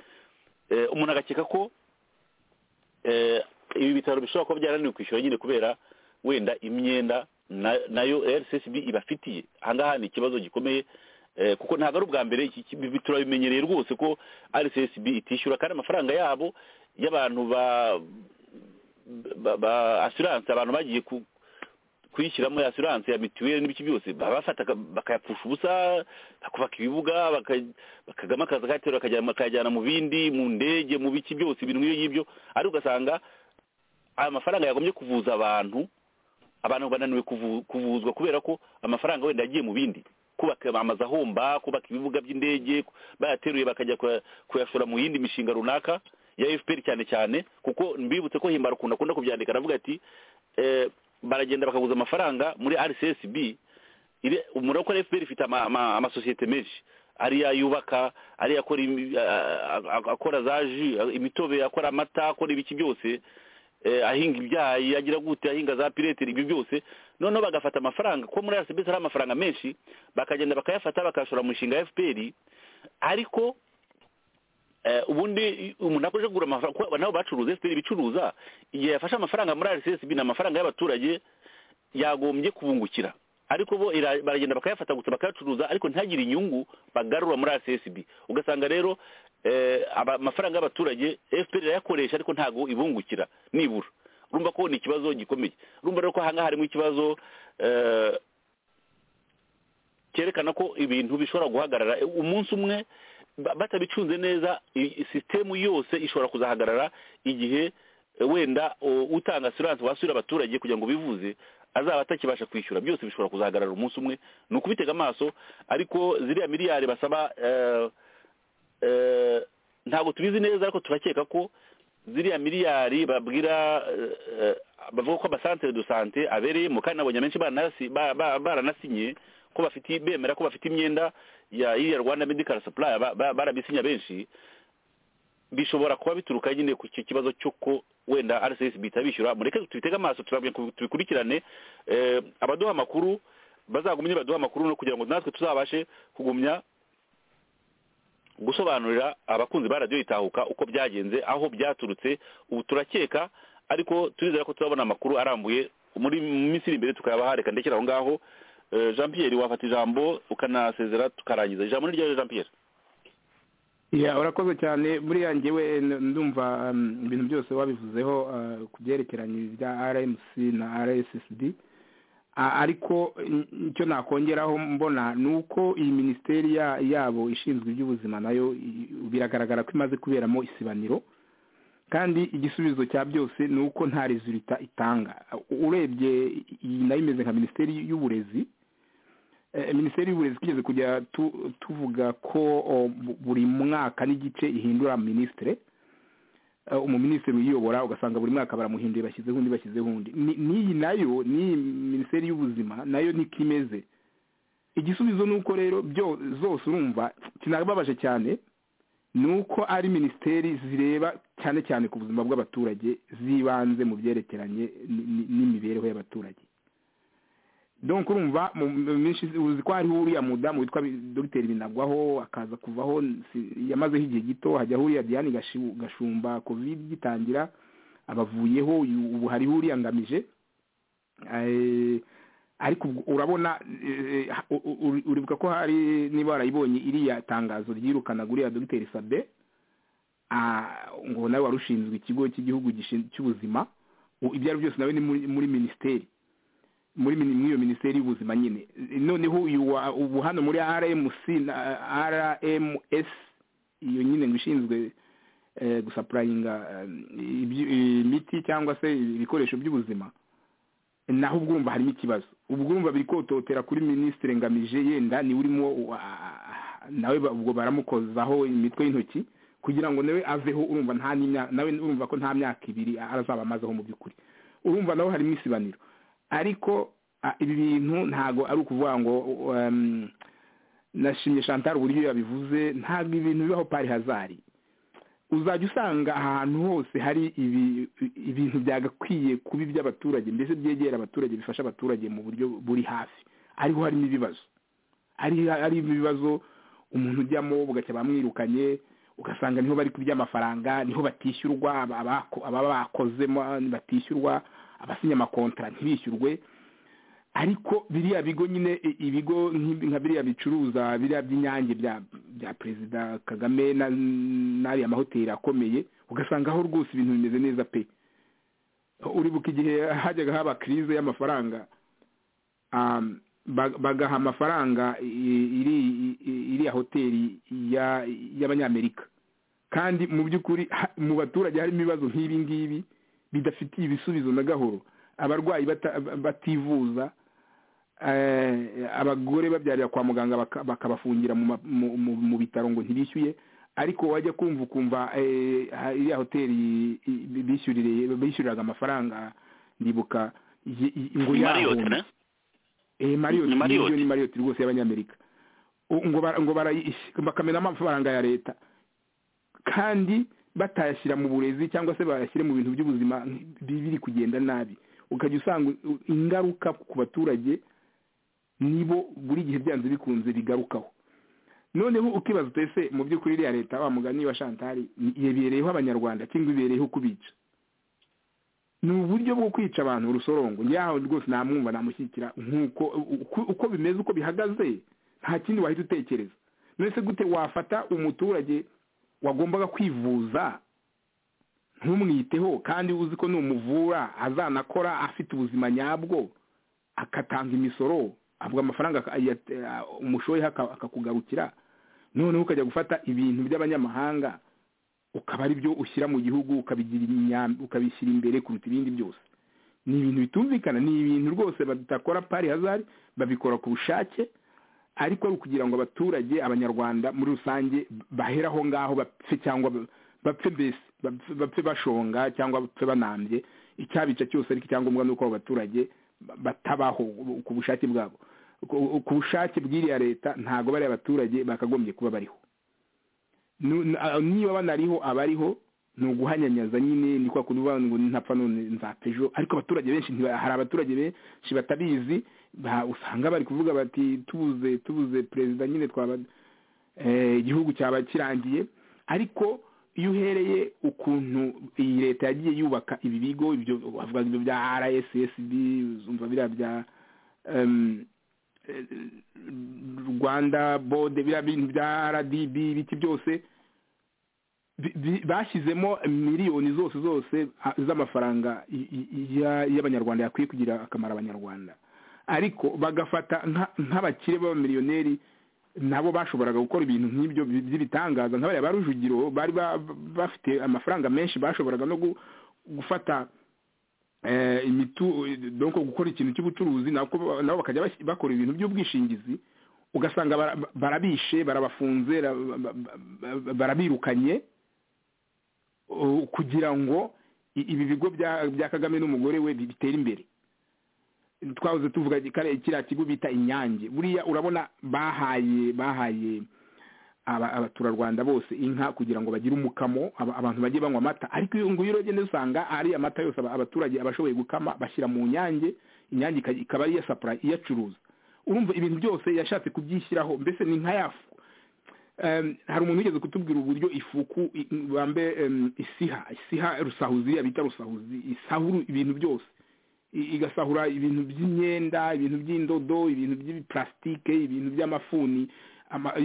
[SPEAKER 5] Eh, umuntu agakeka ko eh, ibi bitaro bishobora kuba byarananiwe kwishyura nyine kubera wenda imyenda na- nayo rcsb ibafitiye ahangaha ni ikibazo gikomeye eh, kuko ntabwo ari ubwa mbere iki- iki- ibi turabimenyereye rwose ko rcsb itishyura kandi amafaranga yabo y'abantu ba ba- ba asiranse abantu bagiye ku- kuyishyiramo ya asiranse ya mituweli n'ibiki byose baba bafata bakayapfusha ubusa bakubaka ibibuga baka- bakagama akazi katerura bakajyana- bakayajyana mu bindi mu ndege mu biki byose ibintu nk'ibyo ngibyo ariko ugasanga aya mafaranga yagombye kuvuza abantu abantu bananiwe kuvu- kuvuzwa kubera ko amafaranga wenda yagiye mu bindi kubaka amazu ahomba kubaka ibibuga by'indege bayateruye bakajya kuya- kuyashora mu yindi mishinga runaka ya fpr cyane cyane kuko mbibutse ko himbara ukuntu akunda kubyandika aravuga ati eh, baragenda bakaguza amafaranga muri rcsb ire- umuriro ko fpr ifite ama- ama- amasosiyete menshi ariya yubaka ariya akora imi- a- a- akora za ji imitobe akora amata akora ibiki byose eh, ahinga ibyayi agira gute ahinga za pireteri ibyo byose noneho bagafata amafaranga ko muri rcb hari amafaranga menshi bakagenda bakayafata bakayashora mu mishinga ya fpr ariko eh, ubundi umuntu akoresha kugura amafaranga kuko nabo bacuruza fpr ibicuruza igihe yafashe amafaranga muri rcsb ni amafaranga y'abaturage yagombye kubungukira ariko bo ira- baragenda bakayafata gusa bakayacuruza ariko ntagire inyungu bagarura muri rcsb ugasanga rero eh, aba- amafaranga y'abaturage fpr irayakoresha ariko ntago ibungukira nibura urumva ko ni ikibazo gikomeye urumva rero ko ahangaha harimo ikibazo eh, cyerekana ko ibintu bishobora guhagarara E, umunsi umwe ba- batabicunze neza i- i- sisitemu yose ishobora kuzahagarara igihe e, wenda o, utanga asiranse wasubira abaturage kugira ngo bivuze azaba atakibasha kwishyura byose bishobora kuzahagarara umunsi umwe ni ukubitega amaso ariko ziriya miliyari basaba eh, eh, ntabwo tubizi neza ariko turakeka ko ziriya miliyari babwira eh, eh, bavuga ko amasantere do sante abereyemo kandi nabonye benshi baranasi- ba- ba- baranasinye ko bafite bemera ko bafite imyenda ya iriya rwanda medical supply ba- ba- barabisinya benshi bishobora kuba bituruka nyine ku ki- kibazo cy'uko wenda rcsb itabishyura mureke tubitege amaso turabye- tubikurikirane eh, abaduha amakuru bazagumye baduha amakuru no kugira ngo natwe tuzabashe kugumya gusobanurira abakunzi ba radiyo itahuka uko byagenze aho byaturutse ubu turakeka ariko turizera ko tuzabona amakuru arambuye muri mu minsi iri imbere tukayabahareka ndekera aho ngaho Eh, jean pierre wafata ijambo ukanasezera tukarangiza ijambo ni ryawe jean pierre
[SPEAKER 6] ya urakoze cyane buriya njyewe n- ndumva um, ibintu byose wabivuzeho uh, ku byerekeranye bya rmc na rssd A- ariko n- icyo nakongeraho mbona ni uko iyi minisiteri ya- yabo ishinzwe iby'ubuzima nayo i- biragaragara ko imaze kuberamo isibaniro kandi igisubizo cya byose ni uko nta rezulita itanga urebye iyi nayo imeze nka minisiteri y'uburezi Eh, minisiteri y'uburezi twigeze kujya tu- tuvuga ko o, bu- buri mwaka n'igice ihindura minisitire Eh, umuminisitiri uyiyobora ugasanga buri mwaka baramuhinduye bashyizeho undi bashyizeho undi Ni- n'iyi nayo n'iyi minisiteri y'ubuzima nayo niko imeze igisubizo ni uko rero byo zose urumva kinababaje cyane ni uko ari minisiteri zireba cyane cyane ku buzima bw'abaturage zibanze mu byerekeranye ni- ni- n'imibereho y'abaturage donc urumva mu mu minsi uzi ko hariho uriya mudamu witwa Bi- dogiteri binagwaho akaza kuvaho si- yamazeho igihe gito hajyaho uriya diane Gashu- gashumba covid gitangira abavuyeho uyu- ubu hariho uriya ngamije Eh, ariko ubwo urabona eh, ha- u- u- uri- uribuka ko hari niba warayibonye iriya tangazo ryirukanaga uriya dogiteri sabe Ah, ngo nawe wari ushinzwe ikigo cy'igihugu gishin- cy'ubuzima U- ibyo ari byo byose nawe ni muri muri minisiteri muri mini- muri iyo minisiteri y'ubuzima nyine noneho uyu wa- ubu hano muri rmc na rms iyo nyine ngo ishinzwe eh, gusapurayinga eh, ibyo- imiti cyangwa se ibikoresho by'ubuzima naho ubwo urumva harimo ikibazo ubwo urumva biri kototera kuri minisitiri ngamije yenda niwe urimo wa- nawe ba- ubwo baramukozaho imitwe y'intoki kugira ngo nawe aveho urumva nta n'imya- nawe urumva ko nta myaka ibiri arazaba amazeho mu by'ukuri urumva nawe harimo isibaniro ariko Ah, ibi bintu ntago ari ukuvuga ngo um, nashimye chantal uburyo yabivuze ntabwo ibintu bibaho pari hazari uzajya usanga ahantu hose hari ibi ibintu byagakwiye kuba iby'abaturage mbese byegera abaturage bifasha abaturage mu buryo buri hafi ariho harimo ibibazo ari ari ibibazo umuntu ujyamo bugacya bamwirukanye ugasanga niho bari kurya amafaranga niho batishyurwa ababa bakozemo batishyurwa abasinya amakontara ntibishyurwe ariko biriya bigo nyine ibigo nka biriya bicuruza biriya by'inyange bya perezida kagame n'ariya mahoteli akomeye ugasanga aho rwose ibintu bimeze neza pe uribuka igihe hajyaga haba kirize y'amafaranga bagaha amafaranga iriya hoteli y'abanyamerika kandi mu by'ukuri mu baturage harimo ibibazo nk'ibi ngibi bidafitiye ibisubizo na gahoro abarwayi bativuza abagore babyarira kwa muganga bakabafungira mu bitaro ngo ntibishyuye ariko wajya kumva ukumva iriya hoteli bishyuriraga amafaranga ndibuka ngo yahunge mariyoti ni mariyoti rwose y'abanyamerika ngo bakamena amafaranga ya leta kandi batayashyira mu burezi cyangwa se bayashyire mu bintu by'ubuzima biri kugenda nabi ukajya usanga ingaruka ku baturage nibo buri gihe byanze bikunze bigarukaho noneho ukibaza utese mu by'ukuri iriya leta wa mugani wa shantari yebereyeho abanyarwanda cyangwa ibereyeho kubica ni uburyo bwo kwica abantu urusorongo nyaho rwose namwumva namushyikira nk'uko uko bimeze uko bihagaze nta kindi wahita utekereza mbese gute wafata umuturage wagombaga kwivuza ntumwiteho kandi uzi ko numuvura azanakora afite ubuzima nyabwo agatanga imisoro avuga amafaranga umushoyeho akakugarukira noneho ukajya gufata ibintu by'abanyamahanga ukaba ari byo ushyira mu gihugu ukabishyira imbere kuruta ibindi byose ni ibintu bitumvikana ni ibintu rwose badakora pari hazari babikora ku bushake ariko ari ukugira ngo abaturage abanyarwanda muri rusange bahera aho ngaho bapfe cyangwa bapfe mbese bapfe bashonga cyangwa bapfe banambye icyabica cyose ariko icyangombwa ni uko abo baturage batabaho ku bushake bwabo ku bushake bw'iriya leta ntabwo bariya baturage bakagombye kuba bariho niba banariho abariho ni uguhanyanyaza nyine ni kwa kundi uvuga ngo ntapfa none nzapfa ejo ariko abaturage benshi hari abaturage benshi batabizi usanga bari kuvuga bati tubuze tubuze perezida nyine twaba igihugu cyaba kirangiye ariko iyo uhereye ukuntu iyi leta yagiye yubaka ibi bigo ibyo bavuga ibyo bya rssb uzumva biriya bya rwanda bode biriya bintu bya rdb ibiki byose bashyizemo miliyoni zose zose z'amafaranga y'abanyarwanda yakwiye kugira akamaro abanyarwanda ariko bagafata nk'abakire b'abamiliyoneri nabo bashoboraga gukora ibintu nk'ibyo by'ibitangaza nk'abariya ba rujugiro bari bafite amafaranga menshi bashoboraga no gufata gukora ikintu cy'ubucuruzi nabo bakajya bakora ibintu by'ubwishingizi ugasanga barabishe barabafunze barabirukanye kugira ngo ibi bigo bya kagame n'umugore we bitere imbere twahoze tuvuga kiriya kigo bita inyange buriya urabona bahaye bahaye abaturarwanda bose inka kugira ngo bagire umukamo abantu bajye banywa amata ariko iyo ngiyo uragenda usanga ari amata yose abaturage abashoboye gukama bashyira mu nyange inyange ikaba ariyo sapura iyacuruza urumva ibintu byose yashatse kubyishyiraho mbese ni nka yafu hari umuntu wigeze kutubwira uburyo ifuku bambe isiha isiha rusahuzi bita rusahuzi isahura ibintu byose igasahura ibintu by'imyenda ibintu by'indodo ibintu by'ibiparasitike ibintu by'amafuni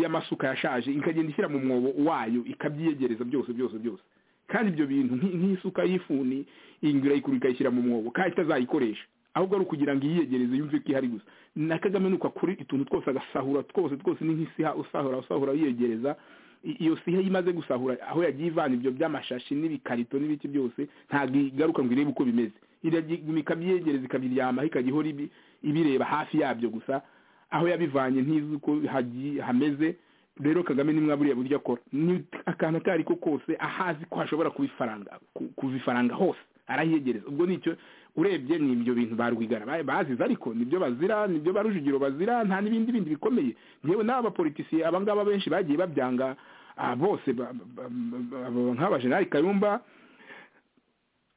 [SPEAKER 6] y'amasuka yashaje ikagenda ishyira mu mwobo wayo ikabyiyegereza byose byose byose kandi ibyo bintu nk'isuka y'ifuni ingura ikuru ikayishyira mu mwobo kandi itazayikoresha ahubwo ari ukugira ngo iyiyegereze yumve ko ihari gusa na kagame nuko akora utuntu twose agasahura twose twose ni nk'isiha usahura usahura yiyegereza iyo siha imaze gusahura aho yagiye ivana ibyo by'amashashi n'ibikarito n'ibiki byose ntabwo igaruka ngo irebe uko bimeze ikabyegereza ikabiryamaho ikajya ihora ibireba hafi yabyo gusa aho yabivanye ntizi uko hameze rero kagame ni buriya buryo akora ni akantu ako ari ko kose ahazi ko hashobora kubifaranga kuva ifaranga hose arahiyegereza ubwo nicyo urebye ni ibyo bintu ba rwigara ba- bazize ariko nibyo bazira nibyo ba rujugiro bazira nta n'ibindi bindi bikomeye yewe n'abapolitisiye aba ngaba benshi bagiye babyanga ah, bose ba- ba- ba- ba- nk'abajenerali karumba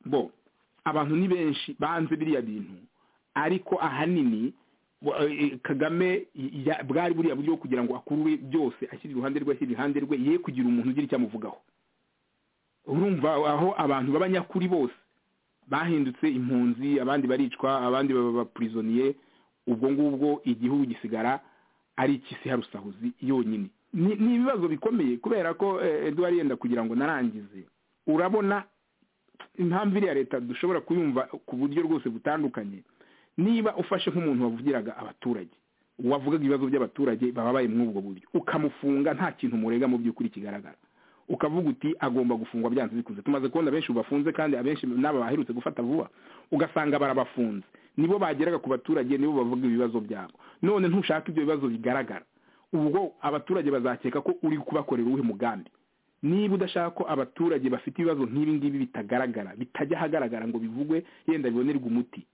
[SPEAKER 6] bo abantu ni benshi banze biriya bintu ariko ahanini bo- eh, kagame ya- bwari buriya buryo bwo kugira ngo akurure byose ashyira iruhande rwe ashyira iruhande rwe ye kugira umuntu ugira icyo amuvugaho urumva aho abantu b'abanyakuri bose bahindutse impunzi abandi baricwa abandi baba abapurizoniye ubwo ngubwo igihugu gisigara ari ik'isi ya rusahuzi yonyine ni ni ibibazo bikomeye kubera ko eh, eduard yenda kugira ngo narangize urabona impamvu iriya leta dushobora kuyumva ku buryo rwose butandukanye niba ufashe nk'umuntu wavugiraga abaturage wavugaga ibibazo by'abaturage bababaye muri ubwo buryo ukamufunga nta kintu murega mu by'ukuri kigaragara ukavuga uti agomba gufungwa byanze bikunze tumaze kubona benshi bafunze kandi abenshi n'aba baherutse gufata vuba ugasanga barabafunze nibo bageraga ku baturage nibo bavuga ibibazo byabo none ntushaka ibyo bibazo bigaragara ubwo abaturage bazakeka ko uri kubakorera uwuhe mugambi niba udashaka ko abaturage bafite ibibazo nk'ibi ngibi bitagaragara bitajya ahagaragara ngo bivugwe yenda bibonerwe umuti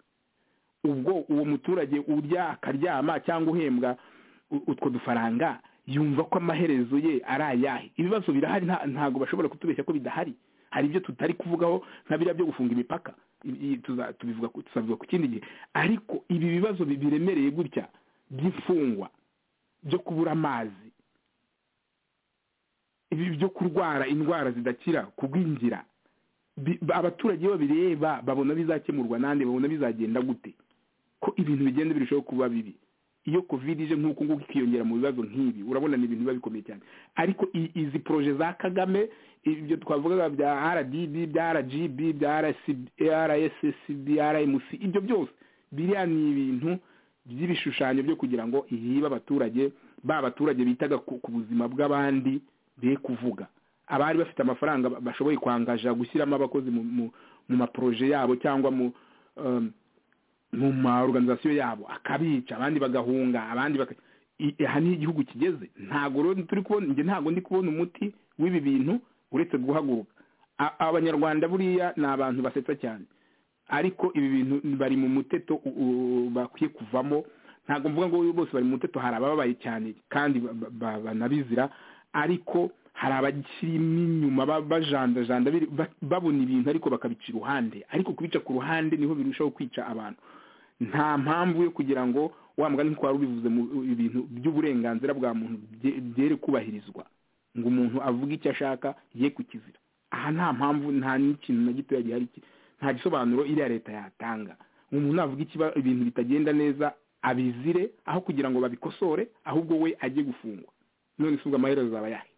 [SPEAKER 6] ubwo uwo muturage urya akaryama cyangwa uhembwa u- utwo dufaranga yumva ko amaherezo ye ari ayahe ibibazo birahari nta- ntabwo bashobora kutubeshya ko bidahari hari ibyo tutari kuvugaho nka biriya byo gufunga imipaka I- i- tuza- tubivuga ku- tuzabivuga ku kindi gihe ariko ibi bibazo bi- biremereye gutya by'imfungwa byo kubura amazi ibi byo kurwara indwara zidakira kugwingira bi- ba- abaturage iyo babireba babona bizakemurwa nande babona bizagenda gute ko ibintu bigenda birushaho kuba bibi iyo covid ije nk'uku nguku ikiyongera mu bibazo nk'ibi urabona ni ibintu biba bikomeye cyane ariko i- izi proje za kagame ibyo twavugaga bya rdb bya rgb bya rssb rmc ibyo byose biriya ni ibintu by'ibishushanyo byo kugira ngo iyibe abaturage ba baturage bitaga ku ku buzima bw'abandi be kuvuga abari bafite amafaranga ba- bashoboye kwangaja gushyiramo abakozi mu- mu mu maproje yabo cyangwa mu um, mu ma organization yabo akabica abandi bagahunga abandi baka I- aha ni igihugu kigeze ntago rero turi kubona njye ntago ndi kubona umuti w'ibi bintu uretse guhaguruka A- abanyarwanda buriya ni abantu basetsa cyane ariko ibi bintu bari mu muteto u- u- bakwiye kuvamo ntabwo mvuga ngo bose bari mu muteto hari abababaye cyane kandi ba- ba- ba- banabizira ariko hari abakirimo inyuma ba- bajandajanda biri- ba- babona ibintu ariko bakabica iruhande ariko kubica ku ruhande niho birushaho kwica abantu nta mpamvu yo kugira ngo wa mugani twari ubivuze mu ibintu by'uburenganzira bwa muntu bye- byere kubahirizwa ngo umuntu avuge icyo ashaka ye ku kizira aha nta mpamvu nta n'ikintu na gitoya gihari ki- nta gisobanuro iriya leta yatanga umuntu navuga ikiba ibintu bitagenda neza abizire aho kugira ngo babikosore ahubwo we ajye gufungwa none se ubwo amaherezo azaba yahe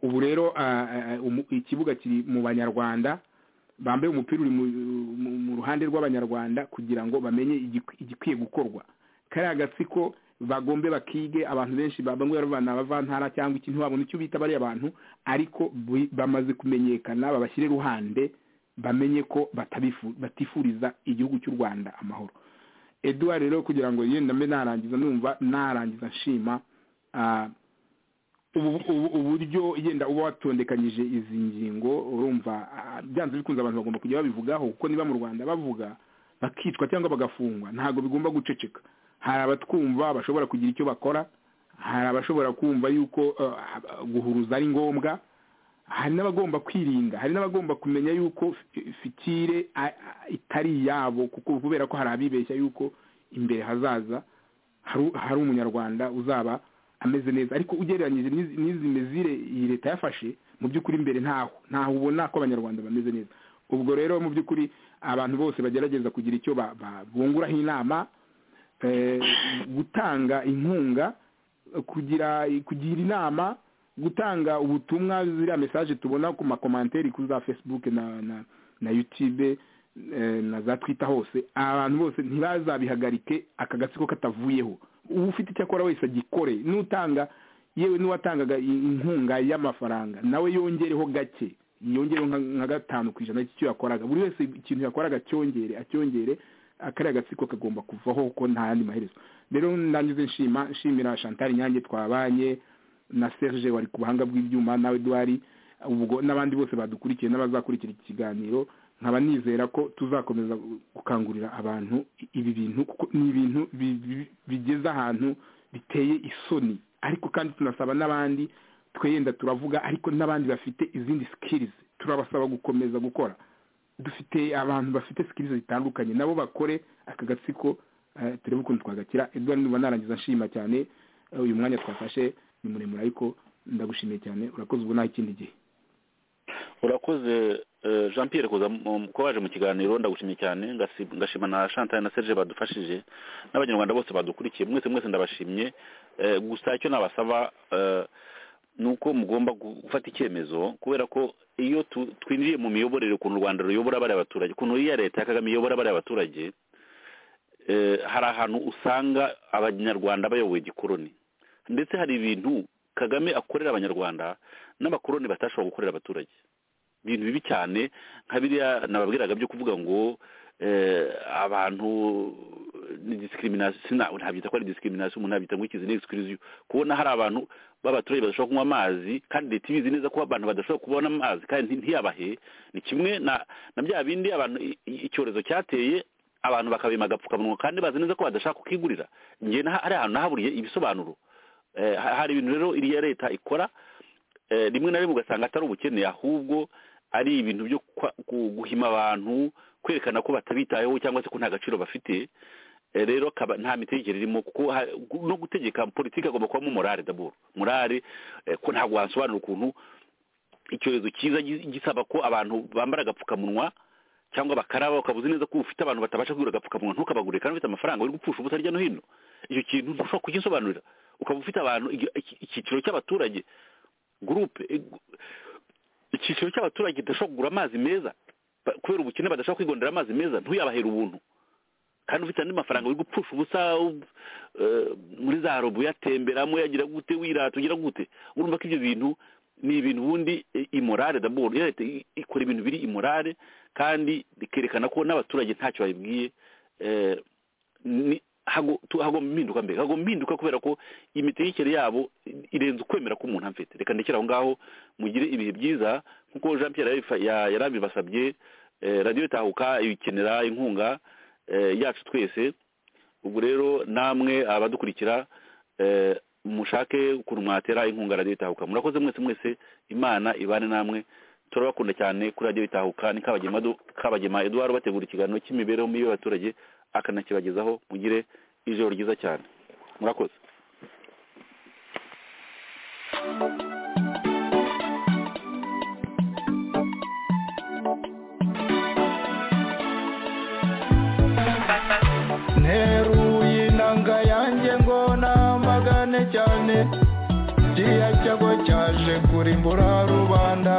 [SPEAKER 6] ubu rero ah, ah, umu- ikibuga kiri mu banyarwanda bambaye umupira uri mu- mu- mu ruhande rw'abanyarwanda kugira ngo bamenye igikwi- igikwiye gukorwa kariya gatsiko bagombe bakige abantu benshi ba- bamwe baravana abavantara cyangwa iki ntiwabona icyo bita bariya bantu ariko bu- bamaze kumenyekana babashyire iruhande bamenye ko batabifu- batifuriza igihugu cy'u rwanda amahoro eduard rero kugira ngo yenda mbe narangiza numva narangiza nshima ah, ubu- ubu- uburyo yenda uba watondekanyije izi ngingo urumva ah, byanze bikunze abantu bagomba kujya babivugaho kuko niba mu rwanda bavuga bakicwa cyangwa bagafungwa ntabwo bigomba guceceka hari abatwumva bashobora kugira icyo bakora hari abashobora kumva yuko eh, guhuruza ari ngombwa hari n'abagomba kwirinda hari n'abagomba kumenya yuko fi- fikire a- a- itari iyabo kuko kubera ko hari abibeshya yuko imbere hazaza hari hari umunyarwanda uzaba ameze neza ariko ugereranyije n'izi n'izi mezire iyi leta yafashe mu by'ukuri imbere ntaho ntaho ubona ko abanyarwanda bameze neza ubwo rero mu by'ukuri abantu bose bagerageza kugira icyo ba- ba- bunguraho inama eh, gutanga inkunga kugira kugira inama gutanga ubutumwa ziriya mesaje tubona ku makomanteri kuri za facebook na na na youtube eh, na za twita hose abantu bose ntibazabihagarike aka gatsiko katavuyeho uba ufite icyo akora wese agikore n'utanga yewe n'uwatangaga i- inkunga y'amafaranga nawe yongereho gake yongereho nka- nka gatanu ku ijana cy'icyo yakoraga buri wese ikintu yakoraga acyongere acyongere ah, kariya gatsiko kagomba kuvaho ko nta yandi maherezo rero ndangize nshima nshimira chantal nyange twabanye na serge wari ku buhanga bw'ibyuma nawe duhari ubwo n'abandi bose badukurikiye n'abazakurikira iki kiganiro nkaba nizera ko tuzakomeza gukangurira abantu ibi bintu kuko ni ibintu bi- bi- bigeze ahantu biteye isoni ariko kandi tunasaba n'abandi tweyenda turavuga ariko n'abandi bafite izindi sikirizi turabasaba gukomeza gukora dufite abantu bafite sikirizi zitandukanye nabo bakore aka gatsiko eh, turebe ukuntu twagakira edward nuba narangiza nshima cyane eh, uyu mwanya twafashe ni muremure ariko ndagushimiye cyane urakoze ubu naho ikindi gihe
[SPEAKER 5] urakoze eh, jean pierre kuza mu- kuba waje mu kiganiro ndagushimye cyane ngasi- ngashima na chantal na serge badufashije n'abanyarwanda bose badukurikiye mwese mwese ndabashimye Eh, gusa icyo nabasaba eh, ni uko mugomba gu- gufata icyemezo kubera ko iyo tu- twinjiye mu miyoborere ukuntu u rwanda ruyobora bariya baturage ukuntu iriya leta ya kagame iyobora bariya baturage eh, hari ahantu usanga abanyarwanda bayoboye igikoroni ndetse hari ibintu kagame akorera abanyarwanda n'abakoroni batashobora gukorera abaturage ibintu bibi cyane nka biriya nababwiraga byo kuvuga ngo eh, abantu ni discrimination sina- ntabyita ko ari discrimination umuntu nabyita ngo ikizi ni exclusion kubona hari abantu b'abaturage badashobora kunywa amazi kandi leta ibizi neza ko abantu badashobora kubona amazi kandi nti- ntiyabahe ni kimwe na na bya bindi abantu i- i- icyorezo cyateye abantu bakabima agapfukamunwa kandi bazi neza ko badashaka kukigurira njye naha- hari ahantu nahaburiye ibisobanuro Eh, ha- hari ibintu rero iriya leta ikora eh, rimwe na rimwe ugasanga atari ubukene ahubwo ari ibintu byo kwa- gu- guhima abantu kwerekana ko batabitayeho cyangwa se ko nta gaciro bafite Eh, rero akaba nta mitegekere irimo kuko ha- gu- no gutegeka politiki agomba kubamo morale daboro morale eh, ko ntabwo wasobanura ukuntu icyorezo cyiza gi- gisaba ko abantu bambara agapfukamunwa cyangwa bakaraba ukabuze neza ko ufite abantu batabasha kugura agapfukamunwa ntukabagurire kandi ufite amafaranga uri gupfusha ubusa hirya no hino icyo kintu ntushobora kugisobanurira ukaba ufite abantu igi- iki- icyiciro cy'abaturage gurupe eh, gu- icyiciro cy'abaturage kidashobora kugura amazi meza ba- kubera ubukene badashobora kwigondera amazi meza ntuyabahere ubuntu kandi ufite andi mafaranga uri gupfusha ubusa u- eh, muri za robo uyatemberamo yagira gute wirata ugira gute urumva ko ibyo bintu ni ibintu ubundi imorale daboro iyo leta i- ikora ibintu biri imorale kandi ikerekana ko n'abaturage ntacyo bayibwiye eh, ni- hago- tu- hagomba impinduka mbere hagomba impinduka kubera ko imitegekere yabo i- irenze ukwemera ko umuntu amfite reka ndekere aho ngaho mugire ibihe byiza nk'uko jean pierre yabifa- ya- yarabibasabye eh, radiyo tahuka ikenera inkunga eh, yacu twese ubwo rero namwe abadukurikira eh, mushake ukuntu mwatera inkunga radiyo itahuka murakoze mwese mwese imana ibane namwe turabakunda cyane kuri radiyo itahuka ni kabagema Edu- kabagema eduard bategura ikiganiro cy'imibereho mibi y'abaturage akanakibagezaho mugire ijoro ryiza cyane murakoze
[SPEAKER 3] nteruye inanga yanjye ngo namagane cyane kiriya cyago cyaje kurimbura rubanda